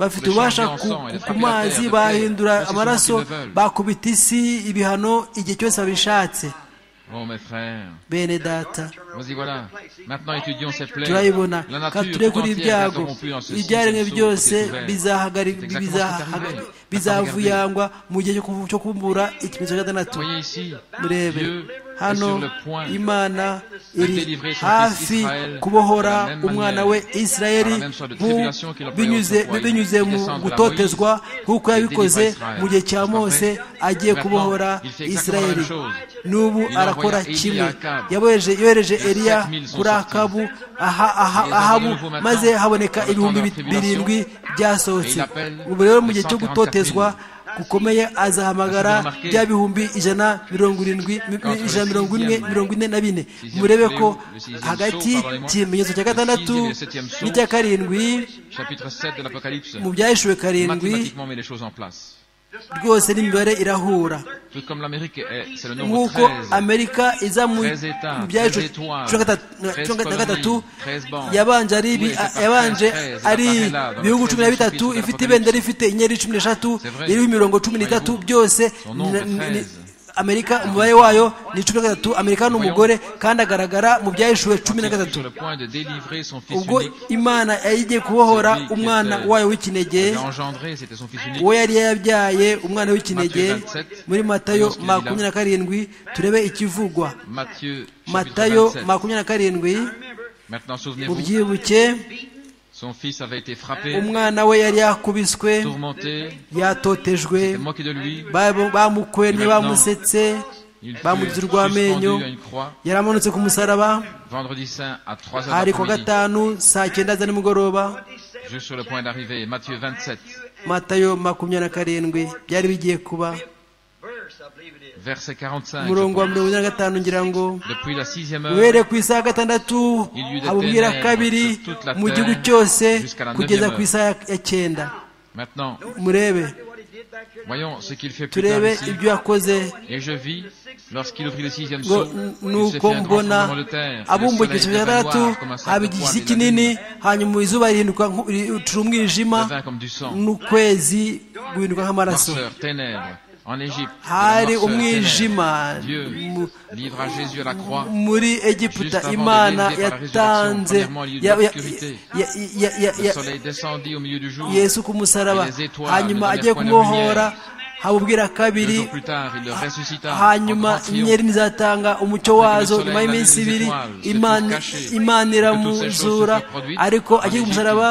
bafite ububasha ku mazi bahindura amaraso bakubita isi ibihano igihe cyose babishatse bene data turabibona kandi ture kuri ibyago ibyaremwe byose bizavuyangwa mu gihe cyo kumbura ikimenyetso cya gatandatu murebe hano imana iri hafi kubohora umwana we isirayeli binyuze mu gutotezwa nk'uko yabikoze mu gihe cya mose agiye kubohora isirayeli n'ubu arakora kimwe yohereje eriya kuri akabu ahabu maze haboneka ibihumbi birindwi byasohotse ubu rero mu gihe cyo gutotezwa gukomeye azahamagara bya bihumbi ijana mirongo irindwi ijana mirongo ine mirongo ine na bine murebe ko hagati y'ikimenyetso cya gatandatu n'icya karindwi mu byahishuwe karindwi rwose n'imibare irahura nk'uko amerika iza mu byacu cumi na gatatu yabanje ari ibihugu cumi na bitatu ifite ibendera ifite inyeri cumi n'eshatu iriho imirongo cumi n'itatu byose amerika umubare wayo ni cumi na gatatu amerika ni umugore kandi agaragara mu byahishuwe cumi na gatatu ubwo imana yagiye kubohora umwana wayo w'ikinege uwo yari yabyaye umwana w'ikinege muri matayo makumyabiri na karindwi turebe ikivugwa matayo makumyabiri na karindwi mubyibuke umwana we yari yakubiswe yatotejwe bamukwennye bamusetse bamugize urw'amenyo yaramanutse ku musaraba hari ku gatanu saa cyenda za nimugoroba matayo makumyabiri na karindwi byari bigiye kuba umurongo wa mirongo ine na gatanu ngira ngo uhereye ku isaha ya gatandatu abubwira kabiri mu gihugu cyose kugeza ku isaha ya cyenda murebe turebe ibyo yakoze nuko mbona abumbuye igihe cya gatandatu haba igisi kinini hanyuma izuba rihinduka ucura umwijima n'ukwezi guhinduka nk'amaraso hari umwijima muri egiputa imana yatanze yesu ku musaraba hanyuma agiye kumuhora habubwira kabiri hanyuma inyeri ntizatanga umucyo wazo nyuma y'iminsi ibiri imana iramuzura ariko agiye ku musaraba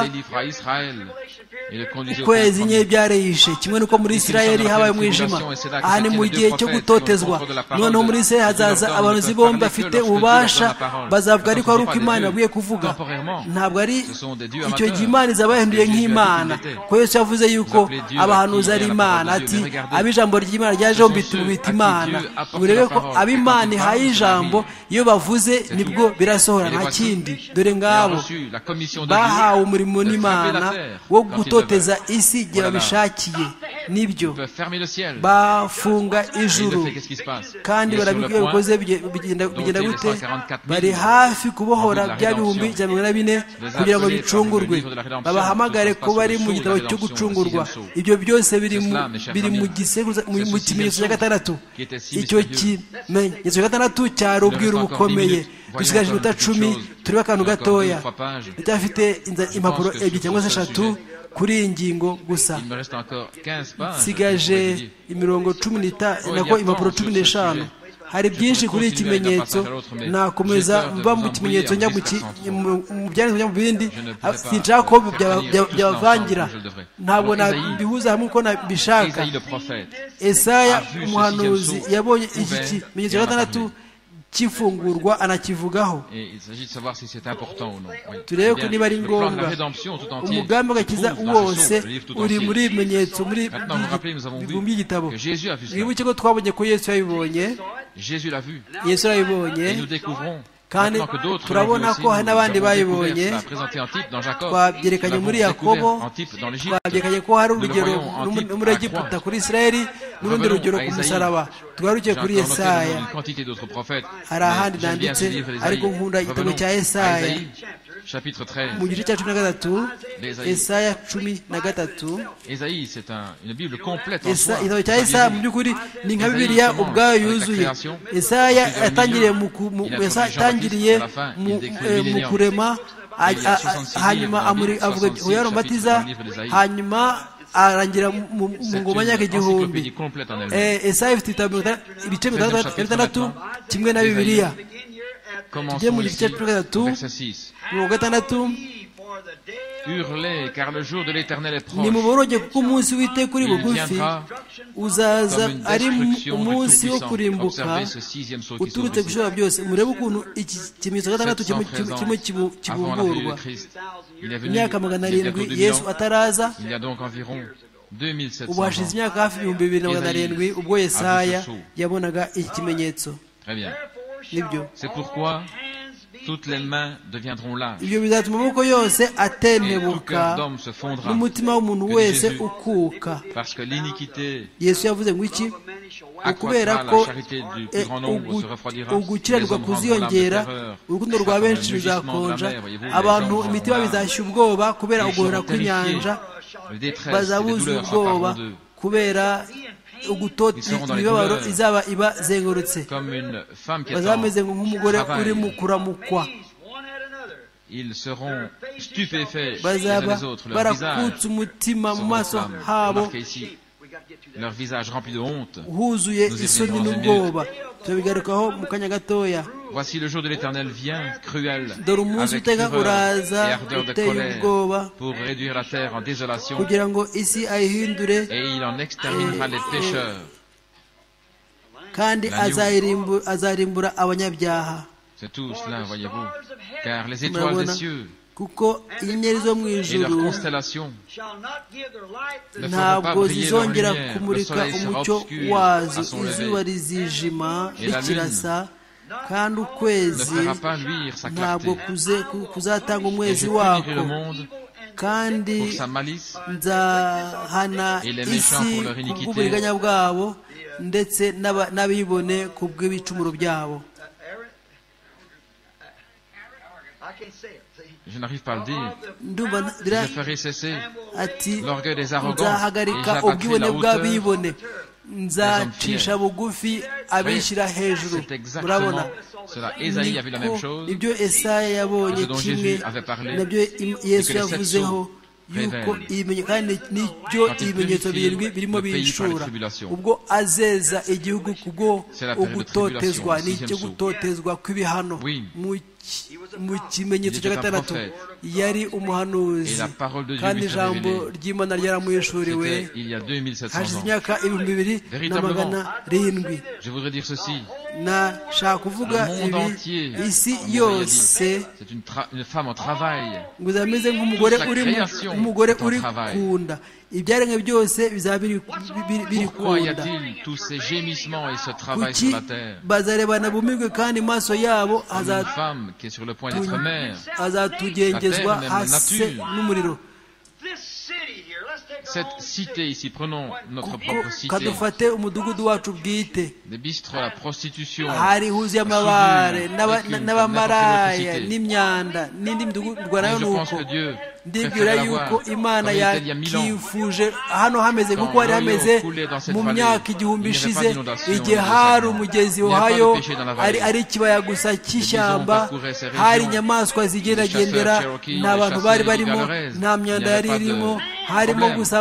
ukwezi nke byarehishe kimwe n'uko muri isirayeli habaye umwijima aha ni mu gihe cyo gutotezwa noneho muri isirayeli hazaza abarozi bombi bafite ububasha bazavuga ariko ari uko imana yabwiye kuvuga ntabwo ari icyo gihe imana izaba yahinduye nk'imana ko yose yavuze yuko abahanuzi ari imana ati ab'ijambo ry'imana ryajeho bita imana urebe ko ab'imana ihaye ijambo iyo bavuze nibwo birasohora nta kindi dore ngabo bahawe umurimo n'imana wo gutoteza isi igihe babishakiye nibyo bafunga ijuru kandi barabibwiye bikoze bigenda gute bari hafi kubohora bya bihumbi bya mirongo ine bine kugira ngo bicungurwe babahamagare ko bari mu gitabo cyo gucungurwa ibyo byose biri mu kimenyetso cya gatandatu icyo kimenyetso cya gatandatu cyari ubwiru bukomeye dusigaje iminota cumi turiho akantu gatoya ndacyafite impapuro ebyiri cyangwa se eshatu kuri iyi ngingo gusa nsigaje imirongo cumi n'itanu impapuro cumi n'eshanu hari byinshi kuri iki kimenyetso nakomeza mba mu kimenyetso njya mu byanditswe njya mu bindi sinshaka ko byabavangira ntabwo nabihuza hamwe uko nabishaka esaya umuhanuzi yabonye iki kimenyetso cya gatandatu cy'ifungurwa anakivugaho turebe ko niba ari ngombwa umugambi w'agakiza wose uri muri ibimenyetso muri bihumbi by'igitabo wibuke ko twabonye ko yesu yabibonye yesu yabibonye kandi turabona ko hari n'abandi bayibonye twabyerekanye muri yakobo twabyerekanye ko hari urugero n'umuregiputa kuri isirayeli n'urundi rugero ku musaraba tugarukiye kuri esaya hari ahandi nanditse ariko nkunda igitabo cya esaya mu gice cya cumi na gatatu esaya cumi na gatatu igitabo cya esaya mu by'ukuri ni nka bibiliya ubwayo yuzuye esaya yatangiriye mu kurema hanyuma avuga yohana umubatiza hanyuma arangira mu ngoma y'imyaka igihumbi esaya ifite ibice bitandatu kimwe na bibiliya tugiye mu gice cya gatatu mirongo gatandatu nimuboroge kuko umunsi w'iteka uri bugufi uzaza ari umunsi wo kurimbuka uturutse ku ishobora byose murebe ukuntu iki kimenyetso gatandatu kirimo kibungurwa imyaka magana arindwi yesu ataraza ubu hashize imyaka hafi ibihumbi bibiri na magana arindwi ubwo yesaya yabonaga iki kimenyetso nibyo ibyo bizatuma amaboko yose atenebuka n'umutima w'umuntu wese ukuka yesu yavuze ngo iki ukubera ko ugukiranirwa kuziyongera urukundo rwa benshi ruzakonja abantu imitima bizashya ubwoba kubera uguhora kw'inyanja bazabuza ubwoba kubera imibabaro izaba ibazengurutse bazameze nk'umugore uri mu kuramukwa bazaba barakutse umutima mu maso habo huzuye isoni n'ubwoba tubigarukaho mu kanya gatoya dore umunsi uteka uraza uteye ubwoba kugira ngo isi ayihindure kandi azarimbura abanyabyaha kuko inyenyeri zo mu ijuru ntabwo zizongera kumurika umucyo wazo izuba rizijima rikirasa kandi ukwezi ntabwo kuzatanga umwezi wako kandi nzahana isi kubw'uburiganya bwabo ndetse n'abibone ku bw'ibicumuro byabo Je n'arrive pas à le dire. Je ferai cesser l'orgueil des arrogants et j'abattrai la hauteur nzacisha bugufi abishyira hejuru murabona ibyo esaya yabonye kimwe nabyo yesu yavuzeho yuko n'ibyo ibimenyetso birindwi birimo bishura ubwo azeza igihugu kubwo ugutotezwa n'icyo gutotezwa kw'ibihano mu kimenyetso cya gatandatu yari umuhanuzi kandi ijambo ry'imana ryaramuhishuriwe hashize imyaka ibihumbi bibiri na magana arindwi nashaka kuvuga ibi isi yose ngo izaba imeze nk'umugore uri umugore uri kunda ibyaremwe byose bizaba biri kunda kuki bazarebana bumirwe kandi maso yabo azatugengezwa hasi n'umuriro cette cité ici, prenons notre propre cité, umudugudu wacu bwite des bistres, la prostitution, hari huzuye amabare n'abamaraya n'imyanda n'indi midugudu nayo ni uko ndibwira yuko imana yakifuje hano hameze nk'uko hari hameze mu myaka igihumbi ishize igihe hari umugezi wahayo ari ikibaya gusa cy'ishyamba hari inyamaswa zigendagendera nta bantu bari barimo nta myanda yari irimo harimo gusa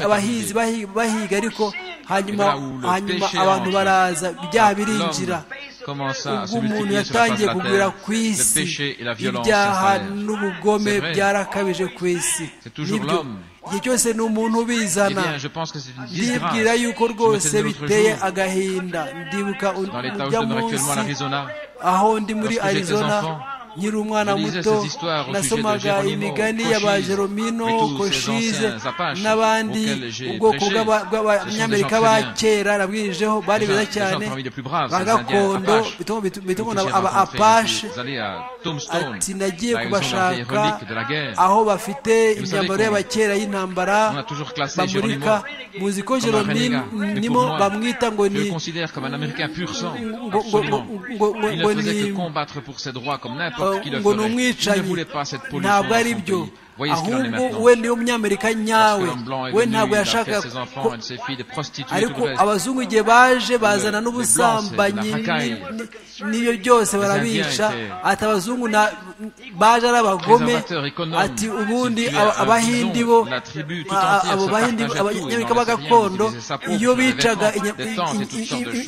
abahizi bahiga ariko hanyuma hanyuma abantu baraza ibyaha birinjira ubwo umuntu yatangiye kugwira ku isi ibyaha n'ubugome byarakabije ku isi nibyo igihe cyose ni umuntu ubizana ndibwira yuko rwose biteye agahinda ndibuka ujya munsi aho ndi muri arizona nkiri umwana muto nasomaga imigani y'abajeromino koshize n'abandi ubwoko bw'abanyamerika ba kera nabwirijeho bari beza cyane ba gakondo bitongo aba apashe ati nagiye kubashaka aho bafite imyambaro y'abakera y'intambara bamurika muzi ko jerominimo bamwita ngo ni ngo ni ngo ni umwicanyi ntabwo ari byo ahubwo we niwe munyamerika nyawe we ntabwo yashakaga ariko abazungu igihe baje bazana n'ubusambanyi n'ibyo byose barabica ati abazungu baje ari abagome ati ubundi abahindi bo abo bahindi abanyamerika ba gakondo iyo bicaga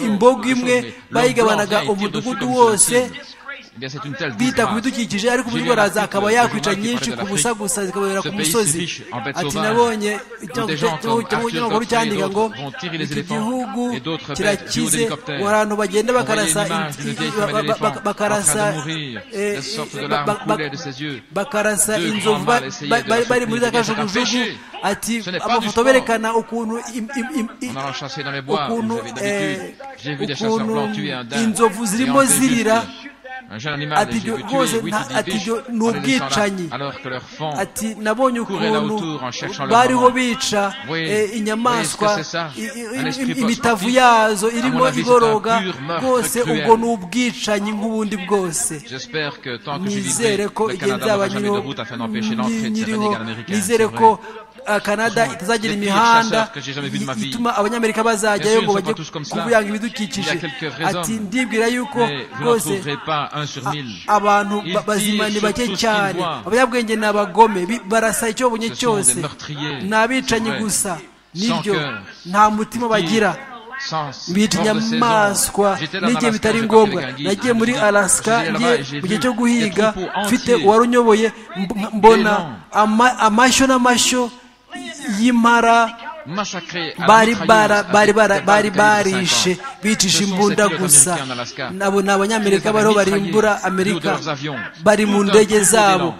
imbogo imwe bayigabanaga umudugudu wose bita ku bidukikije ariko uburyo baraza akaba yakwica nyinshi ku busa gusa zikababera ku musozi ati nabonye ikinyamakuru cyandika ngo iki gihugu kirakize abantu bagenda bakarasa bakarasa bakarasa inzovu bari muri za kajugujugu ati amafoto berekana ukuntu inzovu zirimo zirira ati ibyo rwose ati ibyo ni ubwicanyi ati nabonye ukuntu bariho bica inyamaswa imitavu yazo irimo igoroga rwose ubwo ni ubwicanyi nk'ubundi bwose nizere ko igihe nzaba nyiriho nizere ko canada itazagira imihanda ituma abanyamerika bazajyayo ngo bajye kuyanga ibidukikije ati ndibwira yuko rwose abantu bazima ni bake cyane abanyabwenge ni abagome barasa icyo babonye cyose ni abicanyi gusa nibyo nta mutima bagira bica inyamaswa n'igihe bitari ngombwa nagiye muri alasika mu gihe cyo guhiga mfite uwari unyoboye mbona amashyo n'amashyo y'impara bari barishe bicisha imbunda gusa nabo ni abanyamerika bariho barimbura amerika bari mu ndege zabo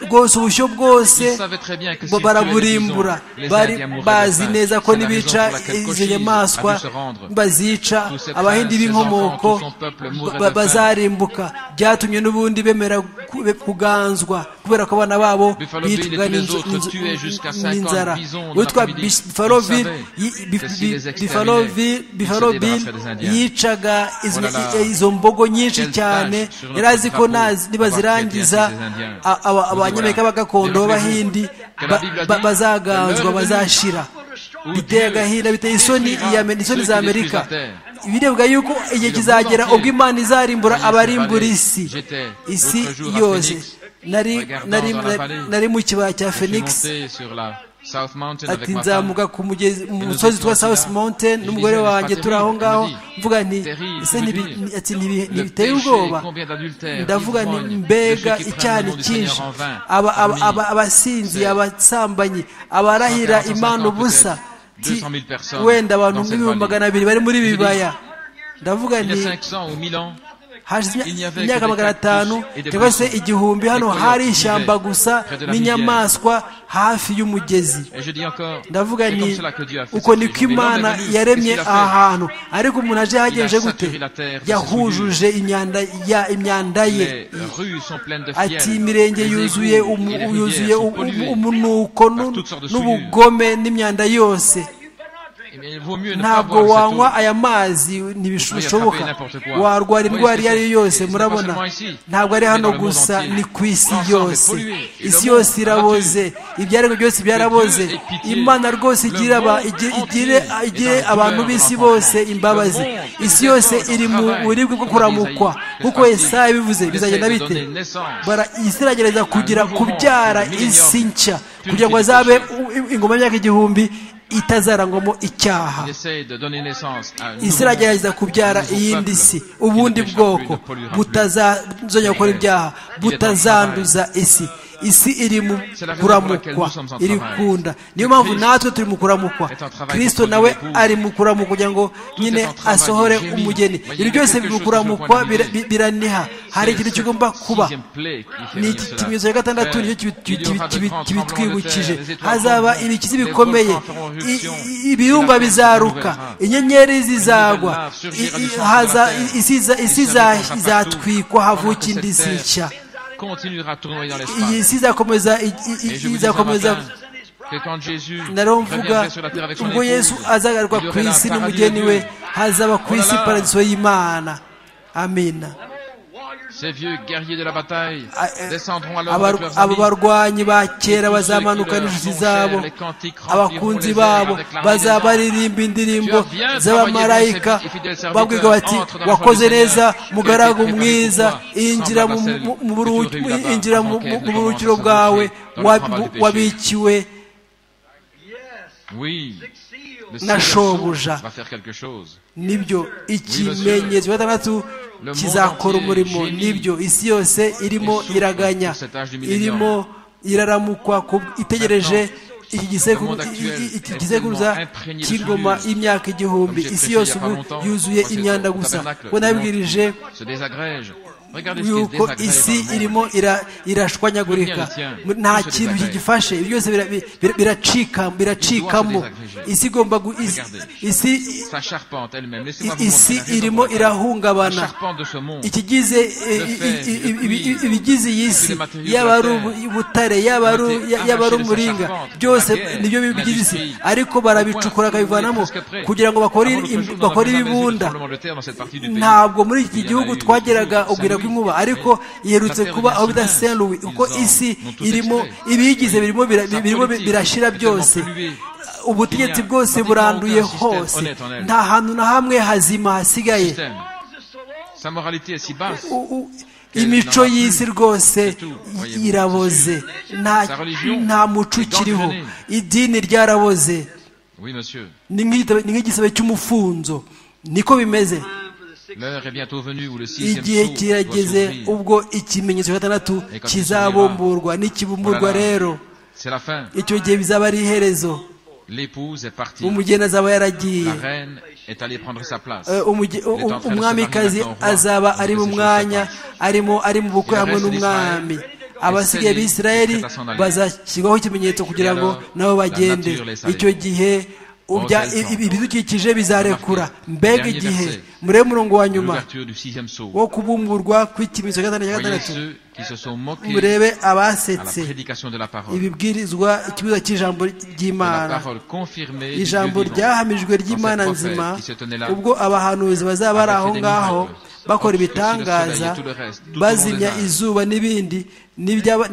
rwose ubushyo bwose baraburimbura bazi neza ko nibica izo nyamaswa bazica abahindi b'inkomoko bazarimbuka byatumye n'ubundi bemera kuganzwa kubera ko abana babo bicwaga n'inzara witwa bifaroville yicaga izo mbogo nyinshi cyane yari azi ko nibazirangiza abanyamerika b'agakondo b'abahindi bazaganzwa bazashira biteye agahinda biteye isoni isoni za amerika birebwa yuko igihe kizagera ubwo imana izarimbura abarimbura isi isi yose nari mu kibaya cya phoenix ati nzamuka ku musozi wa south mountain n'umugore wanjye turi aho ngaho mvuga nti ese ntibiteye ubwoba ndavuga nti mbega icyaha cyinshi abasinzi abasambanyi abarahira imana ubusa wenda abantu nk'ibihumbi magana abiri bari muri bibaya ndavuga nti hashize imyaka magana atanu cyangwa se igihumbi hano hari ishyamba gusa n'inyamaswa hafi y'umugezi ndavuga ni uko niko imana yaremye aha hantu ariko umuntu aje yagenje gute yahujuje imyanda ye ati imirenge yuzuye umunuko n'ubugome n'imyanda yose ntabwo wanywa aya mazi ntibishoboka warwara indwara iyo ari yo yose murabona ntabwo ari hano gusa ni ku isi yose isi yose iraboze ibyaremwe byose byaraboze imana rwose igire abantu b'isi bose imbabazi isi yose iri mu buribwe bwo kuramukwa kuko isaha bivuze bizagenda bite isi iragerageza kugira kubyara isi nshya kugira ngo azabe ingoma y'imyaka igihumbi itazarangwamo icyaha isi iragerageza kubyara iyindi si ubundi bwoko butazazongera gukora ibyaha butazanduza isi isi iri mu kuramukwa iri kunda niyo mpamvu natwe turi mu kuramukwa kirisito nawe ari mu kuramukwa kugira ngo nyine asohore umugeni ibyo byose mu kuramukwa biraniha hari ikintu kigomba kuba ni iki kimenyetso cya gatandatu nicyo kibitwibukije hazaba ibikizi bikomeye ibirumba bizaruka inyenyeri zizagwa isi izatwikwa havuka indi si nshya continuera à tournoyer dans iyi si izakomeza izakomeza naramvuga ubwo yesu azagaruka ku isi n'umugeni we hazaba ku isi paradiso y'imana amina abo barwanyi ba kera bazamanuka n'inshuti zabo abakunzi babo bazabaririmba indirimbo z'abamarayika babwiga bati wakoze neza mugaragu mwiza injira mu buruhukiro bwawe wabikiwe na shobuja nibyo ikimenyetso cya gatandatu kizakora umurimo nibyo isi yose irimo iraganya irimo iraramukwa itegereje iki gisekuruza cy'ingoma y'imyaka igihumbi isi yose ubu yuzuye imyanda gusa ubwo nabibwirije yuko isi irimo irashwanyagurika nta kintu kigifashe ibyo byose biracikamo isi igomba isi irimo irahungabana ikigize ibigize iyi si yaba ari ubutare yaba ari umuringa byose nibyo bigize isi ariko barabicukura bakabivanamo kugira ngo bakore ibibunda ntabwo muri iki gihugu twageraga ubwira rw'inkuba ariko iherutse kuba aho bita saint louis kuko isi irimo ibiyigize birimo birashira byose ubutegetsi bwose buranduye hose nta hantu na hamwe hazima hasigaye imico y'isi rwose iraboze nta muco ukiriho idini ryaraboze ni nk'igisebe cy'umufunzo niko bimeze igihe kirageze ubwo ikimenyetso cya gatandatu kizabumburwa n'ikibumburwa rero icyo gihe bizaba ari iherezo umugeni azaba yaragiye umwamikazi azaba ari mu mwanya arimo ari mu bukwe hamwe n'umwami abasigaye b'isirayeli bazashyirwaho ikimenyetso kugira ngo nabo bagende icyo gihe ibidukikije bizarekura mbega igihe murebe umurongo wa nyuma wo kubumburwa kw'ikimenyetso cya gatandatu cya gatandatu murebe abasetse ibibwirizwa ikibuza cy'ijambo ry'imana ijambo ryahamijwe ry'imana nzima ubwo abahanuzi bazaba bari aho ngaho bakora ibitangaza bazimya izuba n'ibindi n'ibyaba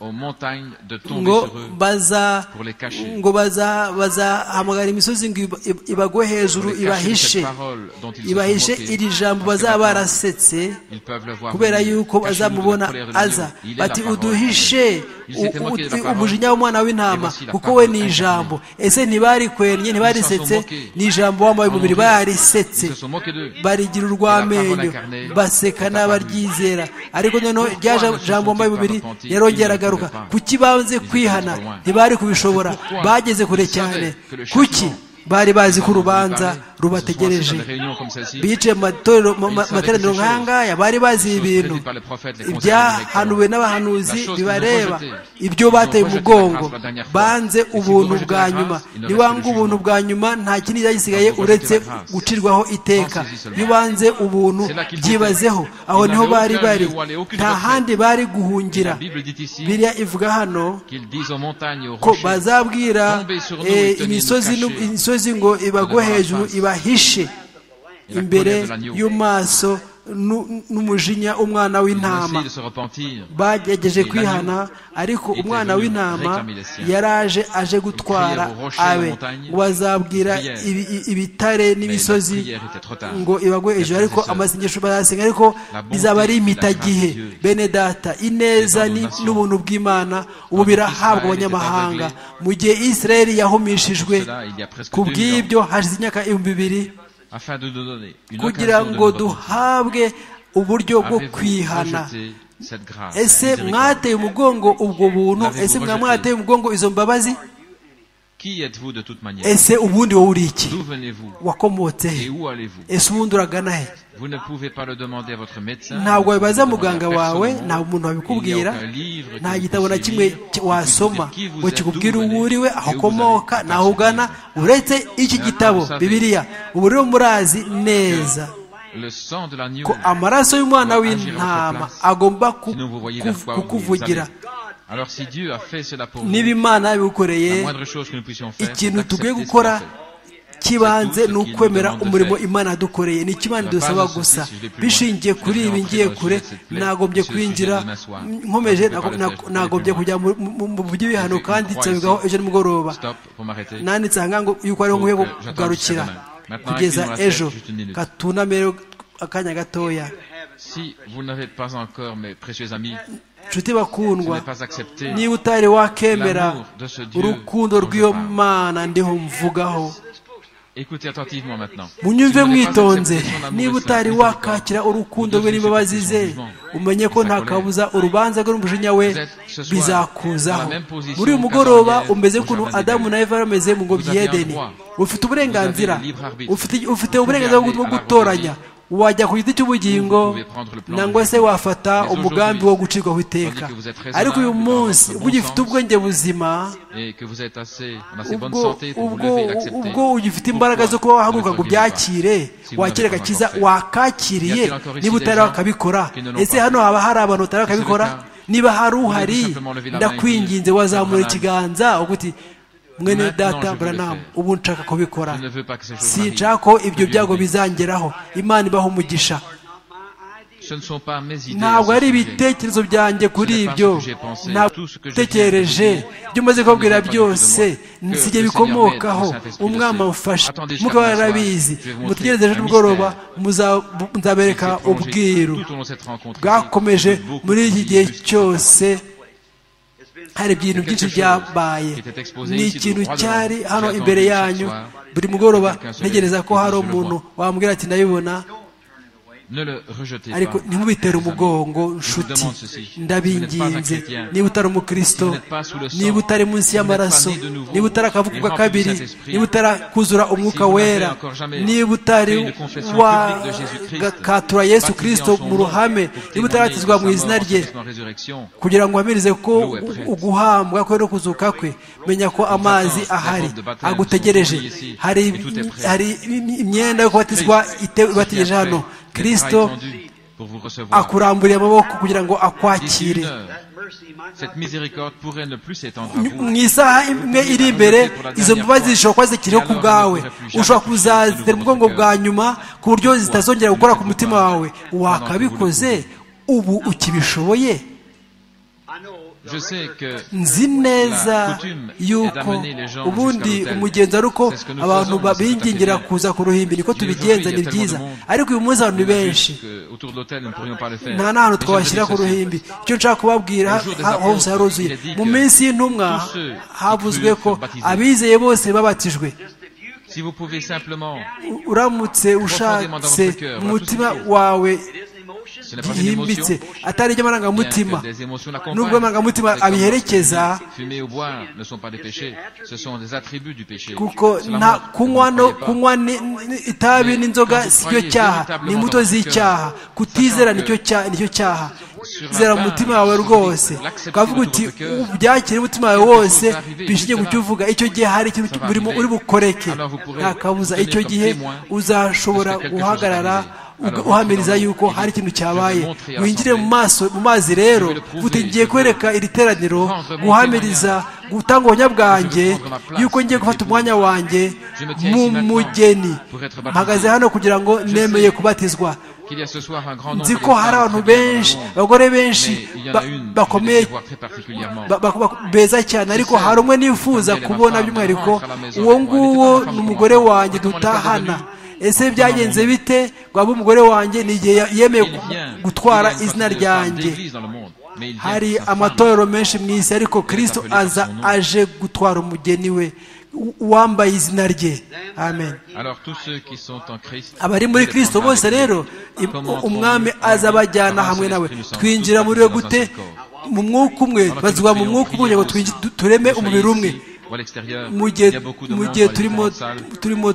aux montagnes de tomber ngo sur eux baza pour les cacher. ngo baza bazahamagara imisozi ngo iba- iba- ibagwe hejuru Pour les cacher ibahishe cette parole dont ils se ibahishe sont moqués. iri jambo Parce que bazaba maintenant, barasetse ils peuvent le voir kubera venir. yuko Cachez-nous de la bazamubona colère de aza Dieu. Il est bati la parole. uduhishe Ils s'étaient u- moqués de la u- parole. umujinya w'umwana Et w'intama voici la kuko parole we ni incarnée. ijambo ese ntibarikwennye ntibarisetse moqués. ni ijambo wambaye Ils umubiri ont dit- barisetse Ils se sont moqués d'eux. barigira La urw'amenyo parole incarnée. baseka n'abaryizera ariko noneho rya ja- jambo wambaye umubiri yarongera agaruka kuki banze kwihana ntibari kubishobora bageze kure cyane kuki bari bazi ko urubanza rubategereje bicaye mu matorero mu ma- materaniro nk'aya ngaya bari bazi ibintu ibyahanuwe n'abahanuzi bibareba ibyo bateye umugongo banze ubuntu bwa nyuma niwanga ubuntu bwa nyuma nta kindi cyari gisigaye uretse gucirwaho iteka iyo banze ubuntu byibazeho aho niho bari bari nta handi bari guhungira La Bible dit ici biriya ivuga hano qu'ils disent aux montagnes et aux ko rochers, bazabwira eh, imisozi nu- imisozi ngo ibagwe hejuru ibahishe imbere y'amaso nu- n'umujinya w'umwana ils ont w'intama essayé de se repentir. bagerageje kwihana ariko umwana w'intama yaraje aje gutwara abe ngo bazabwira ibi- i- ibitare n'imisozi ngo ibagwe hejuru ariko amasengesho bayasenga ariko bizaba ari impitagihe bene data ineza ni- n'ubuntu bw'imana ubu birahabwa abanyamahanga mu gihe isirayeli yahumishijwe ku bw'ibyo hashize imyaka ibihumbi bibiri Afin de nous donner une kugira occasion de ngo nous repentir. duhabwe uburyo bwo Avez-vous kwihana rejeté cette grâce, ese cette miséricorde mwateye umugongo ubwo buntu ese mwa mwateye umugongo izo mbabazi Qui êtes-vous de toute manière ese ubundi wowe uri iki D'où venez-vous wakomotse Et he où allez-vous ese ubundi uragana he Vous ne pouvez pas le demander à votre médecin. ntabwo wabibaza vous ne pouvez muganga demander à personne wawe au monde. nta muntu Il n'y a wabikubwira aucun livre que nta vous gitabo na puissiez kimwe lire ki- qui wasoma puisse dire qui vous ngo êtes, kikubwire d'où vous uwo venez, uri we et aho où vous ukomoka allez. naho ugana uretse iki Maintenant, gitabo vous savez. bibiriya ubu rero murazi neza Le sang de l'agneau. ko amaraso y'umwana w'intama agomba ku- Sinon, vous voyez ku- vers quoi vous vous kukuvugira allez. Alors si Dieu a fait cela pour niba vous, imana la yabigukoreye moindre chose que nous puissions faire, c'est ikintu d'accepter tugiye ce qu'il gukora a fait. cy'ibanze ni ukwemera Cette douce umurimo qu'il imana yadukoreye ni iki imana La idusaba base, gusa si je vais plus loin, bishingiye je kuri vais ibi entrer ngiye dans le kure sujet de cette plaie, nagombye sur le sujet kwinjira demain soir. nkomeje Je ne peux pas le faire, je vais nagombye plus kujya mu- mu- mu by'ibihano Je kandi crois nsabwaho ici. ejo nimugoroba Stop, pour m'arrêter. nanditse aha ngaha ngo yuko ariho nkwiye Donc, euh, j'attends kugarukira jusqu'à demain. kugeza Maintenant, ejo juste une minute. katuname rero akanya gatoya Si vous n'avez pas encore, mes précieux amis, nshuti ce bakundwa n'est pas accepté. niba utari wakemera L'amour de ce Dieu urukundo dont je rw'iyo parle. mana ndiho mvugaho Écoutez attentivement maintenant. Si munyumve vous n'avez pas mwitonze accepté son amour niba et sa miséricorde, utari wakakira urukundo vous rwe devez n'imbabazi accepter ze son jugement, umenye ko sa nta colère. kabuza urubanza rwe n'umujinya we Vous êtes ce soir bizakuzaho dans la même position muri uyu qu'Adam mugoroba et Ève umeze au ukuntu Jardin adamu na eva bameze mu ngobyi avez un y'edeni droit. ufite uburenganzira Vous avez libre arbitre. ufite- Vous ufite pouvez uburenganzira bwo aller à la gutoranya wajya ku giti Vous cy'ubugingo pouvez prendre le plan nangwa de se Dieu. wafata Mais umugambi aujourd'hui, wo gucirwaho iteka tandis que vous êtes raisonnable, ariko uyu dans munsi votre ubwo bon ugifite sens, ubwenge buzima et que vous êtes assez, en assez bonne ubwo santé pour vous ubwo lever et l'accepter. ubwo ugifite Pourquoi imbaraga zo kuba vous ne wahaguruka ngo pourriez pas byakire si vous wakire n'avez pas agakiza encore fait wakakiriye Y a-t-il encore ici niba des utari gens wakabikora qui ne l'ont ese pas hano haba hari abantu batari ce bakabikora cas, niba hari uhari vous simplement lever la main ndakwinginze et dire, wazamura Branham, ikiganza uvuga uti mwene maintenant, je data veux le buranamu faire. ubu nshaka kubikora Je ne veux pas que ces choses m'arrivent. sinshaka ko ibyo Que Dieu byago me bénisse. bizangeraho imana ibaho umugisha Ce ne sont pas mes idées. à ntabwo ce ari sujet. ibitekerezo byanjye kuri Ce n'est pas ce ibyo que j'ai pensé. ntabwo Tout ce que j'ai tekereje dit, ibyo umaze kubabwira pas du tout de moi. byose Que nsijye le Seigneur bikomokaho m'aide, que le Saint-Esprit umwami le sait. amufashe Attendez jusqu'à mukaba demain soir, yarabizi je vais vous montrer mutegereze ejo un nimugoroba mystère. muza- bu- nzabereka J'ai plongé ubwiru tout au long de cette rencontre ici, bwakomeje de beaucoup muri iki de gihe livres. cyose hari ibintu quelque byinshi chose byabaye qui était exposé ni ici ikintu droit devant cyari vous. hano J'ai imbere attendu chaque yanyu soir buri mugoroba que quelqu'un se ntegereza lève ko et que hari je le umuntu vois. wambwira ati ndabibona Ne le rejetez pas. ariko ntimubitere mes amis. umugongo Je vous nshuti demande ceci. Si vous n'êtes pas un ndabinginze chrétien, niba utari umukristo Si vous n'êtes pas sous le sang, niba utari munsi si vous y'amaraso n'êtes pas né de nouveau, niba utari akavuko et ka rempli kabiri du Saint-Esprit, niba utarakuzura umwuka si vous n'avez wera encore jamais niba utari fait une confession publique de Jésus-Christ, wakatura yesu baptisé en kirisito son mu nom, ruhame pour niba témoigner utarabatizwa de sa mu izina mort, rye de sa résurrection, kugira ngo wamirize ko L'eau est prête. uguhambwa kwe no kuzuka kwe menya ko amazi attend, ahari les portes de baptême sont agutegereje ouvertes ici, hari et tout est prêt. hari imyenda yo kubatizwa Christ, ce qui ite- a ibategereje fait, hano les kirisito bras étendus pour vous recevoir. akuramburiye amaboko kugira ngo D'ici akwakire une heure, cette miséricorde pourrait ne plus s'étendre à mu vous. isaha imwe iri imbere izo mbabazi zishobora kuba zikiriho ku bwawe ushobora kuzazitera umugongo bwa nyuma ku buryo zitazongera gukora ku mutima wawe wakabikoze ubu ukibishoboye nzi neza yuko ubundi umugenzi ari uko abantu babingingira kuza ku ruhimbi niko tubigenza ni byiza ariko uyu munsi abantu ni benshi nta n'ahantu twabashyira ku ruhimbi icyo nshaka kubabwira hose haruzuye mu minsi y'intumwa havuzwe ko abizeye bose babatijwe uramutse ushatse umutima wawe yimbitse atari ibyo amarangamutima nubwo amarangamutima abiherekeza kuko nta kunywa no kunywa itabi n'inzoga si cyo cyaha ni imbuto z'icyaha kutizera nicyo cyaha zera mu mutima wawe rwose ukavuga uti ubyakire umutima wawe wose bishingiye ku cyo uvuga icyo gihe hari ikintu urimo uri bukoreke nta kabuza icyo gihe uzashobora guhagarara uhamiriza yuko hari ikintu cyabaye winjire mu maso mu mazi rero ngiye kwereka iri teraniro guhamiriza gutanga ubuhamya bwanjye yuko ngiye gufata umwanya wanjye mu mugeni mpagaze hano kugira ngo nemeye kubatizwa nzi ko hari abantu benshi abagore benshi bakomeye beza cyane ariko hari umwe nifuza kubona by'umwihariko uwo nguwo ni umugore wanjye dutahana ese byagenze bite rwaba umugore wanjye ni igihe yemeye gutwara izina ryanjye hari amatorero menshi mu isi ariko kirisito aza aje gutwara umugeni we wambaye izina rye amen abari muri kirisito bose rero umwami aza abajyana hamwe nawe twinjira muri we gute mu mwuka umwe bazwa mu mwuka umwe ngo tureme umubiri umwe mu gihe turimo turimo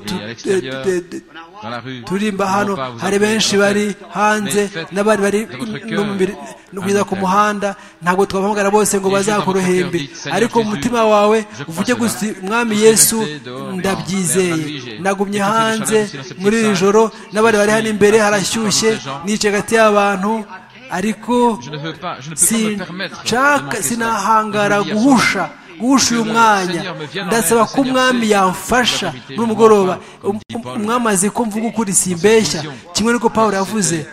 turimba hano hari benshi bari hanze n'abari bari no kugeza ku muhanda ntabwo twabahamagara bose ngo bazakuruhembe ariko mu mutima wawe uvuge gusa umwami yesu ndabyizeye nagumye hanze muri iri joro n'abari bari hano imbere harashyushye nicaye hagati y'abantu ariko sinahangara guhusha guhusha uyu mwanya ndasaba ko umwami yamfasha n'umugoroba umwami azi ko mvuga ukuri simbeshya kimwe n'uko paul yavuze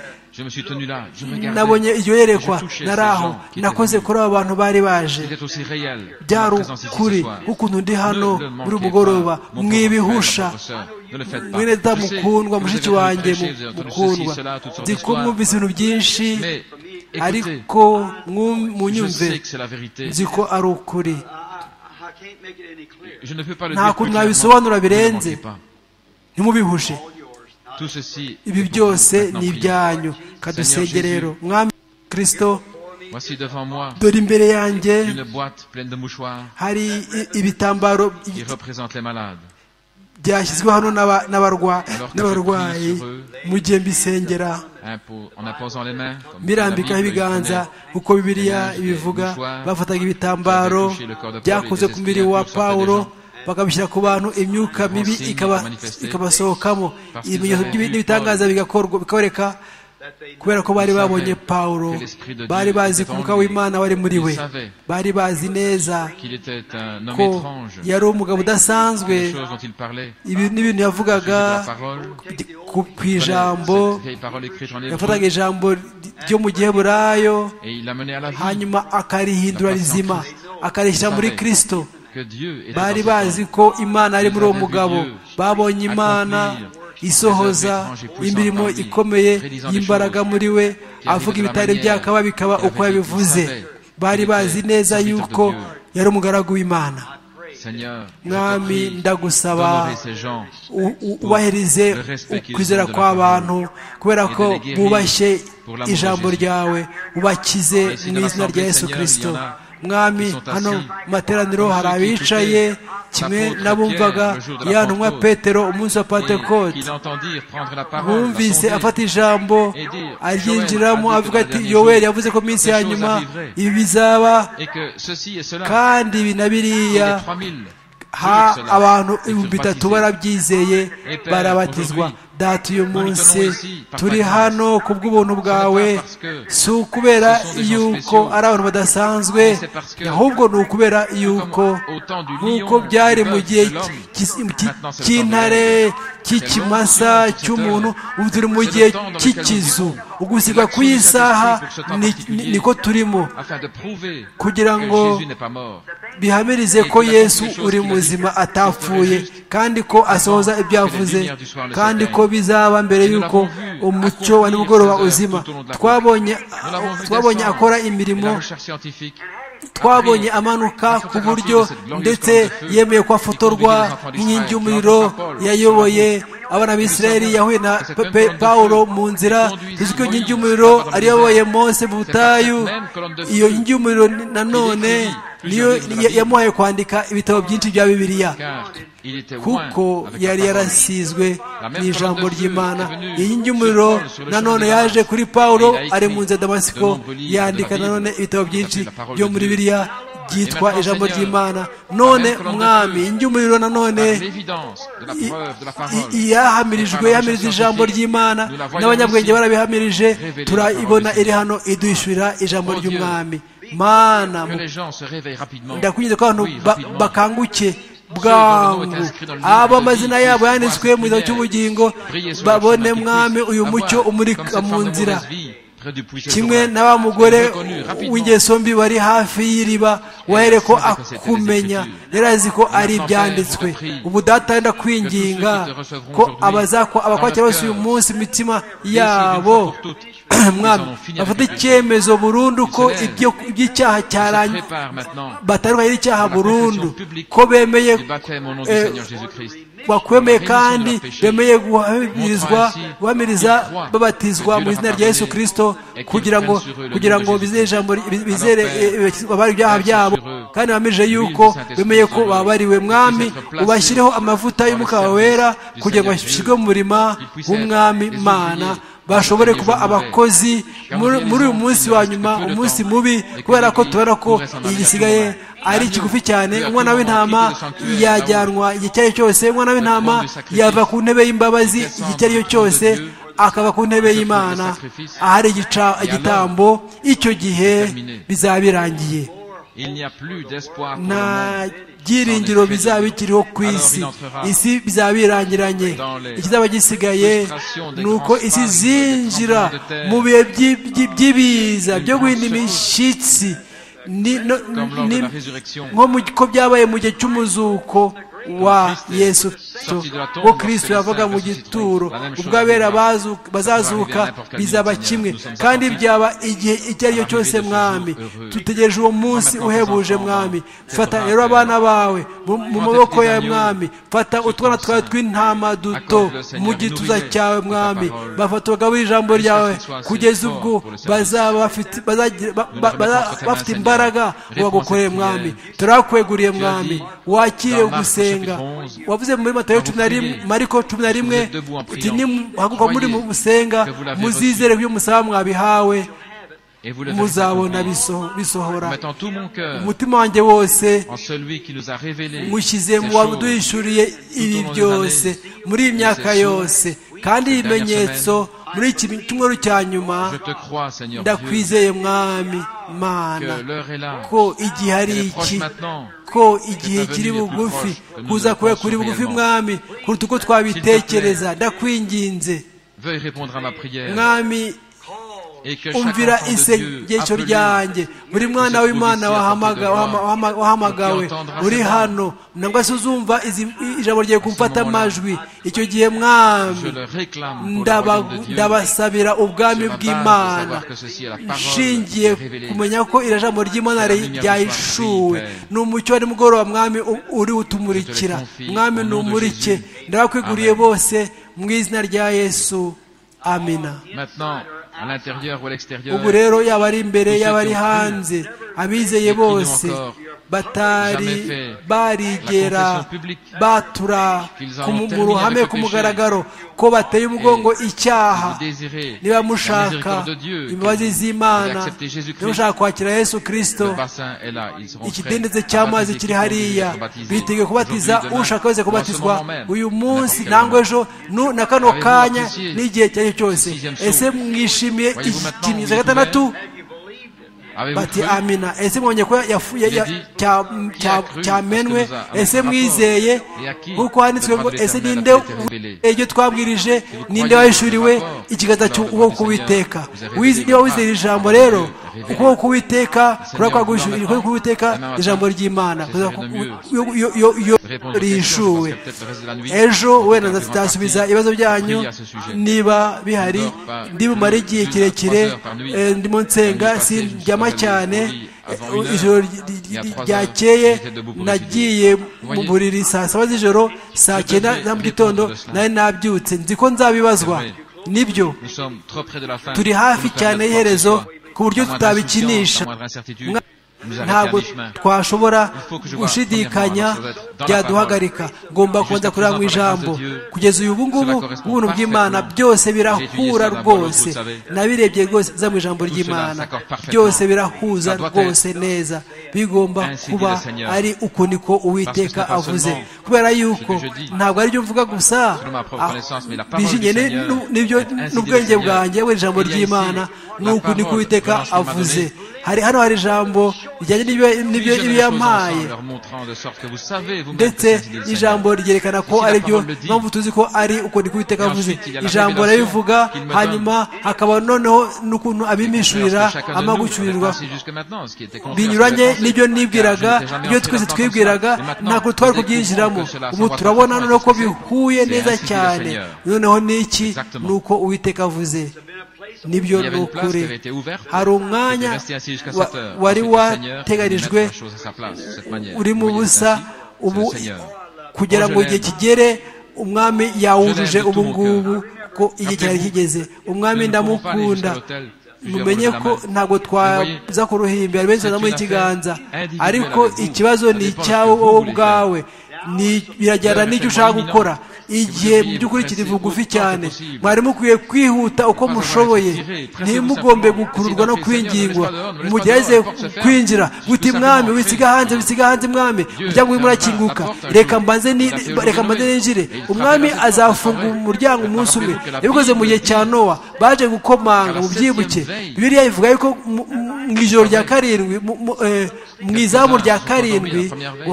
nabonye iryo yerekwa naraho nakoze kuri aba bantu bari baje byari ukuri ukuntu ndi hano muri mugoroba mwibihusha mwene mukundwa mushiki wanjye mukundwa nzi ko mwumvise ibintu byinshi ariko munyumve nzi ko ari ukuri nta kuntu nabisobanura birenze ntimubihushe ibi byose ni ibyanyu kadusenge rero mwami kirisito dore imbere yanjye hari ibitambaro byashyizwe hano n'abarwayi mu gihe mbisengera mbirambikaho ibiganza uko bibiriya ibivuga bafataga ibitambaro byakoze ku mubiri wa pawulo bakabishyira ku bantu imyuka mibi ikabasohokamo ibimenyetso n'ibitangaza bigakorwa bikaboneka kubera ko bari babonye pawulo bari bazi ko umwuka w'imana wari muri we bari bazi neza ko yari umugabo udasanzwe ibi n'ibintu yavugaga ku ijambo yafataga ijambo ryo mu giheburayo hanyuma akarihindura rizima akarishyira muri kirisito bari bazi ko imana ari muri uwo mugabo babonye imana isohoza imirimo ikomeye y'imbaraga muri we avuga ibitari byakaba bikaba uko yabivuze bari bazi neza yuko yari umugaragu w'imana mwami ndagusaba ubahirize ukwizera kw'abantu kubera ko bubashye ijambo ryawe ubakize mu izina rya yesu kirisito mwami hano mu materaniro hari abicaye kimwe n'abumvaga yantumwa petero umunsi wa patekote bumvise afata ijambo aryinjiramo avuga ati yoweri yavuze ko iminsi ya nyuma ibi bizaba kandi ibi na biriya ha abantu ibihumbi bitatu barabyizeye barabatizwa data uyu munsi turi hano ku bw'ubuntu bwawe si ukubera yuko ari abantu badasanzwe ahubwo ni ukubera yuko nk'uko byari mu gihe cy'intare cy'ikimasa cy'umuntu ubu turi mu gihe cy'ikizu ugusigwa kw'iyi saha niko turimo kugira ngo bihamirize ko yesu uri muzima atapfuye kandi ko asohoza ibyo yavuze kandi ko bizaba mbere y'uko umucyo wa nimugoroba uzima twabonye akora imirimo twabonye amanuka ku buryo ndetse yemeye ko afotorwa nk'inkingi y'umuriro yayoboye abana b'isirayeli yahuye na pawulo mu nzira tuzi ko inkingi y'umuriro ariyoboye mose mu butayu iyo nkingi y'umuriro nanone niyo yamuhaye kwandika ibitabo byinshi bya bibiliya kuko yari yarasizwe n'ijambo ry'imana iyi y'umuriro nanone yaje kuri pawulo ari mu nzu damasiko yandika nanone ibitabo byinshi byo muri biriya byitwa ijambo ry'imana none umwami y'umuriro nanone yahamirijwe yahamirije ijambo ry'imana n'abanyabwenge barabihamirije turayibona iri hano idushyurira ijambo ry'umwami mana ndakunyuze ko abantu bakanguke bwangu abo amazina yabo yanditswe mu gitabo cy'ubugingo babone mwami uyu mucyo umurika mu nzira kimwe na wa mugore w'ingeso mbi wari hafi y'iriba wahere ko akumenya yari azi ko ari ibyanditswe ubu datanda kwinginga ko abakwakira bose uyu munsi imitima yabo mwami bafata icyemezo burundu ko iby'icyaha cyaranye batandukanye n'icyaha burundu ko bemeye bakwemeye kandi bemeye guhamirizwa guhamiriza babatizwa mu izina rya yesu kirisito kugira ngo kugira ngo bizere abari ibyaha byabo kandi bamirije yuko bemeye ko babariwe mwami ubashyireho amavuta y'umwuka wera kugira ngo bashyirwe mu murima w'umwami mana bashobore kuba abakozi muri uyu munsi wa nyuma umunsi mubi kubera ko tubona ko igisigaye ari kigufi cyane umwana w'intama yajyanwa igihe icyo ari cyo cyose umwana w'intama yava ku ntebe y'imbabazi igihe icyo ari cyo cyose akaba ku ntebe y'imana ahari igitambo icyo gihe bizaba birangiye nta byiringiro bizaba bikiriho ku isi isi bizaba birangiranye ikizaba gisigaye ni uko isi zinjira mu bihe by'ibiza byo guhinda imishyitsi nk'uko byabaye mu gihe cy'umuzuko wa yesu wo kirisito yavaga mu gituro ubwo abera bazazuka bizaba kimwe kandi byaba igihe icyo ari cyo cyose mwami dutegereje uwo munsi uhebuje mwami fata rero abana bawe mu maboko ya mwami fata utwana twawe tw'intama duto mu gituza cyawe mwami bafata abagabo ijambo ryawe kugeza ubwo bazaba bafite imbaraga wagukoreye mwami turakweguriye mwami wakire gusenga wavuze muri matayo cumi na rimwe mariko cumi na rimwe uti nimuhaguruka muri musenga muzizere ibyo musaba mwabihawe muzabona bisohora umutima wanjye wose mushyize mu waduhishuriye ibi byose muri iyi myaka yose kandi ibimenyetso muri iki cyumweru cya nyuma ndakwizeye mwami mana ko igihe ari iki ko igihe kiri bugufi kuza kuba kuri bugufi mwami kuruta uko twabitekereza ndakwinginze mwami umvira isengesho ryanjye buri mwana w'imana wahamagawe uri hano ntabwo se uzumva ijambo rye kumfata amajwi icyo gihe mwami ndabasabira ubwami bw'imana nshingiye kumenya ko iri jambo ry'imana ryayishuwe ni umucyo wa nimugoroba mwami uri utumurikira mwami ni umurike ndabakwiguriye bose mu izina rya yesu amina ubu rero yaba ari imbere yaba ari hanze abizeye bose batari barigera batura mu ruhame ku mugaragaro ko bateye umugongo icyaha niba mushaka imbabazi z'imana niba mushaka kwakira yesu kirisito ikidendeze cy'amazi kiri hariya biteguye kubatiza ushaka wese kubatizwa uyu munsi ntabwo ejo na kano kanya n'igihe icyo ari cyo cyose ese mwishimiye iki kimenyetso gatandatu bati amina ese mwonye ko cyamenwe ese mwizeye nk'uko handitswe ngo ese ninde ibyo twabwirije ninde wahishuriwe ikiganza cy'ukuboko k'uwiteka niba wizeye ijambo rero ukuboko k'uwiteka ukuboko k'uwiteka ijambo ry'imana rihishuwe ejo wenda nzasubiza ibibazo byanyu niba bihari ndibumare igihe kirekire ndimo nsenga sindyama cyane ijoro ryakeye nagiye mu buriri saa saba z'ijoro saa cyenda za mu gitondo nari nabyutse nzi ko nzabibazwa nibyo turi hafi cyane y'iherezo ku buryo tutabikinisha ntabwo twashobora gushidikanya byaduhagarika ngomba kubanza kureba mu ijambo kugeza uyu ngubu ubuntu bw'imana byose birahura rwose nabirebye rwose za mu ijambo ry'imana byose birahuza rwose neza bigomba kuba ari uku niko uwiteka avuze kubera yuko ntabwo aribyo mvuga gusa bijyanye n'ibyo n'ubwenge bwanjye we ijambo ry'imana ni uku niko uwiteka avuze hari hano hari ijambo rijyanye n'ibyo yampaye ndetse ijambo ryerekana ko ari byo mpamvu tuzi ko ari uko ndi kubiteka avuze ijambo arabivuga hanyuma hakaba noneho n'ukuntu abimishurira amagucyurirwa binyuranye n'ibyo nibwiraga ibyo twese twibwiraga ntabwo twari kubyinjiramo ubu turabona noneho ko bihuye neza cyane noneho n'iki ni uko uwiteka avuze nibyo ni ukuri hari umwanya wari wateganijwe uri mu busa ubu kugira ngo igihe kigere umwami yawujuje ubu ngubu ko igihe cyari kigeze umwami ndamukunda mumenye ko ntabwo twaza ku ruhimbi hari benshi bazamuye ikiganza ariko ikibazo ni icyawe wowe ubwawe birajyana n'icyo ushaka gukora igihe mu by'ukuri kiri bugufi cyane mwari mukwiye kwihuta uko mushoboye ntimugombe gukururwa no kwingingwa mugerageze kwinjira guta mwami wisiga hanze wisiga hanze mwami umuryango urimo urakinguka reka mbanze ninjire umwami azafungura umuryango umunsi umwe yabikoze mu gihe cya nowa baje gukomanga mu byibuke biriya bivuga yuko mu ijoro rya karindwi mu izamu rya karindwi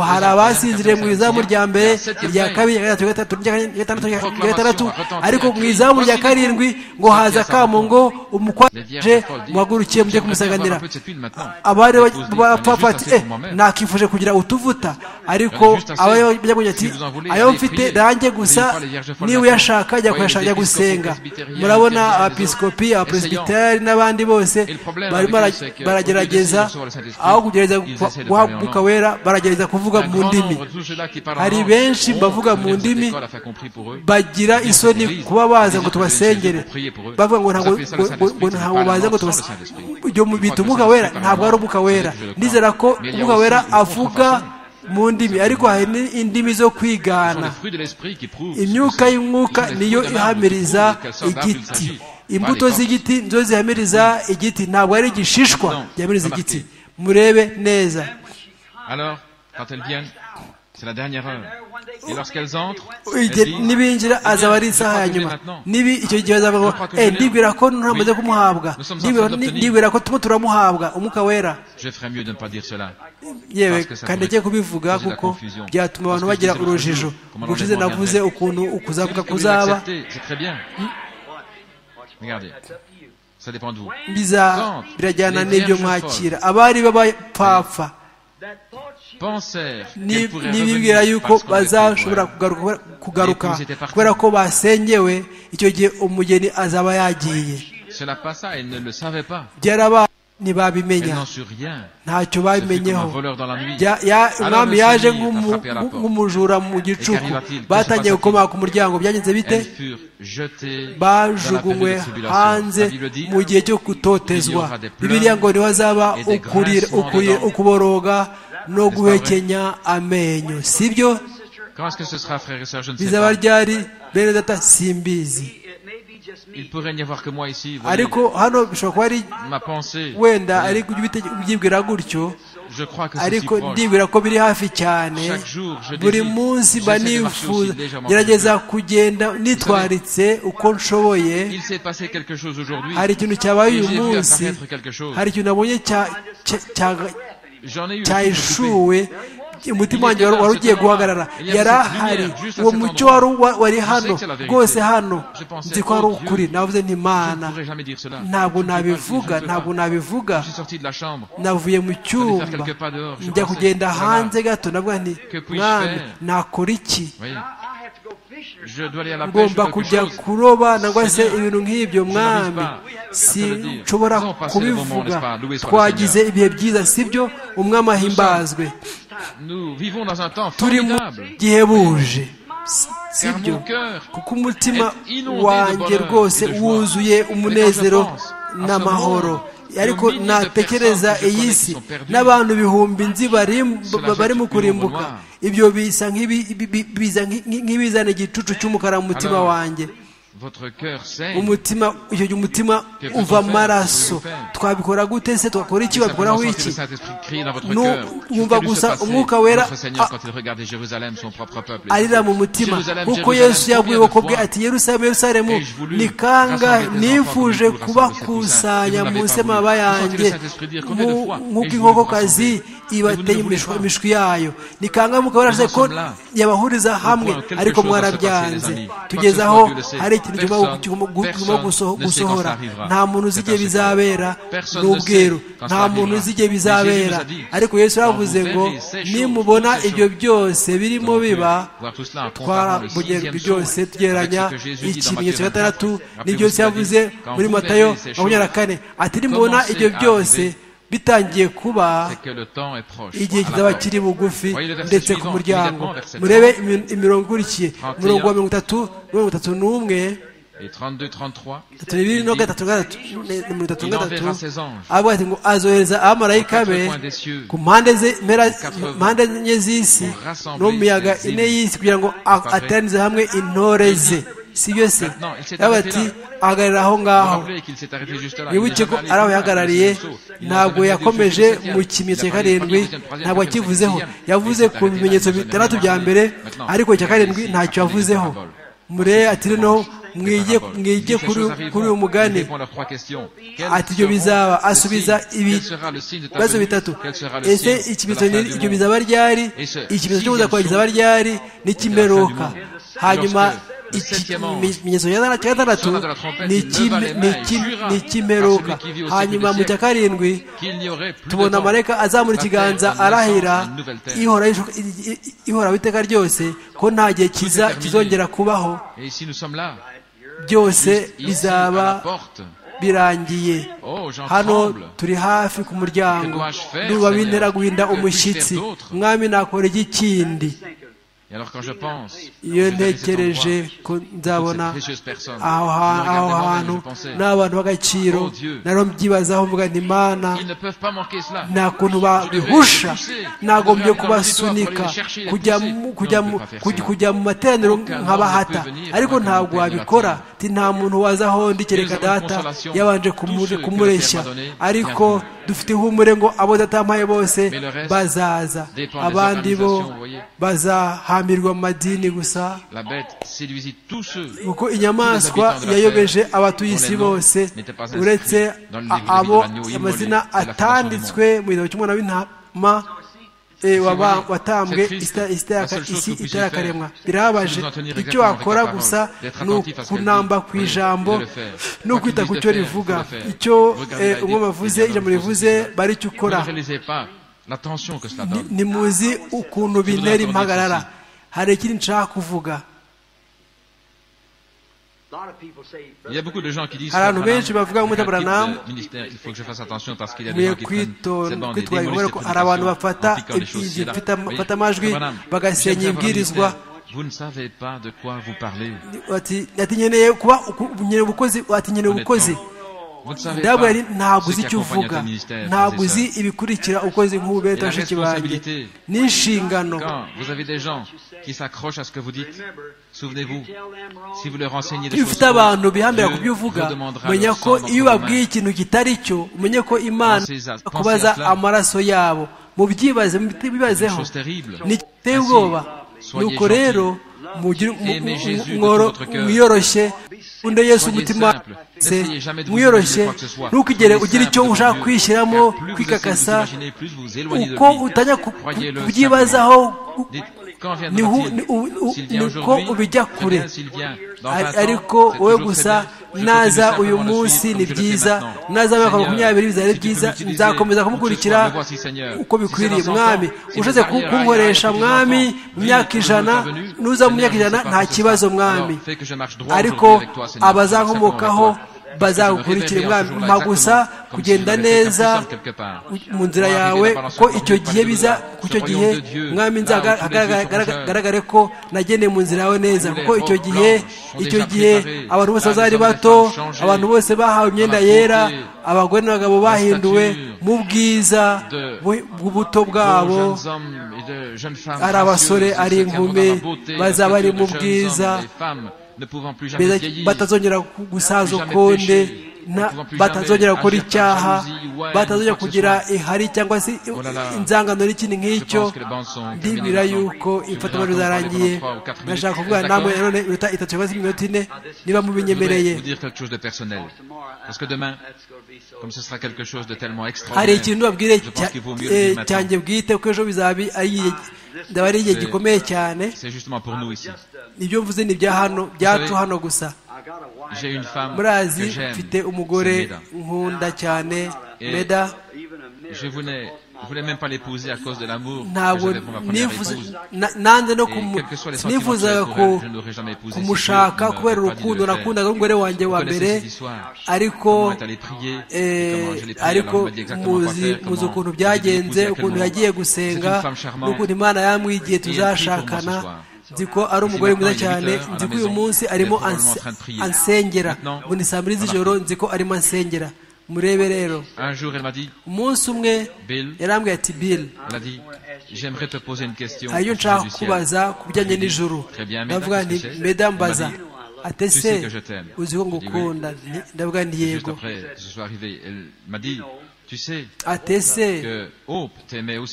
hari abasinziriye mu izamu rya mbere irya kabiri gatatu gatatu gatandatu ariko mu izamu rya karindwi ngo haza akamo ngo umukwaje muhagurukiye mujye kumusaganira abari bapfa ati eh nakifuje kugira utuvuta ariko abajya kugira ati ayo mfite nanjye gusa niba uyashaka jya kuyashaka jya gusenga murabona abapisikopi abapresbiteri n'abandi bose barimo baragerageza aho kugerageza guhaguruka wera baragerageza kuvuga mu ndimi hari benshi bavuga mu ndimi bagira isoni kuba baza ngo tubasengere bavuga ngo ntabwo baza ngo tubasengere ibyo bita umwuka wera ntabwo ari umwuka wera nizera ko umwuka wera avuga mu ndimi ariko hari indimi zo kwigana imyuka y'umwuka niyo ihamiriza igiti imbuto z'igiti nizo zihamiriza igiti ntabwo ari igishishwa gihamiriza igiti murebe neza C'est la dernière heure. Et lorsqu'elles entrent, nibinjira azaba ari isaha ya nyuma nibi icyo gihe azaba ngo eh ndibwira ko ntamaze kumuhabwa ndibwira ko tumo turamuhabwa umwuka wera yewe kandi agiye kubivuga kuko byatuma abantu bagira urujijo ubushize navuze ukuntu ukuzavuga kuzaba birajyana n'ibyo mwakira abari b'abapfapfa nibwira yuko bazashobora kugaruka kubera ko basengewe icyo gihe umugeni azaba yagiye byarabaye ntibabimenya ntacyo babimenyeho umwami yaje nk'umujura mu gicuku batangiye gukomanga ku muryango byagenze bite bajugunywe hanze mu gihe cyo kutotezwa bibiriya ngo niho azaba ukuboroga no guhekenya amenyo sibyo bizaba ryari bene data simbizi il pourrait n'y avoir que moi ici. voyez. ariko hano bishobora kuba ari Ma pensée, wenda ari kubite- ubyibwira gutyo je crois que c'est si ariko proche. ndibwira ko biri hafi cyane Chaque jour, je buri désire- munsi mba j'essaie de marcher aussi nifuza légèrement gerageza kugenda nitwaritse uko nshoboye Il s'est passé quelque chose aujourd'hui. hari ikintu cyabaye et uyu J'ai vu munsi apparaître quelque chose. hari ikintu nabonye cya- cya- cya- J'en ai eu. une petite coupée. cyayishuwe umutima wanjye wari wari ugiye guhagarara yari ahari uwo mucyo wari wa- wari hano rwose hano nzi ko ari ukuri navuze nti Je ne mana pourrais jamais dire cela. ntabwo Je ne peux pas, je ne nabivuga peux pas. ntabwo nabivuga Je suis sorti de la chambre. navuye mu cyumba njya kugenda hanze gato navuga nti mwami nakora iki Vous voyez, I have to go fishing. je dois aller à la pêche ngomba ou quelque kujya chose. kuroba nangwa se ibintu nk'ibyo mwami sinshobora kubivuga twagize ibihe byiza sibyo umwami ahimbazwe Nous vivons dans un temps turi mu formidable. gihe buje Car sibyo mon cœur kuko umutima est inondé wanjye de bonheur rwose et de joie. wuzuye umunezero Mais quand je pense à n'amahoro ce monde, ariko le millier de natekereza personnes que je iyi connais si qui sont perdues, n'abantu ibihumbi nzi bari- cela ba- barimo jette une kurimbuka ombre ibyo bisa nk'ibi- bi- bi- biza nki- nki- nk'ibizana igicucu cy'umukara mu mutima Alors, wanjye votre cœur saigne. umutima icyo gihe umutima Quelque uva chose à faire, amaraso quelque chose à faire. twabikora gute se twakora iki babikoraho Simplement sentez iki le Saint-Esprit crier dans votre Non, cœur. on Je vous va fais vous se ça- passer Mwuka Wera, Notre Seigneur, ah. quand il regardait Jérusalem, son propre peuple. arira mu mutima Jérusalem, kuko Jérusalem, yesu yabwiwe ko bwe combien de ati yerusalemu yerusalemu Ai-je voulu ni kangahe rassembler tes nifuje enfants comme une poule rassemble ses kubakusanya poussins, et vous munsi n'avez pas y'amababa voulu. yanjye Vous sentez le Saint-Esprit dire, combien de fois nk'uko ai-je voulu vous inkokokazi rassembler, ibateye et vous ne voulez imishwa- pas. imishwi yayo ni kangahe mukaba mwarashe ko Nous en sommes là. yabahuriza hamwe quelque ariko chose va se mwarabyanze passer, les amis. tugeze Quoi que ce soit, aho Dieu le sait. hari Personne- ikintu kirimo personne ne sait quand gusohora ça arrivera. nta muntu C'est uzi igihe un secret. bizabera Personne ni ne sait ubweru quand ça nta muntu arrivera. uzi igihe Mais Jésus bizabera nous a dit, ariko yesu yaravuze quand vous ngo verrez ces choses, nimubona toutes ces ibyo choses, byose birimo Donc, biba euh, voir tout cela en comparant le twarabugerwa sixième byose saut tugereranya avec ce que Jésus dit dans ikimenyetso Matthieu gatandatu 24. n'ibyo Yesu yavuze Quand muri vous matayo verrez ces makumyabiri na choses, kane ati nimubona ibyo commencez à byose arriver. bitangiye kuba C'est que le temps est proche. igihe À la kizaba porte. kiri bugufi Voyez le verset ndetse ku suivant, muryango immédiatement, verset murebe imi- imirongo ikurikiye 31. umurongo wa mirongo itatu mirongo itatu n'umwe Et 32, 33. itatu bibiri no il dit, gatatu gatatu ne- mirongo itatu Il gatatu enverra ses anges. avuga ati ngo azohereza abamarayika Aux quatre be coins des cieux. ku mpande ze- mpera- quatre mpande enye z'isi Pour rassembler n'umuyaga ses ine îles. y'isi kugira ngo a- Parfait. ateranize hamwe intore ze si byo se Maintenant, il s'est yaba arrêté ati là. ahagarara aho Vous ngaho rappelez qu'il s'est arrêté juste là. Il wibuke est ko allé ari plus aho loin, yahagarariye il a fait le saut. Il a ntabwo fait le yakomeje deuxième, il mu a kimenyetso cya parlé du karindwi premier, troisième, ntabwo quatrième, akivuzeho cinquième. yavuze Il s'est ku arrêté bimenyetso dans les bitandatu derniers bya mbere Maintenant, ariko icya karindwi ici, ntacyo appelez yavuzeho les paraboles. mure ati noneho mwige Parabole. Il mwige dit, ces kuri choses arriveront. kuri uyu Il mugani répond à leurs trois questions. Quels Ati, ibyo seront bizaba. les Asubiza signes ibi- Quel sera le signe de ta ibibazo venue bitatu Quel sera le ese signe de la ikimenyetso fin ni- du ibyo monde bizaba ryari Ese, ikimenyetso cyo si kuza kwa Yesu kizaba ryari n'ikimperuka Lorsque hanyuma le septième ange ikimenyetso cya gatandatu sonna de la trompette, ni il leva les mains et iki- jura ni ikimperuka à celui qui vit au siècle hanyuma des mu cya karindwi Qu'il n'y aurait plus de tubona temps. amarayika azamura La ikiganza terre donne naissance arahira à une nouvelle terre. ihora i- i- ihoraho iteka ryose ko nta gihe kiza terminé. kizongera kubaho Et ici nous sommes là. byose Ici, à la bizaba porte. birangiye Oh, j'en hano tremble. turi hafi ku muryango nduba bintera guhinda umushyitsi mwami nakora iki kindi Et alors quand je pense, iyo je devais cet ntekereje endroit, ko toutes nzabona ces précieuses personnes, aho je ha- me aho regardais moi-même, hantu je pensais, n'abantu b'agaciro Oh Dieu. naromubyibazaho mvuga nti mana ils ne peuvent pas manquer cela. nta kuntu babihusha nagombye kubasunika kujya mu- kujya mu- kujya- kujya mu materaniro nk'abahata ariko ntabwo wabikora ti nta muntu waza aho ndi kereka data yabanje kumu- kumureshya ariko dufite ihumure ngo abo datampaye bose bazaza abandi bo bazahamirwa mu madini gusa La bête séduisit tous ceux. kuko inyamaswa yayobeje abatuye isi bose uretse a- abo amazina atanditswe mu gitabo cy'umwana w'intama eh, waba- watambwe ista- istaka- isi itarakaremwa birababaje icyo wakora gusa ni ukunamba ku ijambo no kwita ku cyo rivuga icyo eh, umwe bavuze ijambo rivuze bari icyo Vous ne ukora réalisez pas la tension que cela Ni- donne. ntimuzi ukuntu bintera impagarara hari ikindi nshaka kuvuga A lot of people say, Il y a beaucoup de gens qui disent Hari abantu Brother benshi bavuga ngo Branham, il y a un type Brother Branham, de ministère, il faut que je fasse attention parce qu'il y a des gens mukwiye qui prennent kwito- ces bandes, les kwitwara démolissent kubera les ko hari abantu prédications, bafata en piquant des choses ici et là. ibyo bifite- Voyez, bafata Brother amajwi, Branham, bagasenya j'aime savoir ibwirizwa. ministère. Vous ne savez pas de quoi vous parlez. ati ati nkeneye kuba uku- nkeneye ubukozi ati nkeneye ubukozi dabu yari ntabwo uzi icyo uvuga ntabwo uzi ibikurikira ukoze nk'ubu beta bashiki banjye n'inshingano vous avez des gens qui s'accrochent à ce que vous dites souvenez-vous si vous leur enseignez des iyo ufite abantu bihambira ku byo uvuga menya ko iyo ubabwiye ikintu kitari cyo umenye ko imana kubaza amaraso yabo mubyibaze mubibazeho ni iteye ubwoba nuko rero mwiyoroshye undi yesu umutima mwiyoroshye ntukigere ugira icyo ushaka kwishyiramo kwikakasa uko utajya kubyibazaho niko ubijya kure ariko wowe gusa naza uyu munsi ni byiza naza mwaka makumyabiri bizaba byiza nzakomeza kumukurikira uko bikwiriye mwami ushatse kunkoresha mwami mu myaka ijana nuza mu myaka ijana nta kibazo mwami ariko abazakomokaho bazagukurikira umwami mpa gusa kugenda neza mu nzira yawe ko icyo gihe biza ku icyo gihe mwami nzagaragare ko nageneye mu nzira yawe neza kuko icyo gihe icyo gihe abantu bose bazari bato abantu bose bahawe imyenda yera abagore n'abagabo bahinduwe mu bwiza bw'ubuto bwabo ari abasore ari inkumi bazaba ari mu bwiza batazongera gusaza ukundi batazongera gukora icyaha batazongera kugira ihari cyangwa se inzangano n'ikindi nk'icyo ndibwira yuko imfatiro zarangiye ndashaka kuvugana namwe nanone iminota itatu cyangwa se iminota ine niba mubinyemereye hari ikintu babwire cyanjye bwite kuko ejo bizabi ndaba ari igihe gikomeye cyane ibyo mvuze ni ibya hano byacu hano gusa murazi mfite umugore nkunda cyane meda ntabwo nanze no nifuzaga kumushaka kubera urukundo nakundaga umugore wanjye wa mbere ariko ariko muzi ukuntu byagenze ukuntu yagiye gusenga n'ukuntu imana yamwigiye tuzashakana nzi ko ari umugore mwiza cyane nzi ko uyu munsi arimo ansengera ngo ni saa mbiri z'ijoro nzi ko arimo ansengera murebe rero umunsi umwe yarambwiye ati bill hari iyo nshaka kubaza ku bijyanye n'ijoro ndavuga nti medambaza atese uzi ko ngukunda ndavuga nti yego atese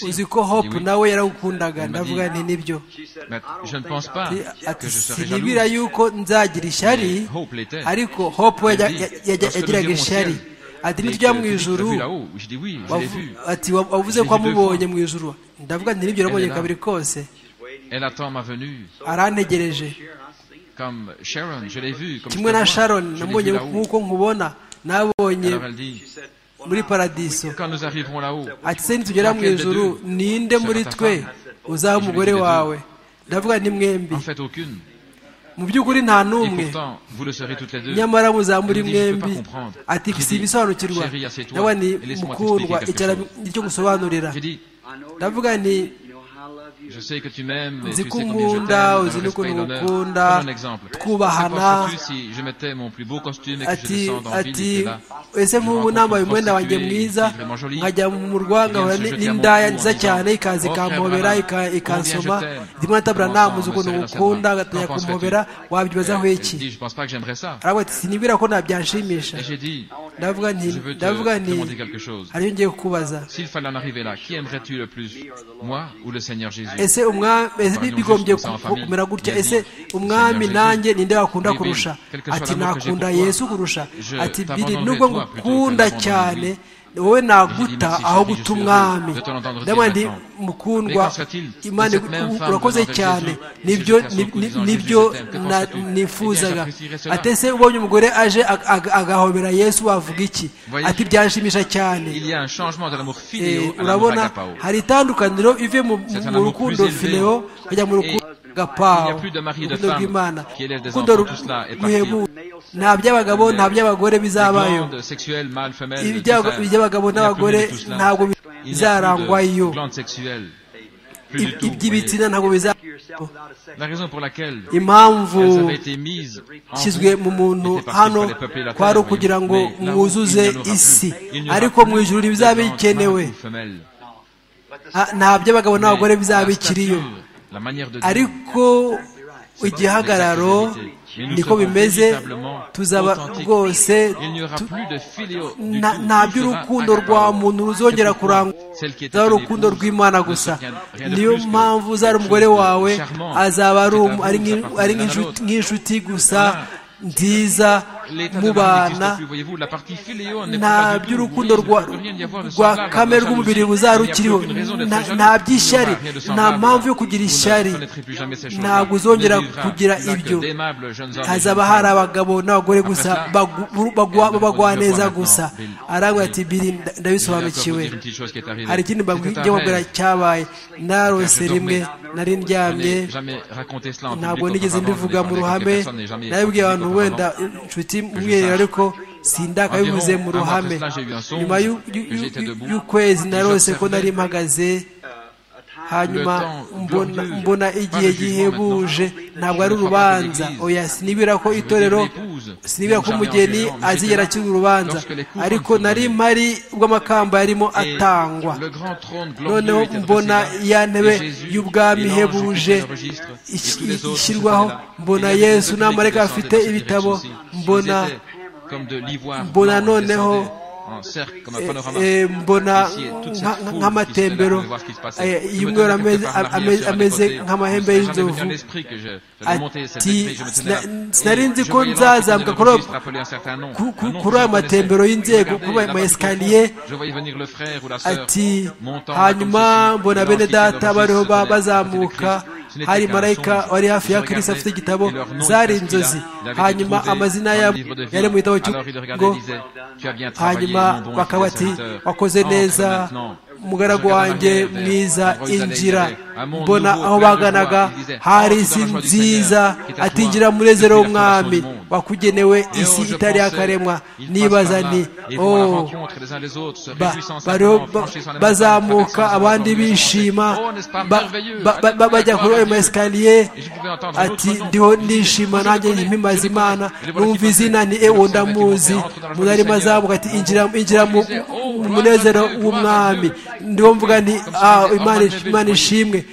uzi ko hope nawe yaragukundaga ndavuga nti nibyo sinibwira yuko nzagira ishyari ariko hope we yagiraga ishyari ati nitujya mu ijuru ati wavuze ko wamubonye mu ijuru ndavuga nti nibyo urabonye kabiri kose arantegereje kimwe na sharon namubonye nk'uko nkubona nabonye muri paradiso ati se nitugera mu ijuru ninde muri twe uzaba umugore wawe ndavuga ni mwembi mu by'ukuri nta n'umwe nyamara muzaba muri mwembi ati si ibisobanukirwa ndabona ni mukundwa icyo gusobanurira ndavuga ni nzi ko unkunda uzi n'ukuntu ngukunda twubahana ati ati ese nk'ubu nambaye umwenda wanjye mwiza nkajya mu rwanga n'indaya nziza cyane ikaza ikampobera ikansoma ndimo natabura namuze ukuntu ngukunda agatanya kumpobera wabyibazaho iki aravuga ati sinibwira ko nabyanshimisha ndavuga nti ndavuga nti hariyo ngiye kukubaza ese bigombye kumera gutya ese umwami nanjye ninde wakunda kurusha ati nakunda yesu kurusha ati biri nubwo ngukunda cyane wowe naguta aho guta umwami ndabona ndi mukundwa imana urakoze cyane nibyo nifuzaga atese ubonye umugore aje agahobera yesu wavuga iki ati byanshimisha cyane urabona hari itandukaniro ive mu rukundo fileo bajya mu rukundo gapawo urukundo rw'imana urukundo ruhebuje nta by'abagabo nta by'abagore bizabayo iby'abagabo n'abagore ntabwo bizarangwayo iby'ibitsina ntabwo bizarangwayo La raison pour laquelle impamvu elles avaient été mises en ishyizwe mu muntu n'était pas prise hano par les peuples et la kwari terre, ukugira voyez. ngo Mais là, mwuzuze il n'y en aura isi plus. Il n'y aura ariko plus mu ijuru de ntibizaba blanche, bikenewe mâle ou femelle. Ah, nta by'abagabo Mais n'abagore la bizaba bikiriyo stature, la manière de dire, ariko igihagararo Mais nous niko serons bimeze véritablement tuzaba authentiques. rwose il n'y aura plus de filio du nta tout, tout sera nta by'urukundo accablant. rwa muntu ruzongera C'est pourquoi kurangwa celle qui était uzaba ton urukundo épouse rw'imana ne gusa se tient rien de niyo plus que mpamvu uzaba quelque umugore chose de wawe charmant. azaba ari C'est um- à vous, ari ça nk'in- appartient ari l'un à nk'inshuti- l'autre. nk'inshuti gusa Voilà. nziza L'état de l'âme mubana n'existe plus, voyez-vous, la partie filéo n'est nta pas du tout, vous by'urukundo voyez, il ne rwa peut rien y avoir de rwa semblable, de kamere jalousie. rw'umubiri Il n'y a buzaba plus rukiriho aucune raison d'être Nta- jaloux. nta Il n'y by'ishyari aura rien de nta semblable. mpamvu yo Vous kugira ne ishyari connaîtrez plus jamais ces choses-là. ntabwo uzongera Il n'y aura kugira plus que ibyo d'aimables jeunes hommes et hazaba jeunes hari femmes. abagabo n'abagore gusa Après ça, bagu- bagwa- elle babagwa reproduit neza le roi gusa maintenant, Bill. arangwa ati biri Je nda- vais encore vous ndabisobanukiwe dire une petite chose qui est arrivée. hari ikindi mbabwi- C'était un njya mbabwira rêve. cyabaye narose Dormez. rimwe nari Je n'ai ndyamye jamais raconté cela en ntabwo public nigeze auparavant, mbivuga je n'ai mu parlé avec ruhame personne, n'ai jamais été nabibwiye public abantu wenda auparavant. inshuti mwiherera ariko sindakabivuze Environ mu un mois ruhame après cela, j'ai eu un songe nyuma y'u- y'u- que j'étais y'u- debout, y'ukwezi que narose ko j'observais nari mpagaze hanyuma Le temps mbona glorieux, mbona pas le igihe jugement gihebuje maintenant. ntabwo ari Je ne crois pas que urubanza l'Église- oya sinibwira ko Je veux dire, itorero l'épouse, sinibwira ko jamais umugeni engageant, mais azigera j'étais là akira urubanza lorsque les couples ariko sont nari donnés. mpari ubwo amakamba yarimo Et atangwa le grand trône glorieux noneho était dressé mbona là, ya ntebe et Jésus, y'ubwami et l'ange qui ihebuje prenait le registre, et ish- tous les autres se ishyirwaho tenaient là. mbona Et il y avait yesu une n'amarayika petite bafite descendait ibitabo sur ces directions-ci. mbona Ils étaient comme de l'ivoire mbona blanc, noneho, descendaient en cercle, comme un panorama. eh, mbona Ici, et toute cette nka- foule qui nk'amatembero se tenait là, on pouvait voir ce qui se passait. Je eh, me y'umweru tenais quelque ameze- part en arrière, ameze- sur un des ameze côtés. nk'amahembe Il ne serait jamais venu à y'inzovu l'esprit que je- j'allais monter cette ati épée, je me tenais là. "Sina- sinari nzi Et je ko voyais l'ange qui prenait nzazambuka le kuri ayo- registre, appelait un certain nom. ku- ku- Un nom que kuri je ayo connaissais. matembero y'inzego, Je regardais kuri ayo là-bas du profond. maescalier, Je voyais venir le frère ou la sœur ati montant là comme hanyuma ceci. mbona Et bene l'ange qui prenait le data bariho registre, ba- tenait à côté de bazamuka Christ. Ce n'était hari qu'un marayika songe. wari hafi ya Je kirisi afite regardais, igitabo et leur nom zari était inscrit là. inzozi Il avait été hanyuma trouvé amazina dans le yabo livre de vie. yari mu gitabo Alors il regardait cy'ugo et disait, Tu as bien travaillé, hanyuma mon bon et bakaba fidèle bati serviteur. wakoze Entre neza maintenant. umugaragu Je regardais wanjye derrière, mwiza endroit où ils allaient, injira ils disaient, Un monde mbona nouveau, aho plein de joie. baganaga Ils disaho hari dans la isi joie du nziza Seigneur, qui est à ati toi, ngira munezero depuis la fondation w'umwami du monde. wakugenewe Et oh, isi je itari pensais, yakaremwa ils passent par nibaza là nti et vont à la oh rencontre les uns les autres, se ba- réjouissant bariho simplement, ba- franchissant les montagnes, bazamuka traversant les abandi enclos, les bishima enclos. Oh, n'est-ce pas ba- merveilleux ba- ba- ba- bajya kuri ayo ma esikariye Et je pouvais entendre un autre ati nom. ndiho Je disais, ndishima je le nanjye connais, je mpimaza le connais. imana Je le vois qui numva izina ni passait. ewe Je le savais qui montait, ndamuzi entre dans la joie umuntu du arimo Seigneur. azamuka ati injira injira mu disait, oh, mu gloire munezero à Dieu, w'umwami gloire à Dieu. ndiho mvuga nti Comme si ah disait, imana Ormaneville, imana voyez. ishimwe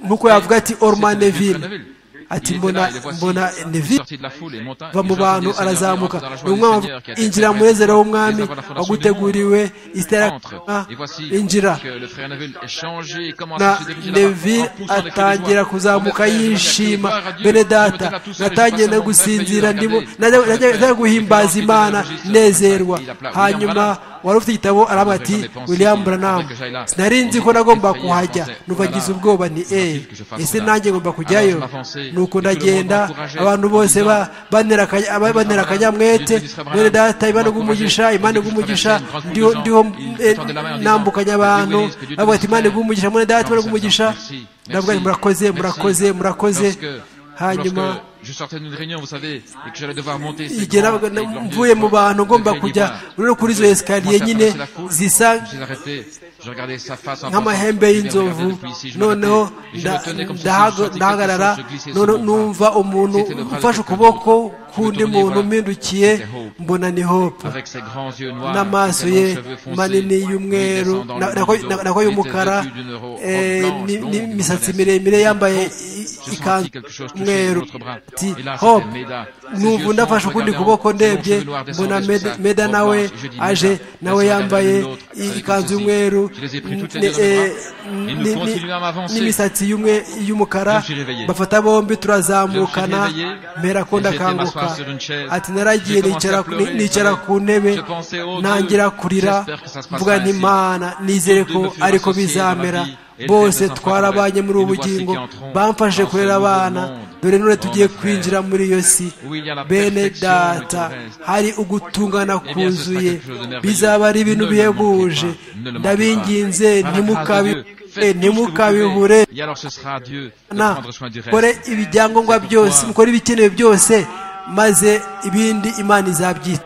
nuko yavuga ati ormaneville ati Il était mbona là, et voici, mbona il est neville sorti de la foule et monta, va et mu les gens bantu disaient, Seigneur, arazamuka entre dans la joie ni du umwami Seigneur qui a été injira fait. munezero w'umwami Les avant la fondation du waguteguriwe isi Entre. itarakoremwa Et voici injira que le frère Neville est changé et commence à na se diriger neville là-bas, en poussant des cris de atangira joie. Mon kuzamuka frère, je dis yishima gloire à Dieu, bene je me tenais data là tout seul et je natangiye passais no mon gusinzira merveilleux, ndimo- regardez, je najya- najya fais. najya Et puis, guhimbaza lorsqu'il imana était dans le nezerwa registre, il appela hanyuma William wari ufite igitabo aravuga J'aurais ati jamais pensé william qu'il branham faudrait que j'aille là. sinari nzi ko J'étais nagomba effrayé, je kuhajya pensais, nuva voilà, ngize ubwoba nti faudrait-il eh que je fasse ese ça nanjye ngomba Alors je kujyayo m'avançais, nuko et tout le monde ndagenda m'encourageait, abantu bose en ba- banera aka- aba- banera akanyamuhete bene data imana umugisha igumugisha imana igumugisha ndiho ndiho eh, nambukanye abantu bavuga ati imana igumugisha mwene data imana igumugisha ndavuga nti murakoze murakoze murakoze hanyuma hanyuma igihe nabaga na- mvuye mu bantu ngomba kujya rero kuri izo esikariye nyine zisa nk'amahembe y'inzovu noneho nda- ndahaga- ndahagarara noneho numva numva umuntu ufashe ukuboko k'undi muntu umpindukiye mbona ni hope n'amaso ye manini y'umweru na- nako- na- nako y'umukara eh, ni- n'imisatsi miremire yambaye i- ikanzu y'umweru ti hope numva undi afashe ukundi kuboko ndebye mbona Meda- meda nawe aje nawe yambaye i- ikanzu y'umweru ni- eh, ni- ni- n'imisatsi y'umwe- y'umukara bafata bombi turazamukana mpera ko ndakanguka ati naragiye nicara nicara ku ntebe ntangira kurira mvuga ntimana nizere ko ariko bizamera bose twarabanye muri ubu bugingo bamfashe kurera abana dore none tugiye kwinjira muri iyo si bene data hari ugutungana kuzuye bizaba ari ibintu bihebuje ndabinginze ntimukabi ntimukabibure na mukore ibyangombwa byose mukore ibikenewe byose maze ibindi imana izabyita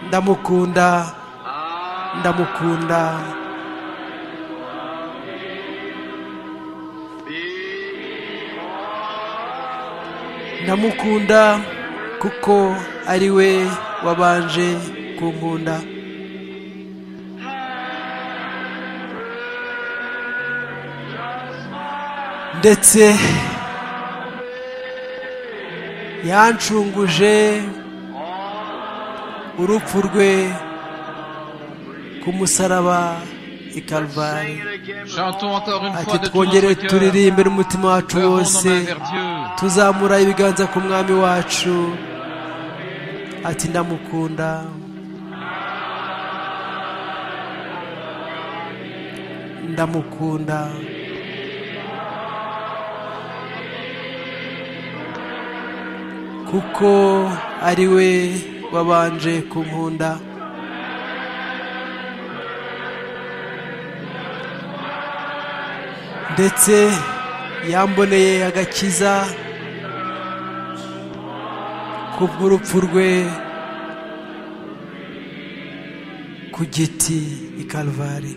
ndamukunda ndamukunda ndamukunda kuko ari we wabanje kunkunda ndetse yancunguje urupfu rwe ku musaraba i karuvari ati twongere turirimbe n'umutima wacu wose tuzamura ibiganza ku mwami wacu ati ndamukunda ndamukunda kuko ari we wabanje kunkunda ndetse yamboneye agakiza kubw'urupfu rwe ku giti i karuvare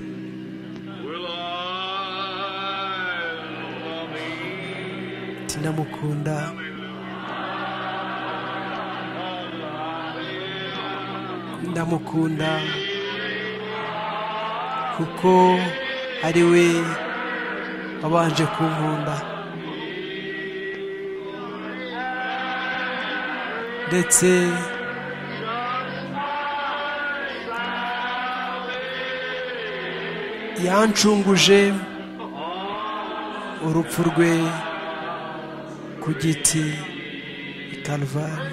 tinamukunda ndamukunda kuko ari we wabanje kunkunda ndetse yancunguje urupfu rwe ku giti i karuvari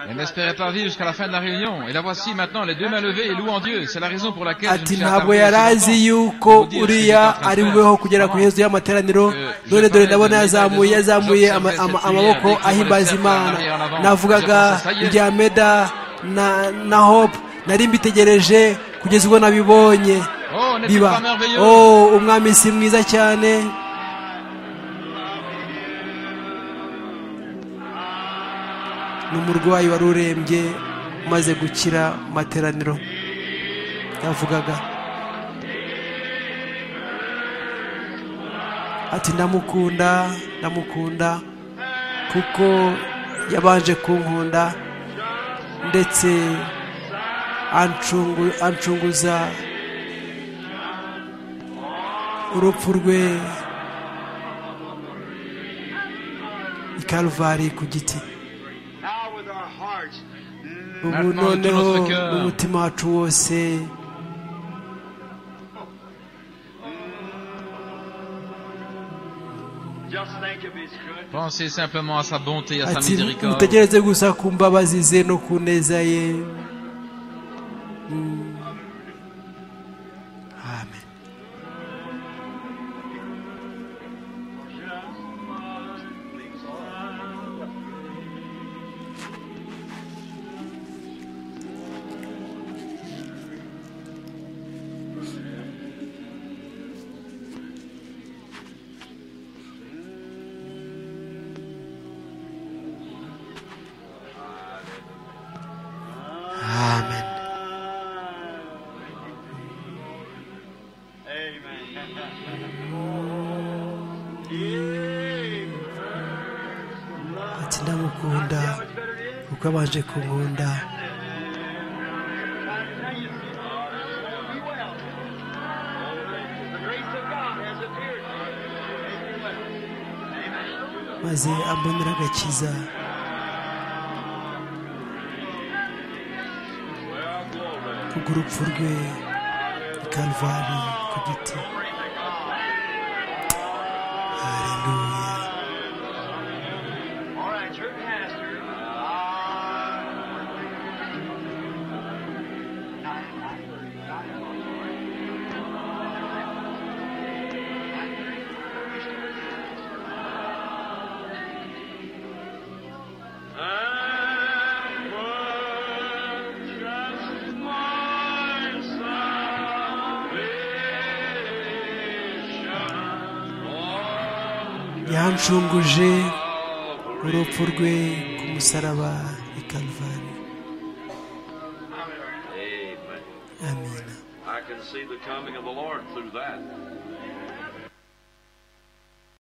Elle n'espérait pas vivre jusqu'à la fin de la réunion. Et la voici maintenant, les deux mains levées et louant Dieu. C'est la raison pour laquelle ati ntabwo yari azi yuko uriya ari bubeho kugera ku hezo y'amateraniro dore dore ndabona yazamuye yazamuye amaboko ahimbaza imana navugaga ibya meda na na hope nari mbitegereje kugeza ubwo nabibonye biba oh umwami si mwiza cyane ni umurwayi wari urembye umaze gukira materaniro yavugaga ati ndamukunda ndamukunda kuko yabanje kunkunda ndetse ancunguza urupfu rwe ikaruvare ku giti ubu noneho n'umutima wacu wose ati mutegereze gusa ku mbabazi ze no ku neza ye amen waje kunkunda maze ambonera agakiza kubw'urupfu rwe i karuvari ku giti haleluya yancunguje urupfu rwe ku musaraba i karuvare amen I can see the coming of the Lord through that.